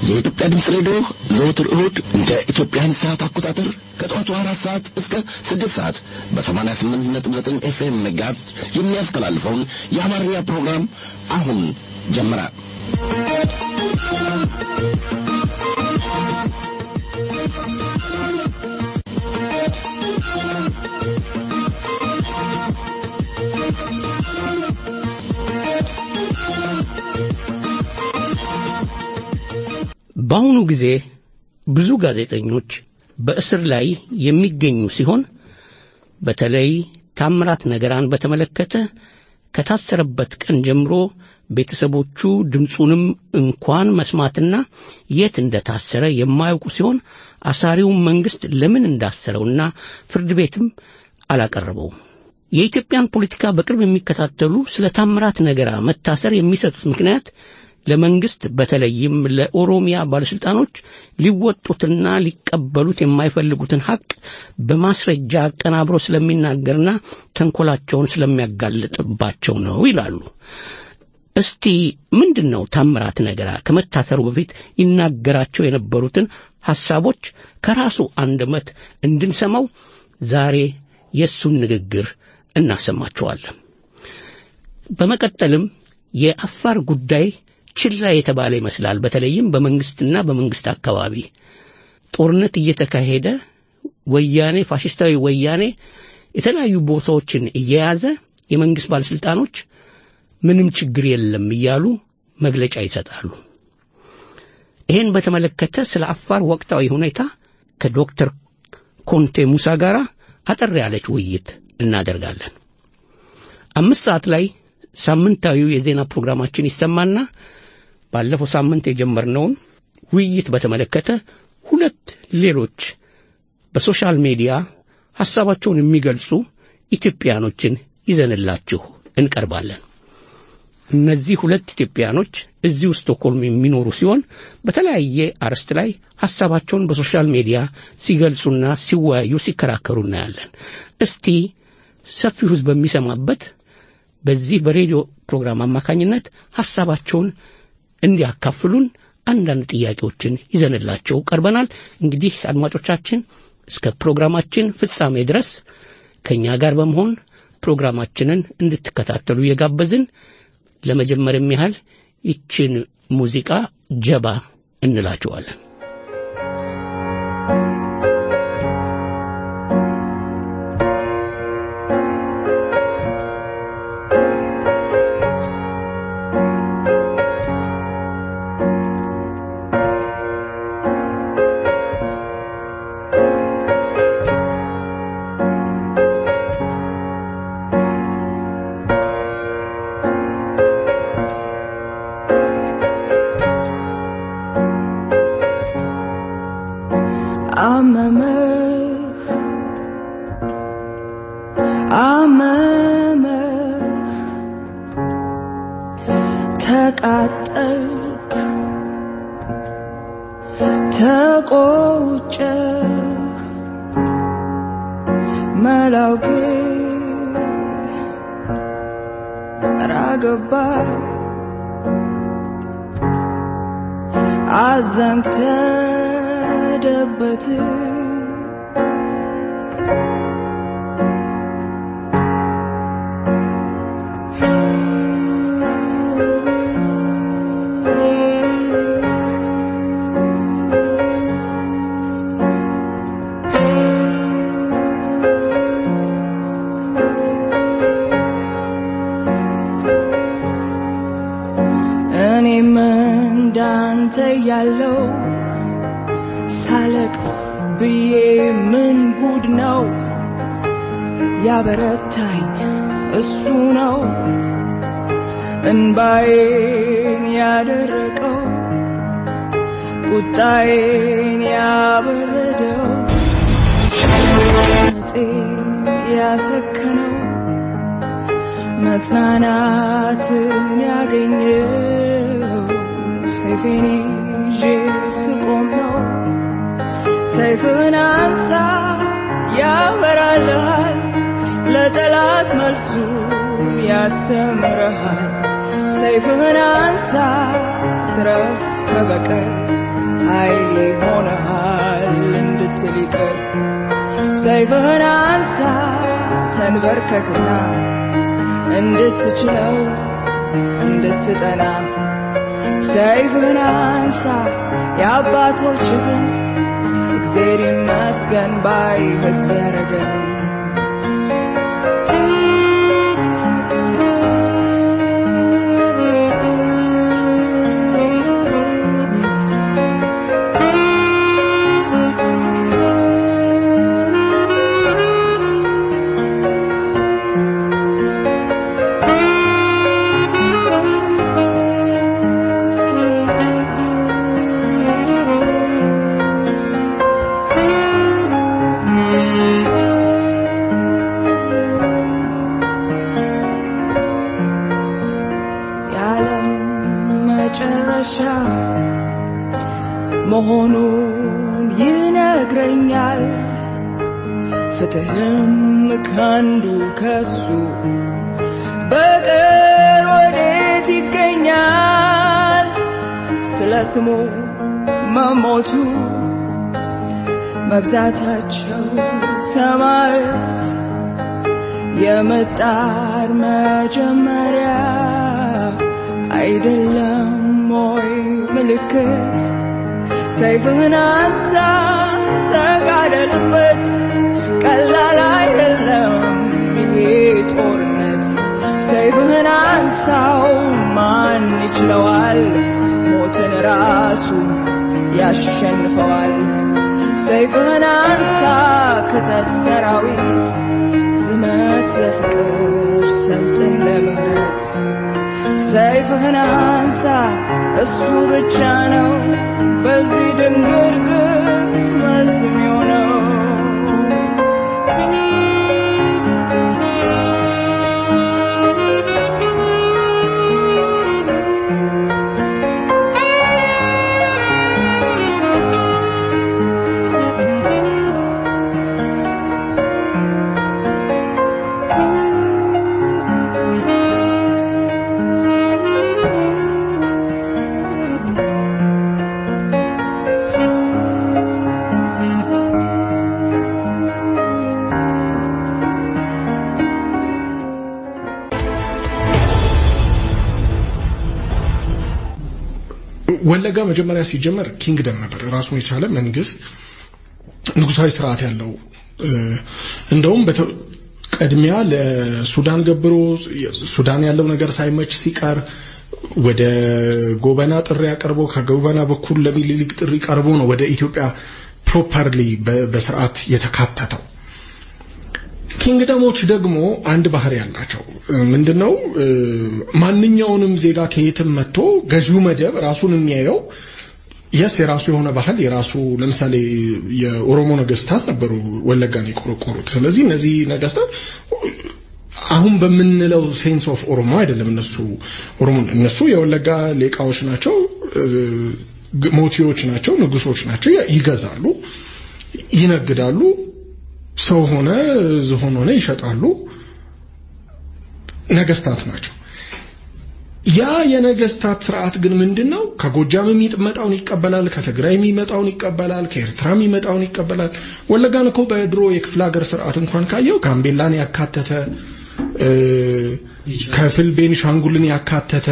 የኢትዮጵያ ድምፅ ሬዲዮ ዘወትር እሁድ እንደ ኢትዮጵያን ሰዓት አቆጣጠር ከጠዋቱ አራት ሰዓት እስከ ስድስት ሰዓት በሰማንያ ስምንት ነጥብ ዘጠኝ ኤፍኤም መጋዝ የሚያስተላልፈውን የአማርኛ ፕሮግራም አሁን ጀመረ። በአሁኑ ጊዜ ብዙ ጋዜጠኞች በእስር ላይ የሚገኙ ሲሆን በተለይ ታምራት ነገራን በተመለከተ ከታሰረበት ቀን ጀምሮ ቤተሰቦቹ ድምፁንም እንኳን መስማትና የት እንደታሰረ የማያውቁ ሲሆን አሳሪውን መንግሥት ለምን እንዳሰረውና ፍርድ ቤትም አላቀረበውም። የኢትዮጵያን ፖለቲካ በቅርብ የሚከታተሉ ስለ ታምራት ነገራ መታሰር የሚሰጡት ምክንያት ለመንግስት በተለይም ለኦሮሚያ ባለስልጣኖች ሊወጡትና ሊቀበሉት የማይፈልጉትን ሐቅ በማስረጃ አቀናብሮ ስለሚናገርና ተንኮላቸውን ስለሚያጋልጥባቸው ነው ይላሉ። እስቲ ምንድን ነው ታምራት ነገራ ከመታሰሩ በፊት ይናገራቸው የነበሩትን ሐሳቦች ከራሱ አንደበት እንድንሰማው ዛሬ የእሱን ንግግር እናሰማችኋለን። በመቀጠልም የአፋር ጉዳይ ችላ የተባለ ይመስላል። በተለይም በመንግስትና በመንግስት አካባቢ ጦርነት እየተካሄደ ወያኔ ፋሽስታዊ ወያኔ የተለያዩ ቦታዎችን እየያዘ የመንግስት ባለስልጣኖች ምንም ችግር የለም እያሉ መግለጫ ይሰጣሉ። ይህን በተመለከተ ስለ አፋር ወቅታዊ ሁኔታ ከዶክተር ኮንቴ ሙሳ ጋር አጠር ያለች ውይይት እናደርጋለን። አምስት ሰዓት ላይ ሳምንታዊው የዜና ፕሮግራማችን ይሰማና ባለፈው ሳምንት የጀመርነውን ውይይት በተመለከተ ሁለት ሌሎች በሶሻል ሚዲያ ሐሳባቸውን የሚገልጹ ኢትዮጵያኖችን ይዘንላችሁ እንቀርባለን። እነዚህ ሁለት ኢትዮጵያኖች እዚሁ ስቶክሆልም የሚኖሩ ሲሆን በተለያየ አርዕስት ላይ ሐሳባቸውን በሶሻል ሚዲያ ሲገልጹና ሲወያዩ፣ ሲከራከሩ እናያለን። እስቲ ሰፊው ሕዝብ በሚሰማበት በዚህ በሬዲዮ ፕሮግራም አማካኝነት ሐሳባቸውን እንዲያካፍሉን አንዳንድ ጥያቄዎችን ይዘንላቸው ቀርበናል። እንግዲህ አድማጮቻችን እስከ ፕሮግራማችን ፍጻሜ ድረስ ከእኛ ጋር በመሆን ፕሮግራማችንን እንድትከታተሉ እየጋበዝን ለመጀመርም ያህል ይችን ሙዚቃ ጀባ እንላቸዋለን። ተቃጠልክ ተቆጨህ መላው ግን ራገባ አዘንክ ተደበት እኔም እንዳንተ ያለው ሳለቅስ ብዬ ምን ጉድ ነው ያበረታኝ እሱ ነው እንባዬን ያደረቀው ቁጣዬን ያበረደው ነፄ ያሰከነው መጽናናትን ያገኘው ሰይፌን ይዤ ስቆም ነው። ሰይፍን አንሳ ያበራልሃል፣ ለጠላት መልሱን ያስተምርሃል። ሰይፍህን አንሳ ትረፍ ከበቀል ኃይል ይሆንሃል እንድትል ይቅር ሰይፍህን አንሳ ተንበርከክና እንድትችለው እንድትጠና ሰይፍህን አንሳ የአባቶችህን እግዜር ይመስገን ባይ ሕዝብ ያረገን የዓለም መጨረሻ መሆኑን ይነግረኛል። ፍትህም ካንዱ ከሱ በቀር ወዴት ይገኛል? ስለ ስሙ መሞቱ መብዛታቸው ሰማያት የመጣር መጀመሪያ አይደለም ሞይ ምልክት ሰይፍህን አንሳ ተጋደልበት ቀላል አይደለም ይሄ ጦርነት ሰይፍህን አንሳው ማን ይችለዋል ሞትን ራሱ ያሸንፈዋል ሰይፍህን አንሳ ክተት ሰራዊት ዝመት ለፍቅር ሰልጥን ለምህረት ሰይፍህን አንሳ እሱ ብቻ ነው በዚህ ድንግርግር መልስ የሚሆነው ወለጋ መጀመሪያ ሲጀመር ኪንግደም ነበር፣ ራሱን የቻለ መንግስት ንጉሳዊ ስርዓት ያለው እንደውም በተ- ቀድሚያ ለሱዳን ገብሮ ሱዳን ያለው ነገር ሳይመች ሲቀር ወደ ጎበና ጥሪ አቀርቦ ከጎበና በኩል ለሚኒሊክ ጥሪ ቀርቦ ነው ወደ ኢትዮጵያ ፕሮፐርሊ በስርዓት የተካተተው። ኪንግደሞች ደግሞ አንድ ባህሪ ያላቸው ምንድነው? ማንኛውንም ዜጋ ከየትም መጥቶ ገዢው መደብ ራሱን የሚያየው የስ የራሱ የሆነ ባህል የራሱ ለምሳሌ የኦሮሞ ነገስታት ነበሩ ወለጋን የቆረቆሩት። ስለዚህ እነዚህ ነገስታት አሁን በምንለው ሴንስ ኦፍ ኦሮሞ አይደለም። እነሱ ኦሮሞ እነሱ የወለጋ ሌቃዎች ናቸው፣ ሞቲዎች ናቸው፣ ንጉሶች ናቸው። ይገዛሉ፣ ይነግዳሉ፣ ሰው ሆነ ዝሆን ሆነ ይሸጣሉ። ነገስታት ናቸው። ያ የነገስታት ስርዓት ግን ምንድነው? ከጎጃም የሚመጣውን ይቀበላል፣ ከትግራይ የሚመጣውን ይቀበላል፣ ከኤርትራ የሚመጣውን ይቀበላል። ወለጋን እኮ በድሮ የክፍለ ሀገር ስርዓት እንኳን ካየው ጋምቤላን ያካተተ ከፍል ቤንሻንጉልን ያካተተ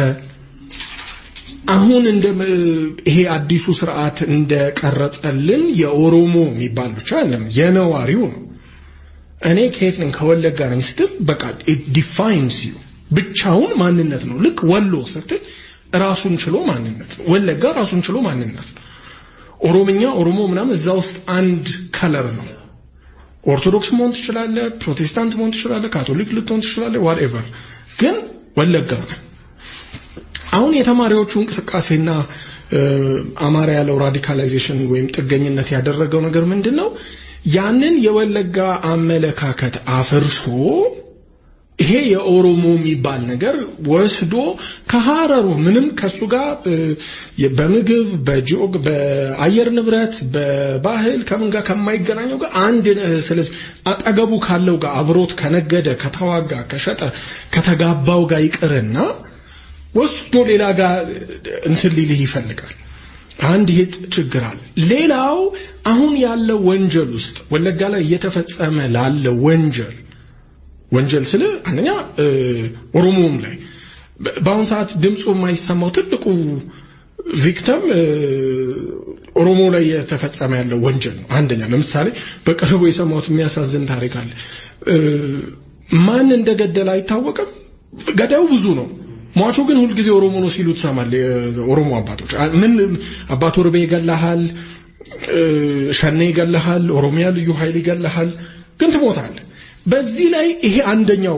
አሁን እንደ ይሄ አዲሱ ስርዓት እንደቀረጸልን የኦሮሞ የሚባል ብቻ አይደለም፣ የነዋሪው ነው። እኔ ከየት ነኝ ከወለጋ ነኝ ስትል በቃ ዲፋይንስ ዩ ብቻውን ማንነት ነው። ልክ ወሎ ስትል ራሱን ችሎ ማንነት ነው። ወለጋ ራሱን ችሎ ማንነት ነው። ኦሮምኛ፣ ኦሮሞ ምናምን እዛ ውስጥ አንድ ከለር ነው። ኦርቶዶክስ መሆን ትችላለህ፣ ፕሮቴስታንት መሆን ትችላለህ፣ ካቶሊክ ልትሆን ትችላለህ፣ ዋትኤቨር ግን ወለጋ ነው። አሁን የተማሪዎቹ እንቅስቃሴና አማራ ያለው ራዲካላይዜሽን ወይም ጥገኝነት ያደረገው ነገር ምንድን ነው? ያንን የወለጋ አመለካከት አፍርሶ ይሄ የኦሮሞ የሚባል ነገር ወስዶ ከሀረሩ ምንም ከሱ ጋር በምግብ በጂኦግ በአየር ንብረት በባህል ከምን ጋር ከማይገናኘው ጋር አንድ ስለዚህ አጠገቡ ካለው ጋር አብሮት ከነገደ ከተዋጋ ከሸጠ ከተጋባው ጋር ይቅርና ወስዶ ሌላ ጋር እንትን ሊልህ ይፈልጋል። አንድ ይሄ ችግር አለ። ሌላው አሁን ያለው ወንጀል ውስጥ ወለጋ ላይ እየተፈጸመ ላለ ወንጀል ወንጀል ስለ አንደኛ ኦሮሞም ላይ በአሁን ሰዓት ድምፁ የማይሰማው ትልቁ ቪክተም ኦሮሞ ላይ የተፈጸመ ያለው ወንጀል ነው። አንደኛ ለምሳሌ በቅርቡ የሰማሁት የሚያሳዝን ታሪክ አለ። ማን እንደገደለ አይታወቅም። ገዳዩ ብዙ ነው። ሟቹ ግን ሁልጊዜ ኦሮሞ ነው ሲሉ ትሰማል። የኦሮሞ አባቶች ምን አባቶ ርቤ ይገላሃል፣ ሸኔ ይገላሃል፣ ኦሮሚያ ልዩ ኃይል ይገላሃል፣ ግን ትሞታል። በዚህ ላይ ይሄ አንደኛው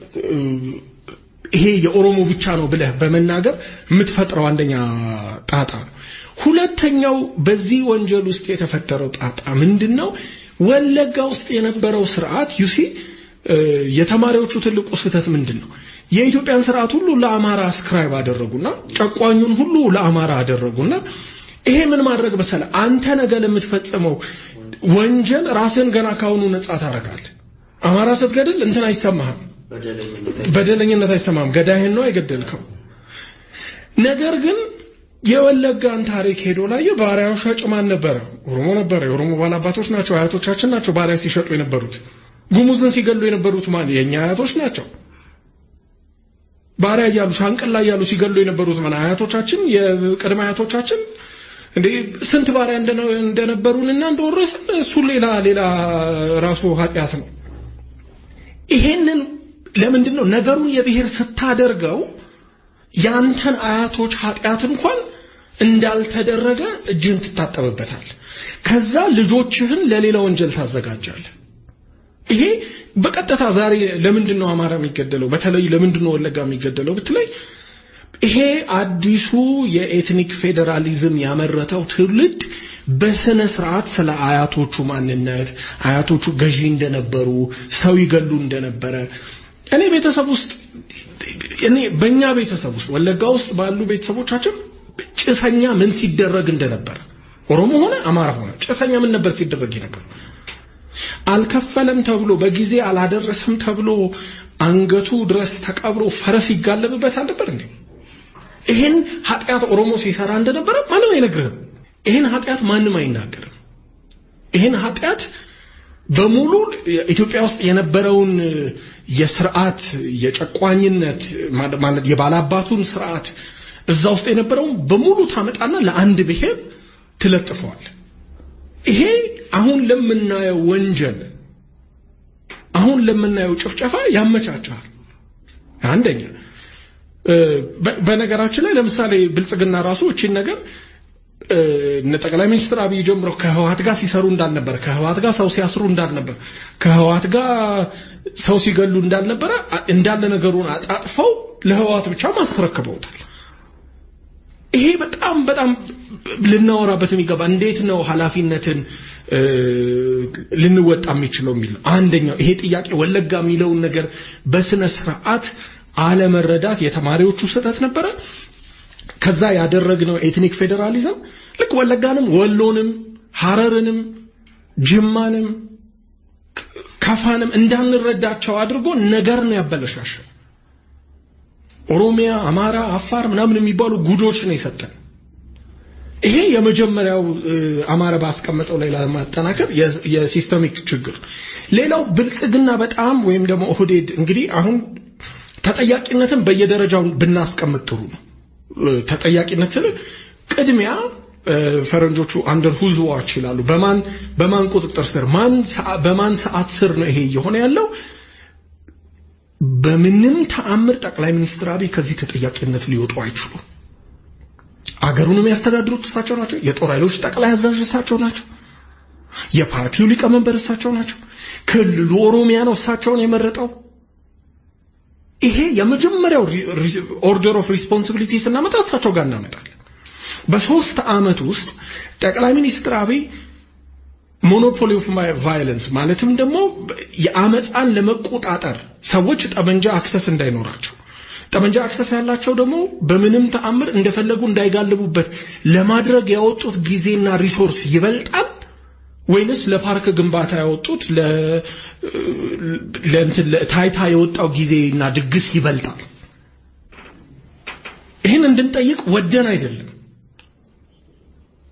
ይሄ የኦሮሞ ብቻ ነው ብለህ በመናገር የምትፈጥረው አንደኛ ጣጣ ነው። ሁለተኛው በዚህ ወንጀል ውስጥ የተፈጠረው ጣጣ ምንድን ነው? ወለጋ ውስጥ የነበረው ስርዓት ዩሲ የተማሪዎቹ ትልቁ ስህተት ምንድን ነው? የኢትዮጵያን ስርዓት ሁሉ ለአማራ አስክራይብ አደረጉና ጨቋኙን ሁሉ ለአማራ አደረጉና ይሄ ምን ማድረግ መሰለ አንተ ነገ ለምትፈጽመው ወንጀል ራስን ገና ካሁኑ ነጻ ታደርጋለህ። አማራ ስትገድል እንትን አይሰማህም፣ በደለኝነት አይሰማህም። ገዳይህን ነው የገደልከው። ነገር ግን የወለጋን ታሪክ ሄዶ ላየ ባሪያው ሻጭ ማን ነበረ? ኦሮሞ ነበረ። የኦሮሞ ባላባቶች ናቸው፣ አያቶቻችን ናቸው ባሪያ ሲሸጡ የነበሩት። ጉሙዝን ሲገሉ የነበሩት ማን? የእኛ አያቶች ናቸው። ባሪያ እያሉ ሻንቅላ እያሉ ሲገሉ የነበሩት ማን? አያቶቻችን፣ የቅድመ አያቶቻችን። እንዴ ስንት ባሪያ እንደነበሩንና እንደወረስን እሱ ሌላ ሌላ ራሱ ኃጢአት ነው። ይሄንን ለምንድን ነው ነገሩን የብሔር ስታደርገው ያንተን አያቶች ኃጢአት እንኳን እንዳልተደረገ እጅህን ትታጠብበታል። ከዛ ልጆችህን ለሌላ ወንጀል ታዘጋጃለህ። ይሄ በቀጥታ ዛሬ ለምንድን ነው አማራ የሚገደለው? በተለይ ለምንድን ነው ወለጋ የሚገደለው ብትለይ ይሄ አዲሱ የኤትኒክ ፌዴራሊዝም ያመረተው ትውልድ በስነ ስርዓት ስለ አያቶቹ ማንነት አያቶቹ ገዢ እንደነበሩ ሰው ይገሉ እንደነበረ እኔ ቤተሰብ ውስጥ እኔ በእኛ ቤተሰብ ውስጥ ወለጋ ውስጥ ባሉ ቤተሰቦቻችን ጭሰኛ ምን ሲደረግ እንደነበረ ኦሮሞ ሆነ አማራ ሆነ ጭሰኛ ምን ነበር ሲደረግ ነበር። አልከፈለም ተብሎ በጊዜ አላደረሰም ተብሎ አንገቱ ድረስ ተቀብሮ ፈረስ ይጋለብበት አልነበር እንዴ? ይህን ኃጢአት ኦሮሞ ሲሰራ እንደነበረ ማንም አይነግርህም። ይህን ኃጢአት ማንም አይናገርም። ይህን ኃጢአት በሙሉ ኢትዮጵያ ውስጥ የነበረውን የስርዓት የጨቋኝነት ማለት የባላባቱን ስርዓት እዛ ውስጥ የነበረውን በሙሉ ታመጣና ለአንድ ብሔር ትለጥፈዋል። ይሄ አሁን ለምናየው ወንጀል አሁን ለምናየው ጭፍጨፋ ያመቻቻል። አንደኛ በነገራችን ላይ ለምሳሌ ብልጽግና ራሱ እቺን ነገር እነ ጠቅላይ ሚኒስትር አብይ ጀምሮ ከህወሀት ጋር ሲሰሩ እንዳልነበረ፣ ከህወሀት ጋር ሰው ሲያስሩ እንዳልነበረ፣ ከህወሀት ጋር ሰው ሲገሉ እንዳልነበረ እንዳለ ነገሩን አጣጥፈው ለህወሀት ብቻ ማስረክበውታል። ይሄ በጣም በጣም ልናወራበት የሚገባ እንዴት ነው ኃላፊነትን ልንወጣ የሚችለው የሚል ነው። አንደኛው ይሄ ጥያቄ ወለጋ የሚለውን ነገር በስነ ስርዓት አለመረዳት የተማሪዎቹ ስህተት ነበረ። ከዛ ያደረግነው ኤትኒክ ፌዴራሊዝም ልክ ወለጋንም ወሎንም ሐረርንም ጅማንም ከፋንም እንዳንረዳቸው አድርጎ ነገር ነው ያበለሻሸው። ኦሮሚያ፣ አማራ፣ አፋር ምናምን የሚባሉ ጉዶች ነው የሰጠን። ይሄ የመጀመሪያው አማራ ባስቀመጠው ላይ ለማጠናከር የሲስተሚክ ችግር። ሌላው ብልጽግና በጣም ወይም ደግሞ ኦህዴድ እንግዲህ አሁን ተጠያቂነትን በየደረጃው ብናስቀምጥ ጥሩ ነው። ተጠያቂነት ስል ቅድሚያ ፈረንጆቹ አንደር ሁዝ ዋች ይላሉ። በማን በማን ቁጥጥር ስር ማን በማን ሰዓት ስር ነው ይሄ እየሆነ ያለው? በምንም ተአምር ጠቅላይ ሚኒስትር አብይ ከዚህ ተጠያቂነት ሊወጡ አይችሉም። አገሩን የሚያስተዳድሩት እሳቸው ናቸው። የጦር ኃይሎች ጠቅላይ አዛዥ እሳቸው ናቸው። የፓርቲው ሊቀመንበር እሳቸው ናቸው። ክልሉ ኦሮሚያ ነው እሳቸውን የመረጠው። ይሄ የመጀመሪያው ኦርደር ኦፍ ሪስፖንሲቢሊቲ ስናመጣ እሳቸው ጋር እናመጣለን። በሶስት ዓመት ውስጥ ጠቅላይ ሚኒስትር አብይ ሞኖፖሊ ኦፍ ቫዮለንስ ማለትም ደግሞ የአመፃን ለመቆጣጠር ሰዎች ጠመንጃ አክሰስ እንዳይኖራቸው ጠመንጃ አክሰስ ያላቸው ደግሞ በምንም ተአምር እንደፈለጉ እንዳይጋልቡበት ለማድረግ ያወጡት ጊዜና ሪሶርስ ይበልጣል ወይንስ ለፓርክ ግንባታ ያወጡት ለእንትን ለታይታ የወጣው ጊዜና ድግስ ይበልጣል? ይህን እንድንጠይቅ ወደን አይደለም።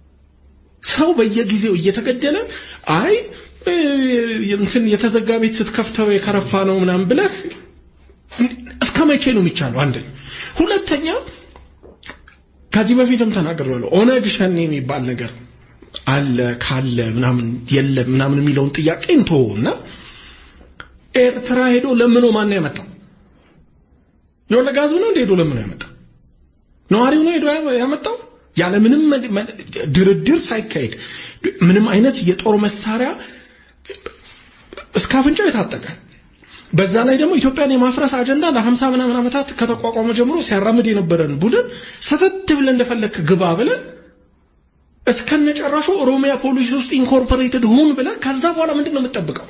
ሰው በየጊዜው እየተገደለ አይ እ፣ እንትን የተዘጋ ቤት ስትከፍተው የከረፋ ነው ምናምን ብለህ እስከ መቼ ነው የሚቻለው? አንደኛ። ሁለተኛ ከዚህ በፊትም ተናግሬያለሁ። ኦነግ ሸኔ የሚባል ነገር አለ ካለ ምናምን የለም ምናምን የሚለውን ጥያቄ እንተወውና ኤርትራ ሄዶ ለምኖ ማን ያመጣው? የወለጋ ህዝብ ነው እንደ ሄዶ ለምኖ ያመጣው? ነዋሪው ነው ሄዶ ያመጣው? ያለ ምንም መ- መ- ድርድር ሳይካሄድ ምንም አይነት የጦር መሳሪያ እስከ አፍንጫው የታጠቀ በዛ ላይ ደግሞ ኢትዮጵያን የማፍረስ አጀንዳ ለሀምሳ ምናምን ዓመታት ከተቋቋመ ጀምሮ ሲያራምድ የነበረን ቡድን ሰተት ብለን እንደፈለክ ግባ ብለን እስከነጨራሹ ኦሮሚያ ፖሊስ ውስጥ ኢንኮርፖሬትድ ሁን ብለን ከዛ በኋላ ምንድን ነው የምትጠብቀው?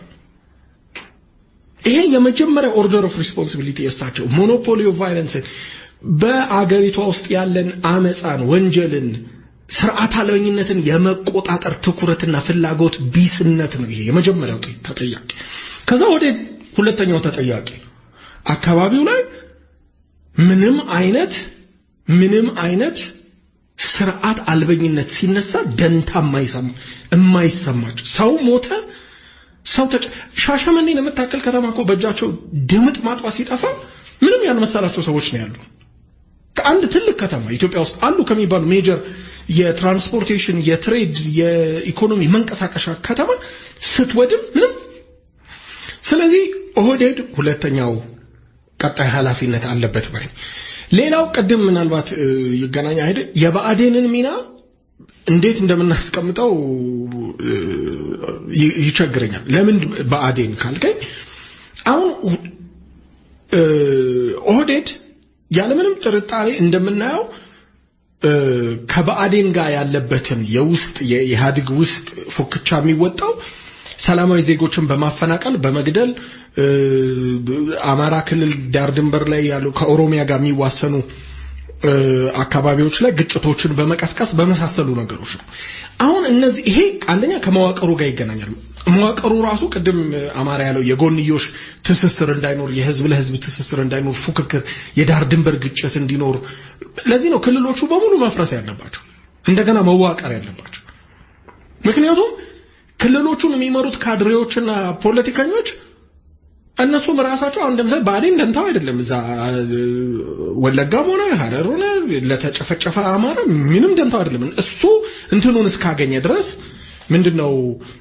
ይሄ የመጀመሪያ ኦርደር ኦፍ ሪስፖንሲቢሊቲ የሳቸው ሞኖፖሊ ኦፍ ቫይለንስ በአገሪቷ ውስጥ ያለን አመፃን፣ ወንጀልን፣ ስርዓት አልበኝነትን የመቆጣጠር ትኩረትና ፍላጎት ቢስነት ነው። ይሄ የመጀመሪያው ተጠያቂ። ከዛ ወደ ሁለተኛው ተጠያቂ አካባቢው ላይ ምንም አይነት ምንም አይነት ስርዓት አልበኝነት ሲነሳ ደንታ የማይሰማ- የማይሰማቸው ሰው ሞተ ሰው ተጨ ሻሸመኔን የምታክል ከተማ እኮ በእጃቸው ድምጥ ማጥፋት ሲጠፋ ምንም ያልመሰላቸው ሰዎች ነው ያሉ። ከአንድ ትልቅ ከተማ ኢትዮጵያ ውስጥ አሉ ከሚባሉ ሜጀር የትራንስፖርቴሽን፣ የትሬድ፣ የኢኮኖሚ መንቀሳቀሻ ከተማ ስትወድም ምንም። ስለዚህ ኦህዴድ ሁለተኛው ቀጣይ ኃላፊነት አለበት ባይ ነኝ። ሌላው ቅድም ምናልባት እ፣ ይገናኝ አይደል የብአዴንን ሚና እንዴት እንደምናስቀምጠው እ፣ ይ- ይቸግረኛል። ለምን ብአዴን ካልከኝ አሁን እ፣ ኦህዴድ ያለምንም ጥርጣሬ እንደምናየው እ፣ ከብአዴን ጋር ያለበትን የውስጥ የኢህአዴግ ውስጥ ፉክቻ የሚወጣው ሰላማዊ ዜጎችን በማፈናቀል በመግደል እ፣ አማራ ክልል ዳር ድንበር ላይ ያሉ ከኦሮሚያ ጋር የሚዋሰኑ እ፣ አካባቢዎች ላይ ግጭቶችን በመቀስቀስ በመሳሰሉ ነገሮች ነው። አሁን እነዚህ ይሄ አንደኛ ከመዋቅሩ ጋር ይገናኛል። መዋቅሩ ራሱ ቅድም እ፣ አማራ ያለው የጎንዮሽ ትስስር እንዳይኖር፣ የህዝብ ለህዝብ ትስስር እንዳይኖር፣ ፉክክር፣ የዳር ድንበር ግጭት እንዲኖር፣ ለዚህ ነው ክልሎቹ በሙሉ መፍረስ ያለባቸው እንደገና መዋቀር ያለባቸው። ምክንያቱም ክልሎቹን የሚመሩት ካድሬዎችና ፖለቲከኞች እነሱም ራሳቸው አሁን ለምሳሌ ብአዴን ደንታው አይደለም እዛ እ፣ ወለጋም ሆነ ሀረር ሆነ ለተጨፈጨፈ አማራ ምንም ደንታው አይደለም። እሱ እንትኑን እስካገኘ ድረስ ምንድነው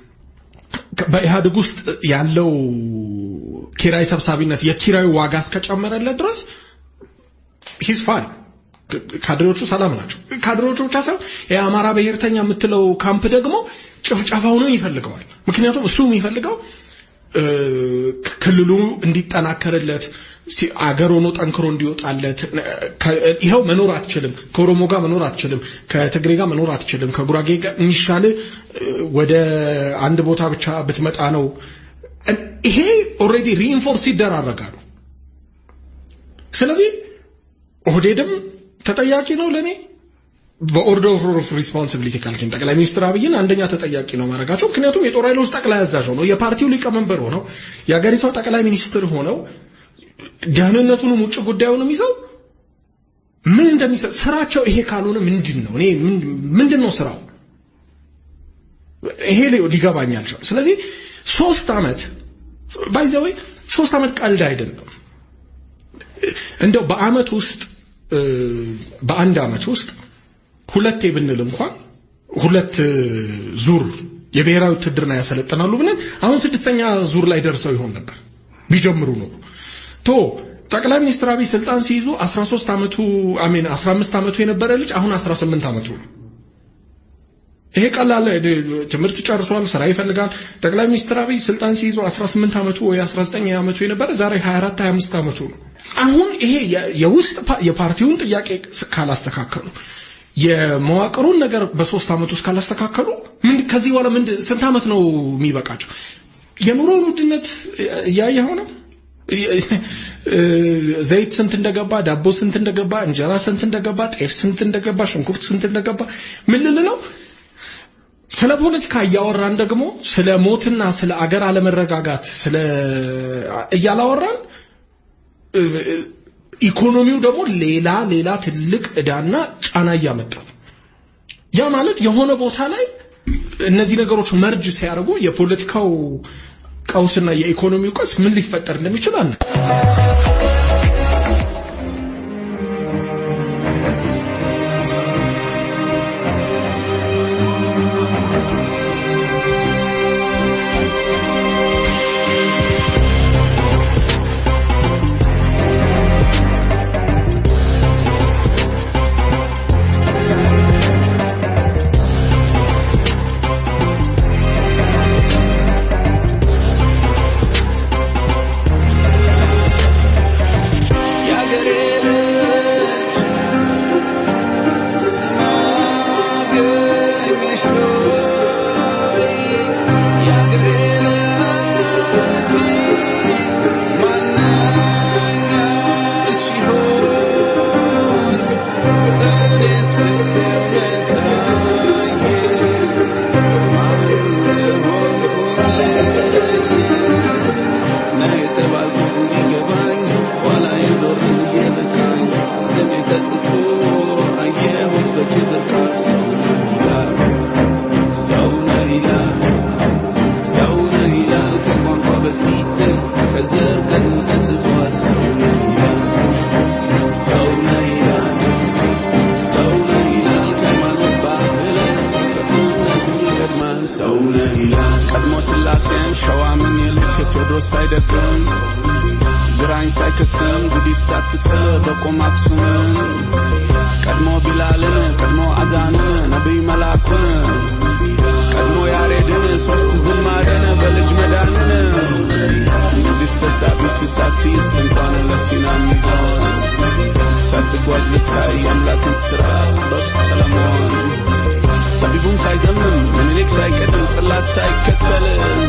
በኢህአዴግ ውስጥ ያለው ኪራይ ሰብሳቢነት የኪራዩ ዋጋ እስከጨመረለት ድረስ ሂስ ፋን ካድሬዎቹ ሰላም ናቸው። ካድሬዎቹ ብቻ ሳይሆን የአማራ ብሔርተኛ የምትለው ካምፕ ደግሞ ጭፍጨፋውንም ይፈልገዋል። ምክንያቱም እሱ የሚፈልገው እ፣ ክልሉ እንዲጠናከርለት ሲ- አገር ሆኖ ጠንክሮ እንዲወጣለት ከ- ይኸው መኖር አትችልም፣ ከኦሮሞ ጋር መኖር አትችልም፣ ከትግሬ ጋር መኖር አትችልም፣ ከጉራጌ ጋር የሚሻል ወደ አንድ ቦታ ብቻ ብትመጣ ነው። እን- ይሄ ኦልሬዲ ሪኢንፎርስ ይደራረጋሉ። ስለዚህ ኦህዴድም ተጠያቂ ነው ለኔ በኦርደር ኦፍ ሪስፖንሲቢሊቲ ካልከኝ ጠቅላይ ሚኒስትር አብይን አንደኛ ተጠያቂ ነው ማድረጋቸው። ምክንያቱም የጦር ኃይሎች ጠቅላይ አዛዥ ሆነው የፓርቲው ሊቀመንበር ሆነው የሀገሪቷ ጠቅላይ ሚኒስትር ሆነው ደህንነቱንም ውጭ ጉዳዩንም ይዘው ምን እንደሚሰጥ ስራቸው ይሄ ካልሆነ ምንድን ነው እኔ ምን- ምንድን ነው ስራው? ይሄ ሊ- ሊገባኝ አልቻለም። ስለዚህ ሶስት አመት ባይዘወይ ሶስት አመት ቀልድ አይደለም። እንደው በአመት ውስጥ እ፣ በአንድ አመት ውስጥ ሁለቴ ብንል እንኳን ሁለት እ፣ ዙር የብሔራዊ ውትድርና ያሰለጥናሉ ብለን አሁን ስድስተኛ ዙር ላይ ደርሰው ይሆን ነበር ቢጀምሩ ነው ቶ ጠቅላይ ሚኒስትር አብይ ስልጣን ሲይዙ 13 አመቱ አሜን 15 አመቱ የነበረ ልጅ አሁን 18 አመቱ ነው። ይሄ ቀላል እ፣ ትምህርት ጨርሷል፣ ስራ ይፈልጋል። ጠቅላይ ሚኒስትር አብይ ስልጣን ሲይዙ 18 አመቱ ወይ 19 አመቱ የነበረ ዛሬ 24 25 አመቱ ነው። አሁን ይሄ የ- የውስጥ ፓ- የፓርቲውን ጥያቄ ስ- ካላስተካከሉ የመዋቅሩን ነገር በሶስት አመት ውስጥ ካላስተካከሉ ምን ከዚህ በኋላ ምን ስንት አመት ነው የሚበቃቸው? የኑሮውን ውድነት እያየኸው ነው። ዘይት ስንት እንደገባ፣ ዳቦ ስንት እንደገባ፣ እንጀራ ስንት እንደገባ፣ ጤፍ ስንት እንደገባ፣ ሽንኩርት ስንት እንደገባ ምን ልል ነው? ስለ ፖለቲካ እያወራን ደግሞ ስለ ሞትና ስለ አገር አለመረጋጋት ስለ እያላወራን እ፣ ኢኮኖሚው ደግሞ ሌላ ሌላ ትልቅ ዕዳና ጫና እያመጣ ነው። ያ ማለት የሆነ ቦታ ላይ እነዚህ ነገሮች መርጅ ሲያደርጉ የፖለቲካው ቀውስና የኢኮኖሚው ቀውስ ምን ሊፈጠር እንደሚችል አና ቀድሞ ስላሴን ሸዋ ምን ይልክ ቴዎድሮስ ሳይደፍን ግራኝ ሳይከትም ጉዲት ሳትጥል በቆም አክሱምን ቀድሞ ቢላልን ቀድሞ አዛንን ነቢይ መላኩን ቀድሞ ያሬድን ሶስት ዝማሬን በልጅ መዳንን ንግሥተ ሳቢት ሳቲስ እንኳን ለሲና ሚሆን ሳትጓዝ ልታይ የአምላክን ሥራ ጥበብ ሰለሞን ጠቢቡም ሳይዘምም ምኒልክ ሳይቀድም ጽላት ሳይከተል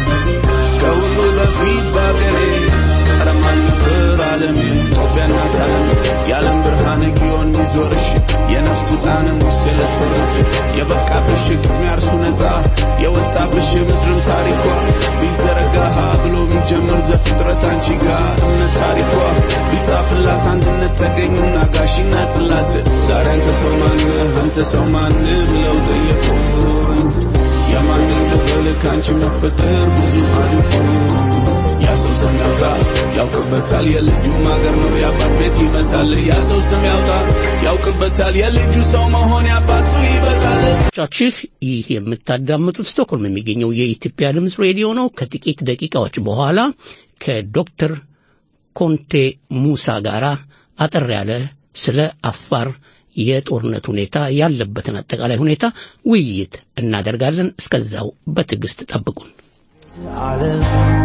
ከሁሉ በፊት በአገሬ ቀረማን ነበር ዓለም ኢትዮጵያ እናት ዓለም የዓለም ብርሃን ጊዮን ይዞርሽ የነፍስ ጣን ሙሴ ለትወርድ የበቃብሽ ቅድሚያ እርሱ ነፃ የወጣብሽ ምድርም ታሪኳ ቢዘረጋሃ ብሎ የሚጀምር ዘፍጥረት አንቺ ጋር እምነት ታሪኳ ቢጻፍላት አንድነት ተገኙና ጋሽና ጥላት ዛሬ አንተ ሰው ማንህ አንተ ሰው ማንህ ብለው ጠየቁኝ የማንን ልበል ከአንቺ መፈጠር ብዙ አልኩ ያ ሰው ስም ያውጣ ያውቅበታል የልጁ ማገር ነው የአባት ቤት ይመታል ያ ሰው ስም ያውጣ ያውቅበታል የልጁ ሰው መሆን ያባቱ ይበቃል ቻችሁ ይህ የምታዳምጡት ስቶክሆልም የሚገኘው የኢትዮጵያ ድምፅ ሬዲዮ ነው። ከጥቂት ደቂቃዎች በኋላ ከዶክተር ኮንቴ ሙሳ ጋር አጠር ያለ ስለ አፋር የጦርነት ሁኔታ ያለበትን አጠቃላይ ሁኔታ ውይይት እናደርጋለን። እስከዛው በትዕግስት ጠብቁን። ዓለም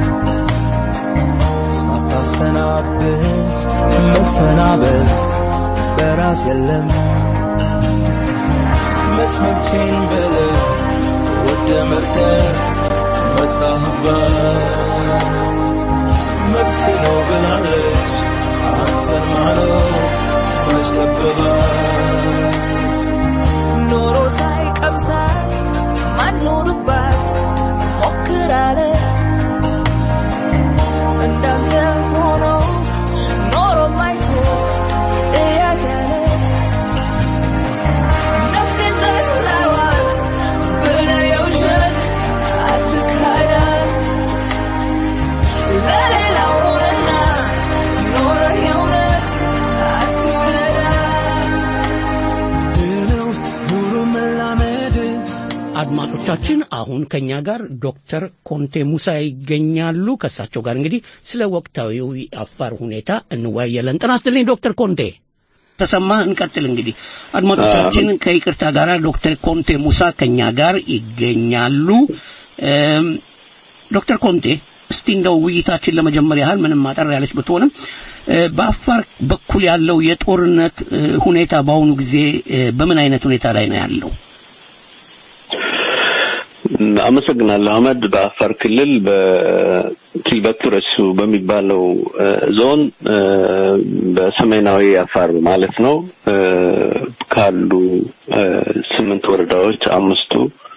ሳታሰናብት መሰናበት በራስ የለም መስመምቴን በለ ወደ መርጠ መጣህበት መብት ነው ብላለች አንተን ማኖር ማስጠበባት ኖሮ ሳይቀምሳት ማኖርባት ሞክራለ እንዳንተ ሆኖ ኖሮ ማይቶ እያት ያለ ነፍሴን ጠላዋት ብለ የውሸት አትካዳት ለሌላው ሆነና ኖረ የእውነት አትውደዳት ድነው ኑሮ መላመድ አድማጮቻችን አሁን ከኛ ጋር ዶክተር ኮንቴ ሙሳ ይገኛሉ። ከእሳቸው ጋር እንግዲህ ስለ ወቅታዊው የአፋር ሁኔታ እንወያያለን። ጤና ይስጥልኝ ዶክተር ኮንቴ ተሰማ። እንቀጥል እንግዲህ አድማጮቻችን ከይቅርታ ጋር ዶክተር ኮንቴ ሙሳ ከኛ ጋር ይገኛሉ። እም፣ ዶክተር ኮንቴ እስቲ እንደው ውይይታችን ለመጀመር ያህል ምንም ማጠር ያለች ብትሆንም እ፣ በአፋር በኩል ያለው የጦርነት እ፣ ሁኔታ በአሁኑ ጊዜ እ፣ በምን አይነት ሁኔታ ላይ ነው ያለው? አመሰግናለሁ አህመድ። በአፋር ክልል በኪልበቱ ረሱ በሚባለው እ፣ ዞን እ፣ በሰሜናዊ አፋር ማለት ነው እ፣ ካሉ እ፣ ስምንት ወረዳዎች አምስቱ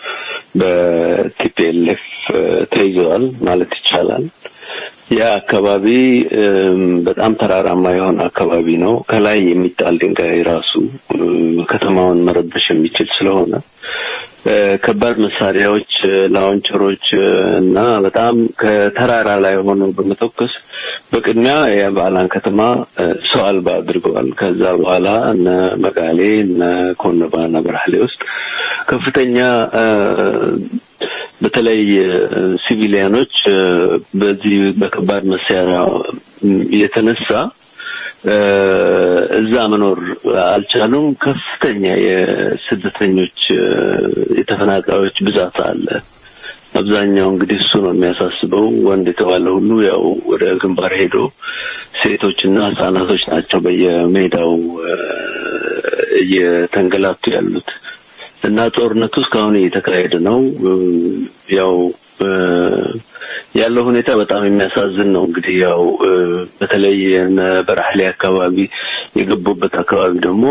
በቲፒኤልኤፍ ተይዘዋል ማለት ይቻላል። ያ አካባቢ እም፣ በጣም ተራራማ የሆነ አካባቢ ነው። ከላይ የሚጣል ድንጋይ ራሱ እ፣ ከተማውን መረበሽ የሚችል ስለሆነ እ፣ ከባድ መሳሪያዎች እ፣ ላውንቸሮች እ፣ እና በጣም ከተራራ ላይ ሆነው በመተኮስ በቅድሚያ የበዓላን ከተማ እ፣ ሰው አልባ አድርገዋል። ከዛ በኋላ እነ መጋሌ እነ ኮነባ እና በራህሌ ውስጥ ከፍተኛ እ፣ በተለይ እ፣ ሲቪሊያኖች እ፣ በዚህ በከባድ መሳሪያ እ፣ የተነሳ እ፣ እዛ መኖር አልቻሉም። ከፍተኛ የስደተኞች እ፣ የተፈናቃዮች ብዛት አለ። አብዛኛው እንግዲህ እሱ ነው የሚያሳስበው። ወንድ የተባለ ሁሉ ያው ወደ ግንባር ሄዶ ሴቶችና ህጻናቶች ናቸው በየሜዳው እ፣ እየተንገላቱ ያሉት እና ጦርነቱ እስካሁን እየተካሄደ ነው። እ፣ ያው እ፣ ያለው ሁኔታ በጣም የሚያሳዝን ነው። እንግዲህ ያው እ፣ በተለይ እነ በራህሌ አካባቢ የገቡበት አካባቢ ደግሞ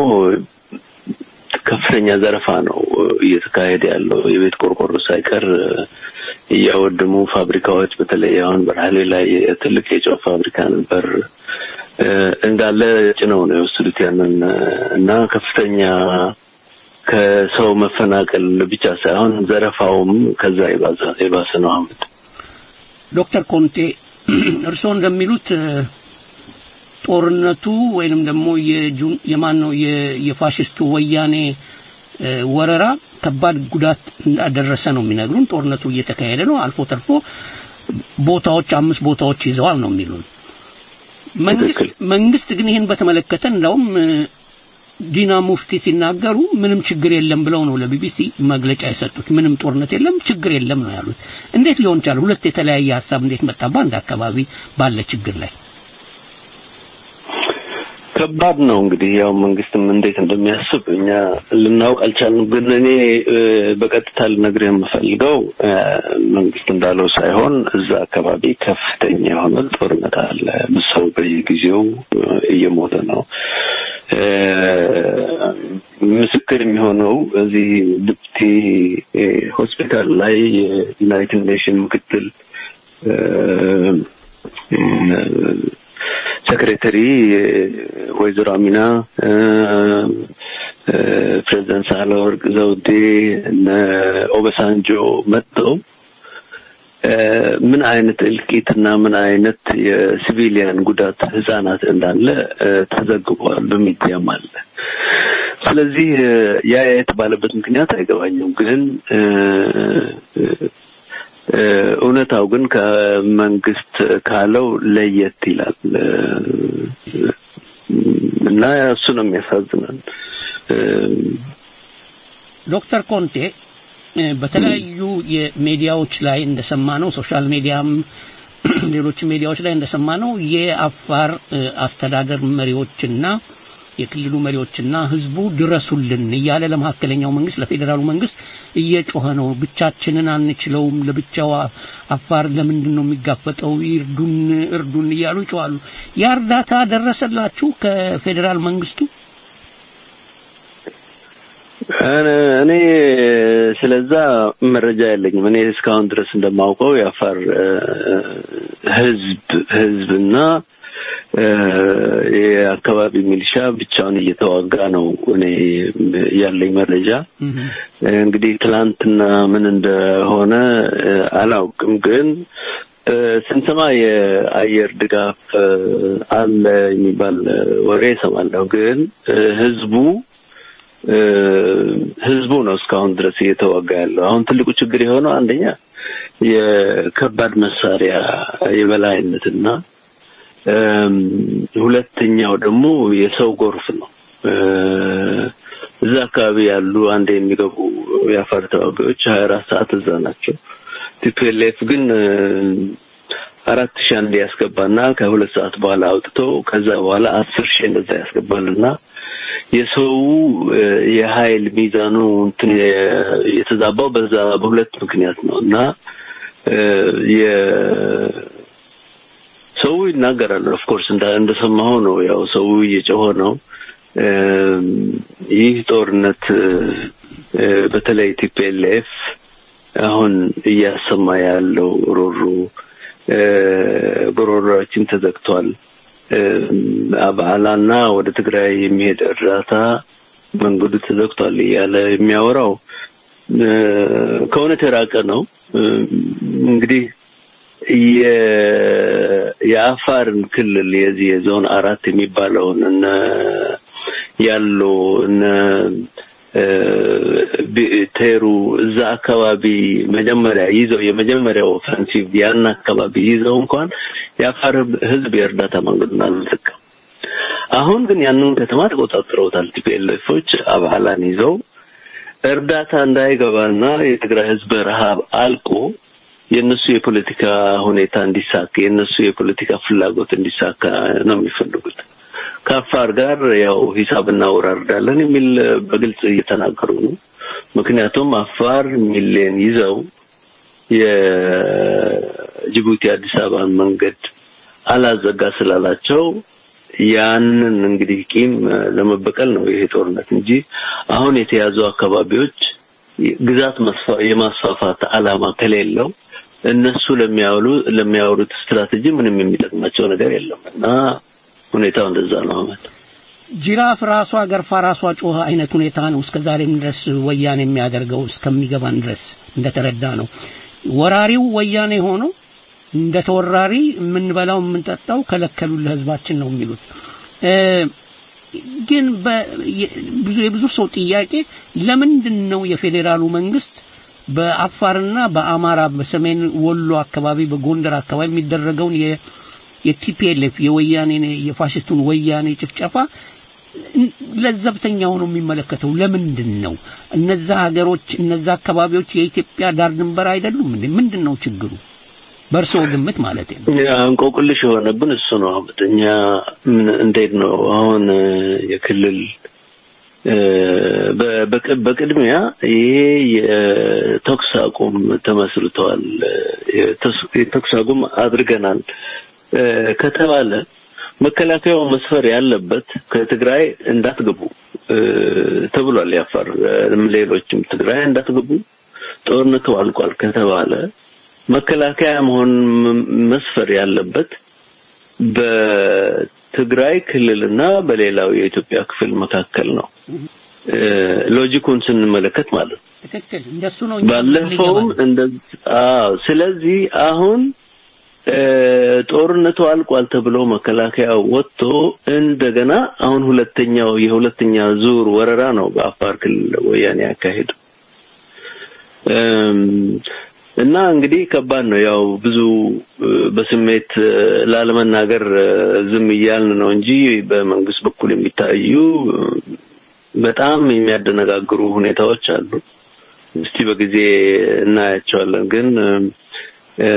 ከፍተኛ ዘረፋ ነው እ፣ እየተካሄደ ያለው የቤት ቆርቆሮ ሳይቀር እ፣ እያወደሙ ፋብሪካዎች በተለይ አሁን በራህሌ ላይ ትልቅ የጨው ፋብሪካ ነበር እ፣ እንዳለ ጭነው ነው የወሰዱት ያንን እ፣ እና ከፍተኛ ከሰው መፈናቀል ብቻ ሳይሆን ዘረፋውም ከዛ የባሰ የባሰ ነው አሁን ዶክተር ኮንቴ እርስዎ እንደሚሉት እ፣ ጦርነቱ ወይንም ደግሞ የጁን የማን ነው የ- የፋሽስቱ ወያኔ እ፣ ወረራ ከባድ ጉዳት እንዳደረሰ ነው የሚነግሩን። ጦርነቱ እየተካሄደ ነው። አልፎ ተርፎ ቦታዎች አምስት ቦታዎች ይዘዋል ነው የሚሉን። መንግስት ትክክል። መንግስት ግን ይህን በተመለከተ እንደውም እ፣ ዲና ሙፍቲ ሲናገሩ ምንም ችግር የለም ብለው ነው ለቢቢሲ መግለጫ የሰጡት። ምንም ጦርነት የለም፣ ችግር የለም ነው ያሉት። እንዴት ሊሆን ቻለ? ሁለት የተለያየ ሀሳብ እንዴት መጣ በአንድ አካባቢ ባለ ችግር ላይ? ከባድ ነው እንግዲህ ያው መንግስትም እንዴት እንደሚያስብ እኛ ልናውቅ አልቻልንም። ግን እኔ እ፣ በቀጥታ ልነግርህ የምፈልገው እ፣ መንግስት እንዳለው ሳይሆን እዛ አካባቢ ከፍተኛ የሆነ ጦርነት አለ። ሰው በየጊዜው እ፣ እየሞተ ነው። እ፣ ምስክር የሚሆነው እዚህ ድብቲ እ፣ ሆስፒታል ላይ የዩናይትድ ኔሽን ምክትል እ፣ ሴክሬተሪ ወይዘሮ አሚና እ፣ እ፣ ፕሬዚደንት ሳህለወርቅ ዘውዴ እነ ኦበሳንጆ መጥተው እ፣ ምን አይነት እልቂትና ምን አይነት የሲቪሊያን ጉዳት ህጻናት እንዳለ እ፣ ተዘግቧል፣ በሚዲያም አለ። ስለዚህ እ፣ ያ የተባለበት ምክንያት አይገባኝም። ግን እ፣ እ፣ እ፣ እውነታው ግን ከመንግስት ካለው ለየት ይላል እ፣ እና እሱ ነው የሚያሳዝነን። እ፣ ዶክተር ኮንቴ እ፣ በተለያዩ የሚዲያዎች ላይ እንደሰማነው ሶሻል ሚዲያም ሌሎች ሚዲያዎች ላይ እንደሰማነው የአፋር እ፣ አስተዳደር መሪዎችና የክልሉ መሪዎችና ህዝቡ ድረሱልን እያለ ለመካከለኛው መንግስት ለፌዴራሉ መንግስት እየጮኸ ነው። ብቻችንን አንችለውም፣ ለብቻው አ- አፋር ለምንድን ነው የሚጋፈጠው? ይርዱን፣ እርዱን እያሉ ይጮኻሉ። ያ እርዳታ ደረሰላችሁ ከፌዴራል መንግስቱ? እኔ ስለዛ መረጃ የለኝም። እኔ እስካሁን ድረስ እንደማውቀው የአፋር እ፣ ህዝብ ህዝብና እ፣ የአካባቢ ሚሊሻ ብቻውን እየተዋጋ ነው። እኔ ያለኝ መረጃ እንግዲህ ትላንትና ምን እንደሆነ እ፣ አላውቅም ግን እ፣ ስንሰማ የአየር ድጋፍ እ፣ አለ የሚባል እ፣ ወሬ እሰማለሁ። ግን እ፣ ህዝቡ እ፣ ህዝቡ ነው እስካሁን ድረስ እየተዋጋ ያለው። አሁን ትልቁ ችግር የሆነው አንደኛ የከባድ መሳሪያ የበላይነትና እም፣ ሁለተኛው ደግሞ የሰው ጎርፍ ነው። እ፣ እዛ አካባቢ ያሉ አንድ የሚገቡ የአፋር ተዋጊዎች ሀያ አራት ሰዓት እዛ ናቸው። ቲፒኤልኤፍ ግን እ፣ አራት ሺህ አንድ ያስገባና ከሁለት ሰዓት በኋላ አውጥቶ ከዛ በኋላ አስር ሺህ እንደዛ ያስገባልና የሰው እ፣ የኃይል ሚዛኑ እንትን የ- የተዛባው በዛ በሁለት ምክንያት ነው እና እ፣ የ- ሰው ይናገራል። ኦፍኮርስ እንደሰማሁ ነው። ያው ሰው እየጮኸ ነው። እም፣ ይህ ጦርነት እ፣ በተለይ ቲፒኤልኤፍ አሁን እያሰማ ያለው ሮሮ እ፣ ጉሮሮችን ተዘግቷል። እም፣ አብዓላና ወደ ትግራይ የሚሄድ እርዳታ መንገዱ ተዘግቷል እያለ የሚያወራው እ፣ ከእውነት የራቀ ነው። እ፣ እንግዲህ የ- የአፋርን ክልል የዚህ የዞን አራት የሚባለውን እነ ያሎ እነ እ፣ ቢ- ቴሩ እዛ አካባቢ መጀመሪያ ይዘው የመጀመሪያው ኦፈንሲቭ ያን አካባቢ ይዘው እንኳን የአፋር ሕዝብ የእርዳታ መንገዱን አልዘጋም። አሁን ግን ያንን ከተማ ተቆጣጥረውታል። ቲፒኤልኤፎች አባላን ይዘው እርዳታ እንዳይገባና የትግራይ ሕዝብ ረሃብ አልቆ የእነሱ የፖለቲካ ሁኔታ እንዲሳካ የእነሱ የፖለቲካ ፍላጎት እንዲሳካ ነው የሚፈልጉት። ከአፋር ጋር ያው ሂሳብ እናወራርዳለን የሚል በግልጽ እየተናገሩ ነው። ምክንያቱም አፋር ሚሊዮን ይዘው የጅቡቲ አዲስ አበባን መንገድ አላዘጋ ስላላቸው ያንን እንግዲህ ቂም ለመበቀል ነው ይሄ ጦርነት እንጂ አሁን የተያዙ አካባቢዎች ግዛት መስፋ- የማስፋፋት ዓላማ ከሌለው እነሱ ለሚያውሉ ለሚያወሩት ስትራቴጂ ምንም የሚጠቅማቸው ነገር የለም እና ሁኔታው እንደዛ ነው። አመት ጅራፍ ራሷ ገርፋ ራሷ ጮኸ አይነት ሁኔታ ነው እስከ ዛሬም ድረስ ወያኔ የሚያደርገው እስከሚገባን ድረስ እንደተረዳ ነው። ወራሪው ወያኔ ሆኖ እንደ ተወራሪ የምንበላው የምንጠጣው ከለከሉን ለህዝባችን ነው የሚሉት እ፣ ግን በ- የ- ብዙ የብዙ ሰው ጥያቄ ለምንድን ነው የፌዴራሉ መንግስት በአፋርና በአማራ በሰሜን ወሎ አካባቢ በጎንደር አካባቢ የሚደረገውን የ የቲፒኤልኤፍ የወያኔ የፋሽስቱን ወያኔ ጭፍጨፋ ለዘብተኛ ሆኖ የሚመለከተው ለምንድን ነው? እነዛ ሀገሮች እነዛ አካባቢዎች የኢትዮጵያ ዳር ድንበር አይደሉም እንዴ? ምንድን ነው ችግሩ? በእርስዎ ግምት ማለት ነው። እንቆቅልሽ የሆነብን እሱ ነው። አመት እኛ ምን እንዴት ነው አሁን እ፣ የክልል እ፣ በ- በቅ- በቅድሚያ ይሄ የተኩስ አቁም ተመስርተዋል፣ እ፣ የተስ- የተኩስ አቁም አድርገናል እ፣ ከተባለ መከላከያው መስፈር ያለበት ከትግራይ እንዳትገቡ እ፣ ተብሏል። ያፋር እ፣ ሌሎችም ትግራይ እንዳትገቡ ጦርነቱ አልቋል ከተባለ መከላከያ መሆን ም- መስፈር ያለበት በትግራይ ክልልና በሌላው የኢትዮጵያ ክፍል መካከል ነው። እ፣ ሎጂኩን ስንመለከት ማለት ነው። ትክክል፣ እንደሱ ነው። እኛ ባለፈውም ሊገባን። እንደ አዎ። ስለዚህ አሁን እ፣ ጦርነቱ አልቋል ተብሎ መከላከያ ወጥቶ እንደገና አሁን ሁለተኛው የሁለተኛ ዙር ወረራ ነው በአፋር ክልል ወያኔ ያካሄዱ እም፣ እና እንግዲህ ከባድ ነው። ያው ብዙ እ፣ በስሜት እ፣ ላለመናገር እ፣ ዝም እያልን ነው እንጂ በመንግስት በኩል የሚታዩ እ፣ በጣም የሚያደነጋግሩ ሁኔታዎች አሉ። እስቲ በጊዜ እናያቸዋለን። ግን እ፣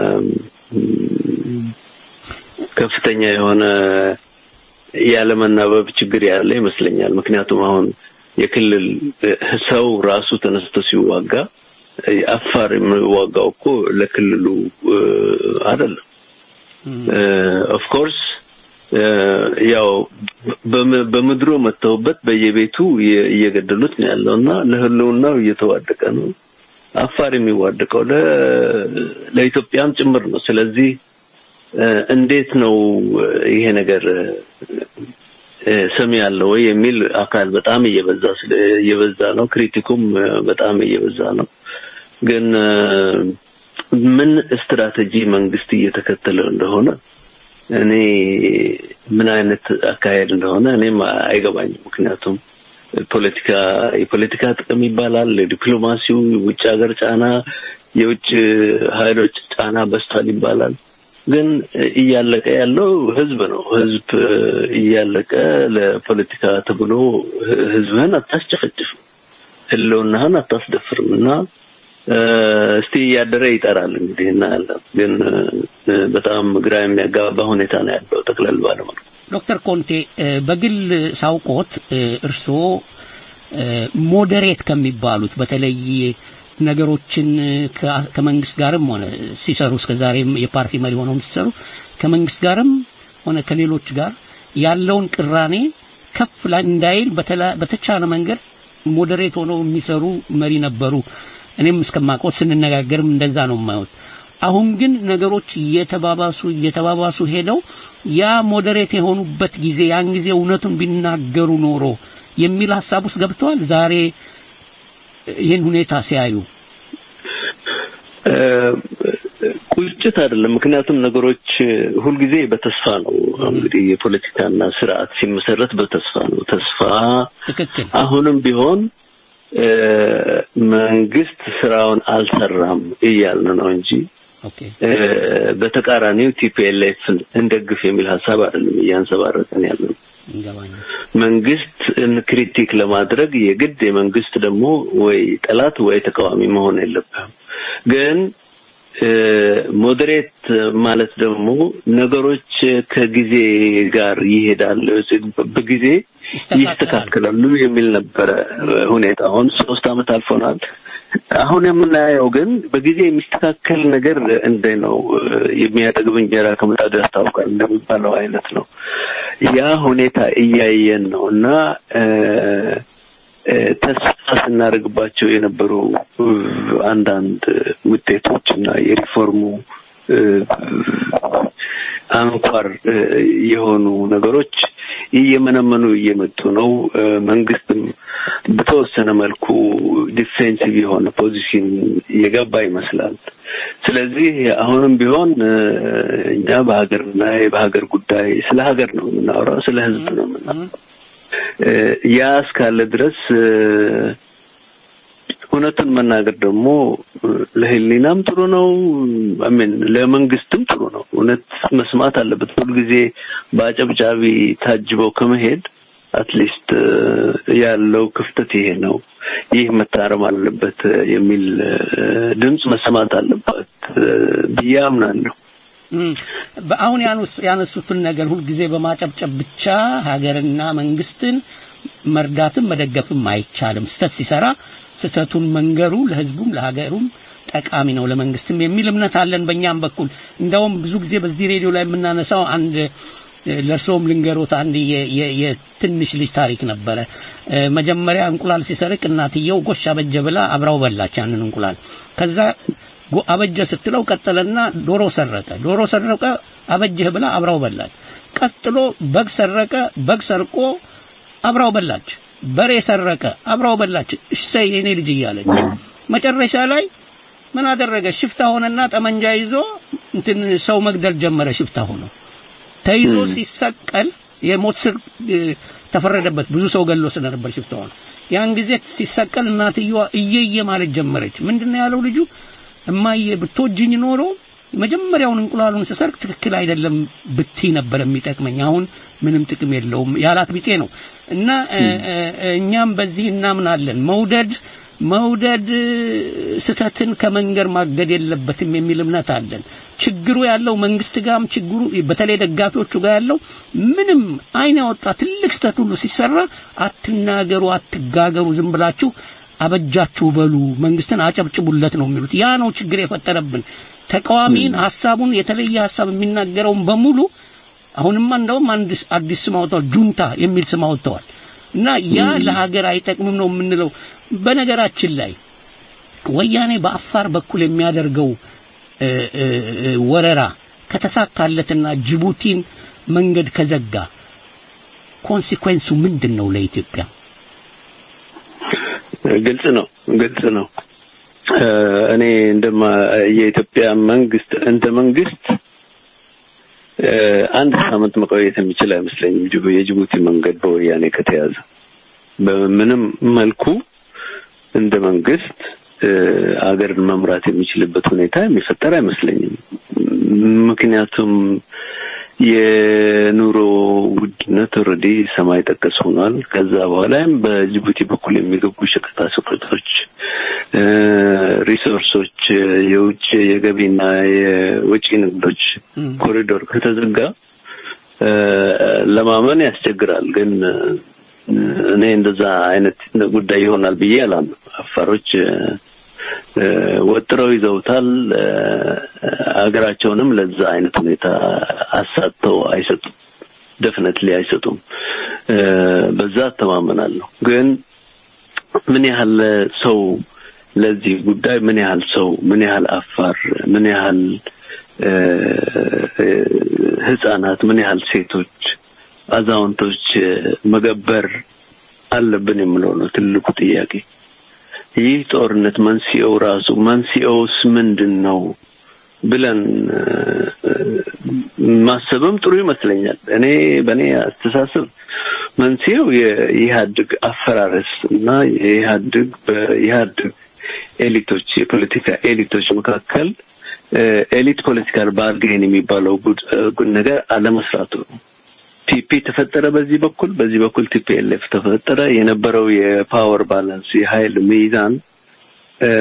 እም፣ ከፍተኛ የሆነ ያለመናበብ ችግር ያለ ይመስለኛል። ምክንያቱም አሁን የክልል እ፣ ሰው ራሱ ተነስቶ ሲዋጋ እ፣ አፋር የሚዋጋው እኮ ለክልሉ እ፣ አይደለም። ኦፍ ኮርስ ያው በም- በምድሩ መተውበት በየቤቱ እየ- እየገደሉት ነው ያለው እና ለህልውናው እየተዋደቀ ነው። አፋር የሚዋደቀው ለ- ለኢትዮጵያም ጭምር ነው። ስለዚህ እ፣ እንዴት ነው እ፣ ይሄ ነገር እ፣ ሰሚ ያለው ወይ የሚል አካል በጣም እየበዛ ስለ- እየበዛ ነው። ክሪቲኩም እ፣ በጣም እየበዛ ነው። ግን እ፣ ምን ስትራቴጂ መንግስት እየተከተለ እንደሆነ እኔ ምን አይነት አካሄድ እንደሆነ እኔም አይገባኝም። ምክንያቱም ፖለቲካ የፖለቲካ ጥቅም ይባላል፣ ዲፕሎማሲው፣ የውጭ ሀገር ጫና፣ የውጭ ኃይሎች ጫና በስቷል ይባላል። ግን እያለቀ ያለው ህዝብ ነው። ህዝብ እያለቀ ለፖለቲካ ተብሎ ህዝብህን አታስጨፈጭፍም፣ ህልውናህን አታስደፍርም እና እ፣ እስቲ እያደረ ይጠራል እንግዲህ እናያለን። ግን እ፣ በጣም ግራ የሚያጋባ ሁኔታ ነው ያለው ጠቅለል ባለመልኩ። ዶክተር ኮንቴ እ፣ በግል ሳውቆት እ፣ እርስዎ እ፣ ሞዴሬት ከሚባሉት በተለይ ነገሮችን ከ- ከመንግስት ጋርም ሆነ ሲሰሩ እስከዛሬም የፓርቲ መሪ ሆነው ሲሰሩ ከመንግስት ጋርም ሆነ ከሌሎች ጋር ያለውን ቅራኔ ከፍ ላይ እንዳይል በተላ- በተቻለ መንገድ ሞዴሬት ሆነው የሚሰሩ መሪ ነበሩ። እኔም እስከማውቀው ስንነጋገርም እንደዛ ነው የማየው። አሁን ግን ነገሮች እየተባባሱ እየተባባሱ ሄደው ያ ሞዴሬት የሆኑበት ጊዜ ያን ጊዜ እውነቱን ቢናገሩ ኖሮ የሚል ሀሳብ ውስጥ ገብተዋል። ዛሬ ይህን ሁኔታ ሲያዩ እ፣ ቁጭት አይደለም። ምክንያቱም ነገሮች ሁልጊዜ በተስፋ ነው። እንግዲህ የፖለቲካና ስርዓት ሲመሰረት በተስፋ ነው። ተስፋ ትክክል አሁንም ቢሆን እ፣ መንግስት ስራውን አልሰራም እያልን ነው እንጂ ኦኬ እ፣ በተቃራኒው ቲፒኤልኤፍን እንደግፍ የሚል ሀሳብ አይደለም እያንጸባረቅን ያለ ነው። ይገባኛል መንግስት ክሪቲክ ለማድረግ የግድ የመንግስት ደግሞ ወይ ጠላት ወይ ተቃዋሚ መሆን የለብህም። ግን ሞዴሬት ማለት ደግሞ ነገሮች ከጊዜ ጋር ይሄዳል፣ በጊዜ ይስተካከላል። ይስተካከላሉ የሚል ነበረ ሁኔታ። አሁን ሶስት አመት አልፎናል። አሁን የምናየው ግን በጊዜ የሚስተካከል ነገር እንደ ነው የሚያጠግብ እንጀራ ከምጣዱ ያስታውቃል እንደሚባለው አይነት ነው። ያ ሁኔታ እያየን ነው እና እ፣ እ፣ ተስፋ ስናደርግባቸው የነበሩ እ፣ አንዳንድ ውጤቶች እና የሪፎርሙ እ፣ አንኳር እ፣ የሆኑ ነገሮች እየመነመኑ እየመጡ ነው። እ፣ መንግስትም በተወሰነ መልኩ ዲፌንሲቭ የሆነ ፖዚሽን እየገባ ይመስላል። ስለዚህ አሁንም ቢሆን እ፣ እኛ በሀገርና በሀገር ጉዳይ ስለ ሀገር ነው የምናወራው፣ ስለ ህዝብ ነው የምናወራው። እ፣ ያ እስካለ ድረስ እ፣ እውነቱን መናገር ደግሞ እ፣ ለህሊናም ጥሩ ነው። አሜን ለመንግስትም ጥሩ ነው። እውነት መስማት አለበት። ሁልጊዜ በአጨብጫቢ ታጅበው ከመሄድ አትሊስት ያለው ክፍተት ይሄ ነው፣ ይህ መታረም አለበት የሚል እ፣ ድምፅ መሰማት አለበት እ፣ ብዬ አምናለሁ። እም፣ በአሁን ያኑስ- ያነሱትን ነገር ሁልጊዜ በማጨብጨብ ብቻ ሀገርና መንግስትን መርዳትም መደገፍም አይቻልም። ስህተት ሲሰራ ስህተቱን መንገሩ ለህዝቡም ለሀገሩም ጠቃሚ ነው፣ ለመንግስትም የሚል እምነት አለን በእኛም በኩል። እንደውም ብዙ ጊዜ በዚህ ሬዲዮ ላይ የምናነሳው አንድ እ፣ ለእርስዎም ልንገሮት አንድ የ- የ- የትንሽ ልጅ ታሪክ ነበረ። እ፣ መጀመሪያ እንቁላል ሲሰርቅ እናትየው ጎሽ አበጀ ብላ አብራው በላች ያንን እንቁላል። ከዛ ጎ- አበጀ ስትለው ቀጠለና ዶሮ ሰረቀ። ዶሮ ሰረቀ አበጀህ ብላ አብራው በላች። ቀጥሎ በግ ሰረቀ። በግ ሰርቆ አብራው በላች። በሬ ሰረቀ አብራው በላች። እሰይ የኔ ልጅ እያለች መጨረሻ ላይ ምን አደረገ? ሽፍታ ሆነና ጠመንጃ ይዞ እንትን ሰው መግደል ጀመረ። ሽፍታ ሆኖ ተይዞ ሲሰቀል የሞት ስር እ፣ ተፈረደበት። ብዙ ሰው ገሎ ስለነበር ሽፍታ ሆኖ ያን ጊዜ ሲሰቀል እናትየዋ እየየ ማለት ጀመረች። ምንድነው ያለው ልጁ? እማዬ ብትወጂኝ ኖሮ መጀመሪያውን እንቁላሉን ስሰርቅ ትክክል አይደለም ብትይ ነበር የሚጠቅመኝ። አሁን ምንም ጥቅም የለውም ያላት ቢጤ ነው። እና እ፣ እ፣ እኛም በዚህ እናምናለን። መውደድ መውደድ እ፣ ስህተትን ከመንገር ማገድ የለበትም የሚል እምነት አለን። ችግሩ ያለው መንግስት ጋርም ችግሩ በተለይ ደጋፊዎቹ ጋር ያለው ምንም አይን ያወጣ ትልቅ ስህተት ሁሉ ሲሰራ አትናገሩ፣ አትጋገሩ፣ ዝም ብላችሁ አበጃችሁ በሉ፣ መንግስትን አጨብጭቡለት ነው የሚሉት። ያ ነው ችግር የፈጠረብን። ተቃዋሚን ሀሳቡን የተለየ ሀሳብ የሚናገረውን በሙሉ አሁንማ እንደውም አንድ አዲስ ስም አውጥተዋል፣ ጁንታ የሚል ስም አውጥተዋል። እና ያ ለሀገር አይጠቅምም ነው የምንለው። በነገራችን ላይ ወያኔ በአፋር በኩል የሚያደርገው እ፣ እ፣ እ፣ ወረራ ከተሳካለትና ጅቡቲን መንገድ ከዘጋ ኮንሲኩዌንሱ ምንድን ነው ለኢትዮጵያ? ግልጽ ነው፣ ግልጽ ነው። እ፣ እኔ እንደማ የኢትዮጵያ መንግስት እንደ መንግስት እ፣ አንድ ሳምንት መቆየት የሚችል አይመስለኝም። ጅቡ- የጅቡቲ መንገድ በወያኔ ከተያዘ በምንም መልኩ እንደ መንግስት እ፣ አገርን መምራት የሚችልበት ሁኔታ የሚፈጠር አይመስለኝም። ምክንያቱም የኑሮ ውድነት ኦልሬዲ ሰማይ ጠቀስ ሆኗል። ከዛ በኋላም በጅቡቲ በኩል የሚገቡ ሸቀጣ ሸቀጦች፣ እ፣ ሪሶርሶች፣ የውጭ የገቢና የወጪ ንግዶች ኮሪዶር ከተዘጋ እ፣ ለማመን ያስቸግራል። ግን እ፣ እኔ እንደዛ አይነት ጉዳይ ይሆናል ብዬ አላምንም። አፋሮች እ፣ እ፣ ወጥረው ይዘውታል። እ፣ ሀገራቸውንም ለዛ አይነት ሁኔታ አሳተው አይሰጡም። ደፍነትሊ አይሰጡም። እ፣ በዛ እተማመናለሁ። ግን ምን ያህል ሰው ለዚህ ጉዳይ ምን ያህል ሰው ምን ያህል አፋር ምን ያህል እ፣ እ፣ ህጻናት ምን ያህል ሴቶች አዛውንቶች እ፣ መገበር አለብን የምለው ነው ትልቁ ጥያቄ። ይህ ጦርነት መንስኤው ራሱ መንስኤውስ ምንድን ነው ብለን እ፣ እ፣ ማሰብም ጥሩ ይመስለኛል። እኔ በእኔ አስተሳሰብ መንስኤው የኢህአዴግ አፈራረስ እና የኢህአዴግ በኢህአዴግ ኤሊቶች የፖለቲካ ኤሊቶች መካከል እ፣ ኤሊት ፖለቲካል ባርጌን የሚባለው ጉድ እ፣ ጉድ ነገር አለመስራቱ ነው። ቲፒ ተፈጠረ በዚህ በኩል በዚህ በኩል ቲፒኤልኤፍ ተፈጠረ። የነበረው የፓወር ባላንስ የኃይል ሚዛን እ፣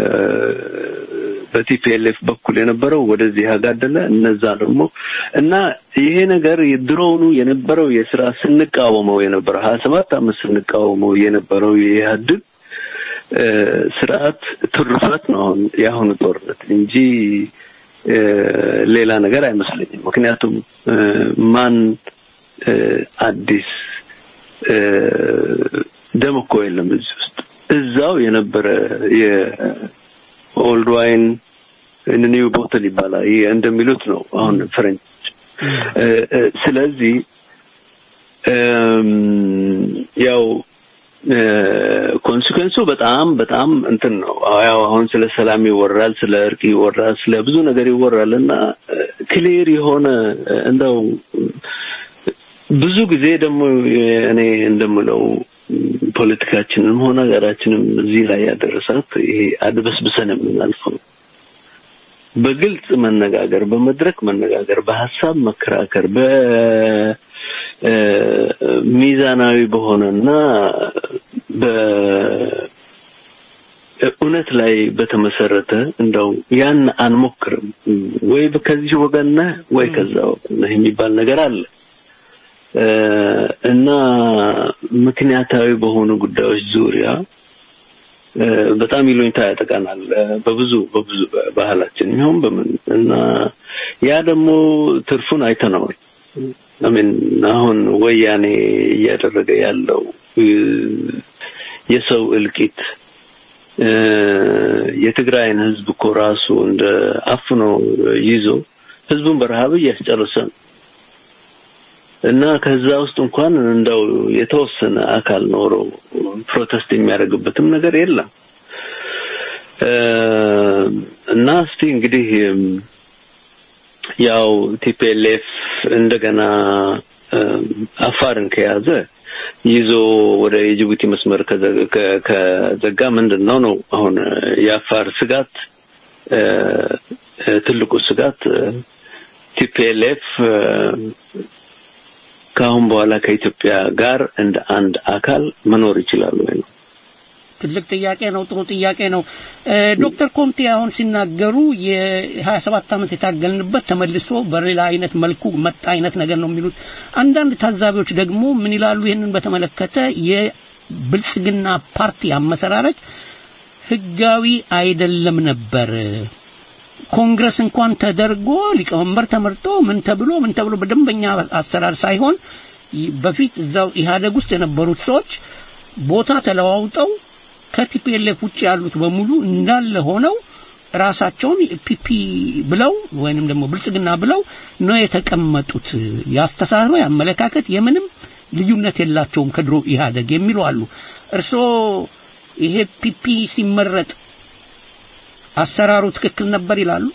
በቲፒኤልኤፍ በኩል የነበረው ወደዚህ ያጋደለ እነዛ ደግሞ እና ይሄ ነገር ድሮውኑ የነበረው የስራ ስንቃወመው የነበረው ሀያ ሰባት አመት ስንቃወመው የነበረው የኢህአዴግ እ፣ ስርዓት ትሩፋት ነው አሁን የአሁኑ ጦርነት እንጂ እ፣ ሌላ ነገር አይመስለኝም። ምክንያቱም እ፣ ማን እ፣ አዲስ እ፣ ደም እኮ የለም እዚህ ውስጥ እዛው የነበረ የኦልድ ዋይን ኒው ቦትል ይባላል ይሄ እንደሚሉት ነው አሁን ፍሬንች እ፣ እ፣ ስለዚህ እም፣ ያው ኮንሲኩዌንሱ በጣም በጣም እንትን ነው። ያው አሁን ስለ ሰላም ይወራል፣ ስለ እርቅ ይወራል፣ ስለ ብዙ ነገር ይወራል እና ክሊር የሆነ እ፣ እንደው ብዙ ጊዜ ደግሞ እኔ እንደምለው ፖለቲካችንም ሆነ ሀገራችንም እዚህ ላይ ያደረሳት ይሄ አድበስብሰን የምናልፈው በግልጽ መነጋገር፣ በመድረክ መነጋገር፣ በሀሳብ መከራከር፣ በ እ፣ ሚዛናዊ በሆነና በ እውነት ላይ በተመሰረተ እንደው ያን አንሞክርም ወይ ከዚህ ወገን ነህ ወይ ከዛ ወገን ነህ የሚባል ነገር አለ እ፣ እና ምክንያታዊ በሆኑ ጉዳዮች ዙሪያ እ፣ በጣም ይሉኝታ ያጠቃናል እ፣ በብዙ በብዙ ባህላችን ይሁን በምን እና ያ ደግሞ ትርፉን አይተነዋል። አሜን አሁን ወያኔ እያደረገ ያለው እ፣ የሰው እልቂት እ፣ የትግራይን ሕዝብ እኮ ራሱ እንደ አፍኖ ይዞ ሕዝቡን በረሃብ እያስጨረሰ ነው እና ከዛ ውስጥ እንኳን እንደው የተወሰነ አካል ኖሮ ፕሮቴስት የሚያደርግበትም ነገር የለም እ፣ እና እስቲ እንግዲህ እም፣ ያው ቲፒኤልኤፍ እንደገና እም፣ አፋርን ከያዘ ይዞ ወደ የጅቡቲ መስመር ከዘ- ከ- ከዘጋ ምንድን ነው ነው አሁን እ፣ የአፋር ስጋት እ፣ እ፣ ትልቁ ስጋት ቲፒኤልኤፍ ከአሁን በኋላ ከኢትዮጵያ ጋር እንደ አንድ አካል መኖር ይችላሉ ወይ ነው። ትልቅ ጥያቄ ነው። ጥሩ ጥያቄ ነው። እ፣ ዶክተር ኮንቴ አሁን ሲናገሩ የሀያ ሰባት ዓመት የታገልንበት ተመልሶ በሌላ አይነት መልኩ መጣ አይነት ነገር ነው የሚሉት። አንዳንድ ታዛቢዎች ደግሞ ምን ይላሉ? ይህንን በተመለከተ የብልጽግና ፓርቲ አመሰራረች ህጋዊ አይደለም ነበር። ኮንግረስ እንኳን ተደርጎ ሊቀመንበር ተመርጦ ምን ተብሎ ምን ተብሎ በደንበኛ አሰራር ሳይሆን ይ- በፊት እዛው ኢህአደግ ውስጥ የነበሩት ሰዎች ቦታ ተለዋውጠው ከቲፒኤልኤፍ ውጭ ያሉት በሙሉ እንዳለ ሆነው ራሳቸውን ፒፒ ብለው ወይንም ደግሞ ብልጽግና ብለው ነው የተቀመጡት። የአስተሳሰብ የአመለካከት የምንም ልዩነት የላቸውም ከድሮ ኢህአደግ የሚሉ አሉ። እርስዎ ይሄ ፒፒ ሲመረጥ አሰራሩ ትክክል ነበር ይላሉ?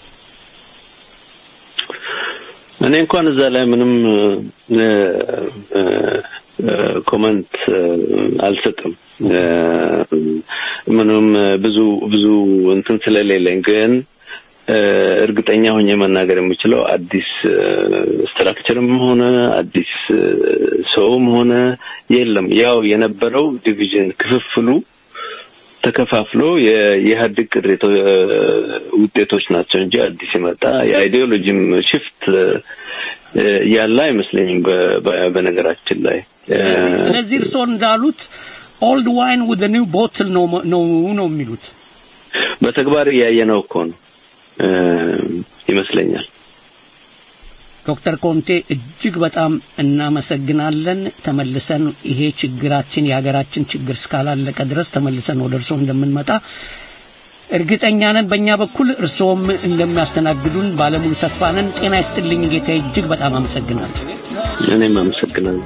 እኔ እንኳን እዛ ላይ ምንም እ፣ እ፣ እ፣ ኮመንት እ፣ አልሰጥም እ፣ ምንም ብዙ ብዙ እንትን ስለሌለኝ ግን እ፣ እርግጠኛ ሆኜ መናገር የምችለው አዲስ እ፣ ስትራክቸርም ሆነ አዲስ እ፣ ሰውም ሆነ የለም። ያው የነበረው ዲቪዥን ክፍፍሉ ተከፋፍሎ የኢህአዴግ ቅሬታ እ፣ ውጤቶች ናቸው እንጂ አዲስ የመጣ የአይዲዮሎጂም ሽፍት እ፣ ያለ አይመስለኝም። በ- በ- በነገራችን ላይ እ፣ ስለዚህ እርስዎ እንዳሉት ኦልድ ዋይን ውድ ኒው ቦትል ነው ነው ነው የሚሉት። በተግባር እያየነው እኮ ነው እ፣ ይመስለኛል። ዶክተር ኮንቴ እጅግ በጣም እናመሰግናለን። ተመልሰን ይሄ ችግራችን የሀገራችን ችግር እስካላለቀ ድረስ ተመልሰን ወደ እርስዎ እንደምንመጣ እርግጠኛ ነን። በእኛ በኩል እርስዎም እንደሚያስተናግዱን ባለሙሉ ተስፋ ነን። ጤና ይስጥልኝ ጌታዬ፣ እጅግ በጣም አመሰግናለሁ። እኔም አመሰግናለሁ።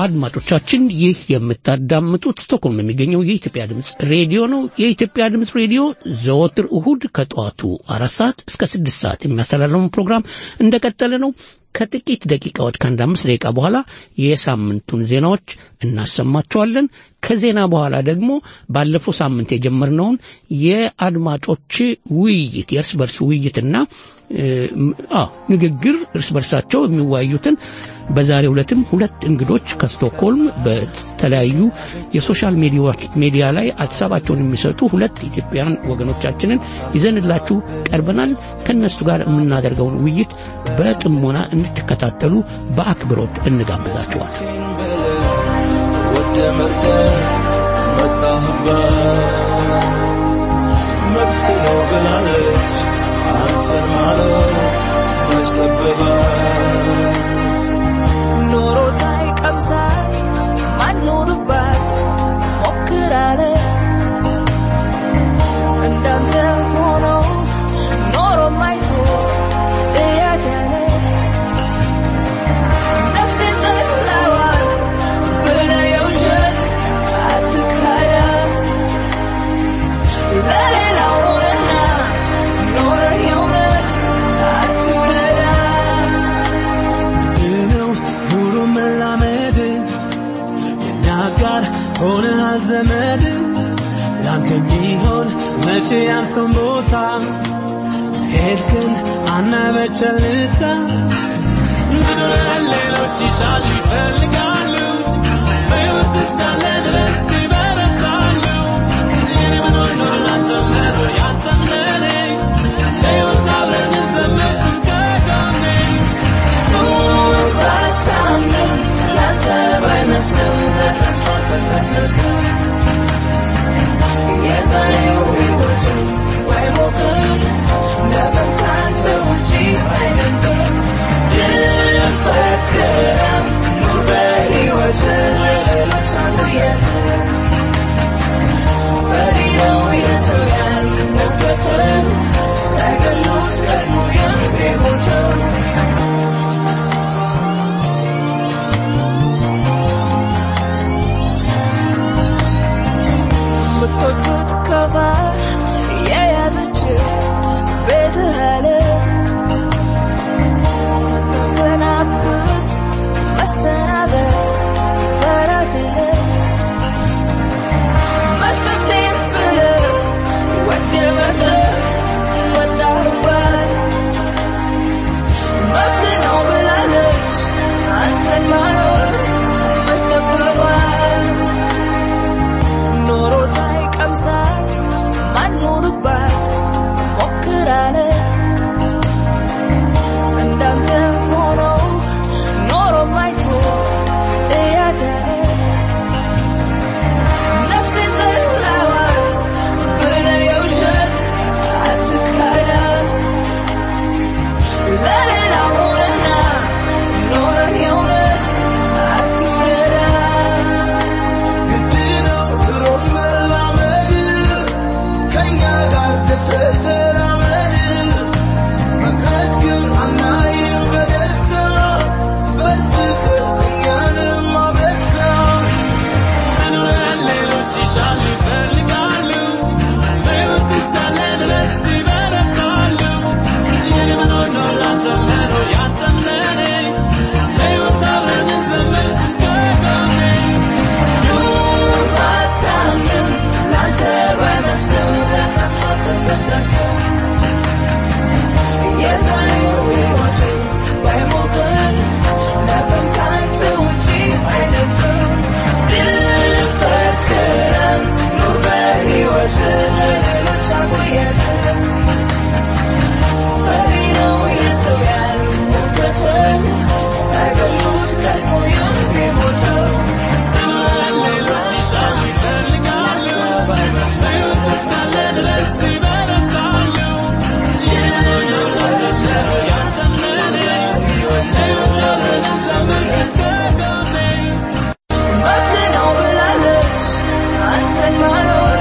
አድማጮቻችን ይህ የምታዳምጡት ስቶክሆልም የሚገኘው የኢትዮጵያ ድምፅ ሬዲዮ ነው። የኢትዮጵያ ድምፅ ሬዲዮ ዘወትር እሁድ ከጠዋቱ አራት ሰዓት እስከ ስድስት ሰዓት የሚያስተላለፈውን ፕሮግራም እንደቀጠለ ነው። ከጥቂት ደቂቃዎች ከአንድ አምስት ደቂቃ በኋላ የሳምንቱን ዜናዎች እናሰማቸዋለን። ከዜና በኋላ ደግሞ ባለፈው ሳምንት የጀመርነውን የአድማጮች ውይይት የእርስ በርስ ውይይትና አዎ ንግግር እርስ በርሳቸው የሚወያዩትን በዛሬው ዕለትም ሁለት እንግዶች ከስቶክሆልም በተለያዩ የሶሻል ሚዲያ ላይ ሀሳባቸውን የሚሰጡ ሁለት ኢትዮጵያውያን ወገኖቻችንን ይዘንላችሁ ቀርበናል። ከእነሱ ጋር የምናደርገውን ውይይት በጥሞና እንድትከታተሉ በአክብሮት እንጋብዛችኋል። ወደ መርጠህ መጣህበት መብት ነው ብላለች አንተን ማለት መስጠበባት ኖሮ ሳይቀምሳት ማኖርባት ሞክራለ እንዳንተ ሆኖ ኖሮ ማይቶ እያተነ ነፍሴን ጠላዋት ብለ የውሸት አትካዳት ለሌላው ሆነና ኖረ የእውነት አትውደዳት ነው ኑሮ መላመድ የኛ ጋር ሆነሃል ዘመድ ላንተ የሚሆን መቼ ያንሰውን ቦታ ሄድክን አናበቸልታ መኖርን ሌሎች ይሻሉ ይፈልጋሉ በሕይወት እስካለ ድረስ ይበረታሉ የኔ መኖር ነው ላንተ መኖር ያንተም ለኔ ለሕይወት አብረን እንዘምር ከጎኔ Second lose, get more young people too. ምትወዱት ከፋ የያዘች ቤትህ አለ ስትሰናብት መሰናበት በራስ መስመምቴን ብለህ ወደ መጠህ ወጣህባት መብት ነው ብላለች አንተን ማኖር መስጠበባት ኖሮ ሳይቀምሳት ማኖርባት ሞክራለ እንዳንተ ሆኖ ኖሮ ማይቶ እያተረ ነፍሴን ጠላዋት ብለ የውሸት አትካዳት ለሌላ ሆነና ኖረ የእውነት አትውደዳት መኖርን ሌሎች ይሻሉ ይፈልጋሉ በሕይወት እስካለ ድረስ ይበረታሉ የኔ መኖር ነው ላንተ መኖር ያንተም ለኔ ለሕይወት አብረን እንዘምር ከጎኔ ባታምንም ላንተ ባይመስልም ለነፍሷ ተፈጠርከው የዛሬው ሕይወቴ ባይሞቅም ነገም ካንተ ውጪ አይደለም ድል ፈክረን ኑር በሕይወት ለሌሎች አቆየተን ፈሪ ነው የሰው ያህል ውበትን ሳይገሉት ቀድሞ የሚሞተው መኖርን ሌሎች ይሻሉ ይፈልጋሉ በሕይወት እስካለ ድረስ ይበረታሉ የኔ መኖር ነው ላንተ መኖር ያንተም ለኔ ለሕይወት አብረን እንዘምር ከጎኔ መብት ነው ብላለች አንተን ማኖር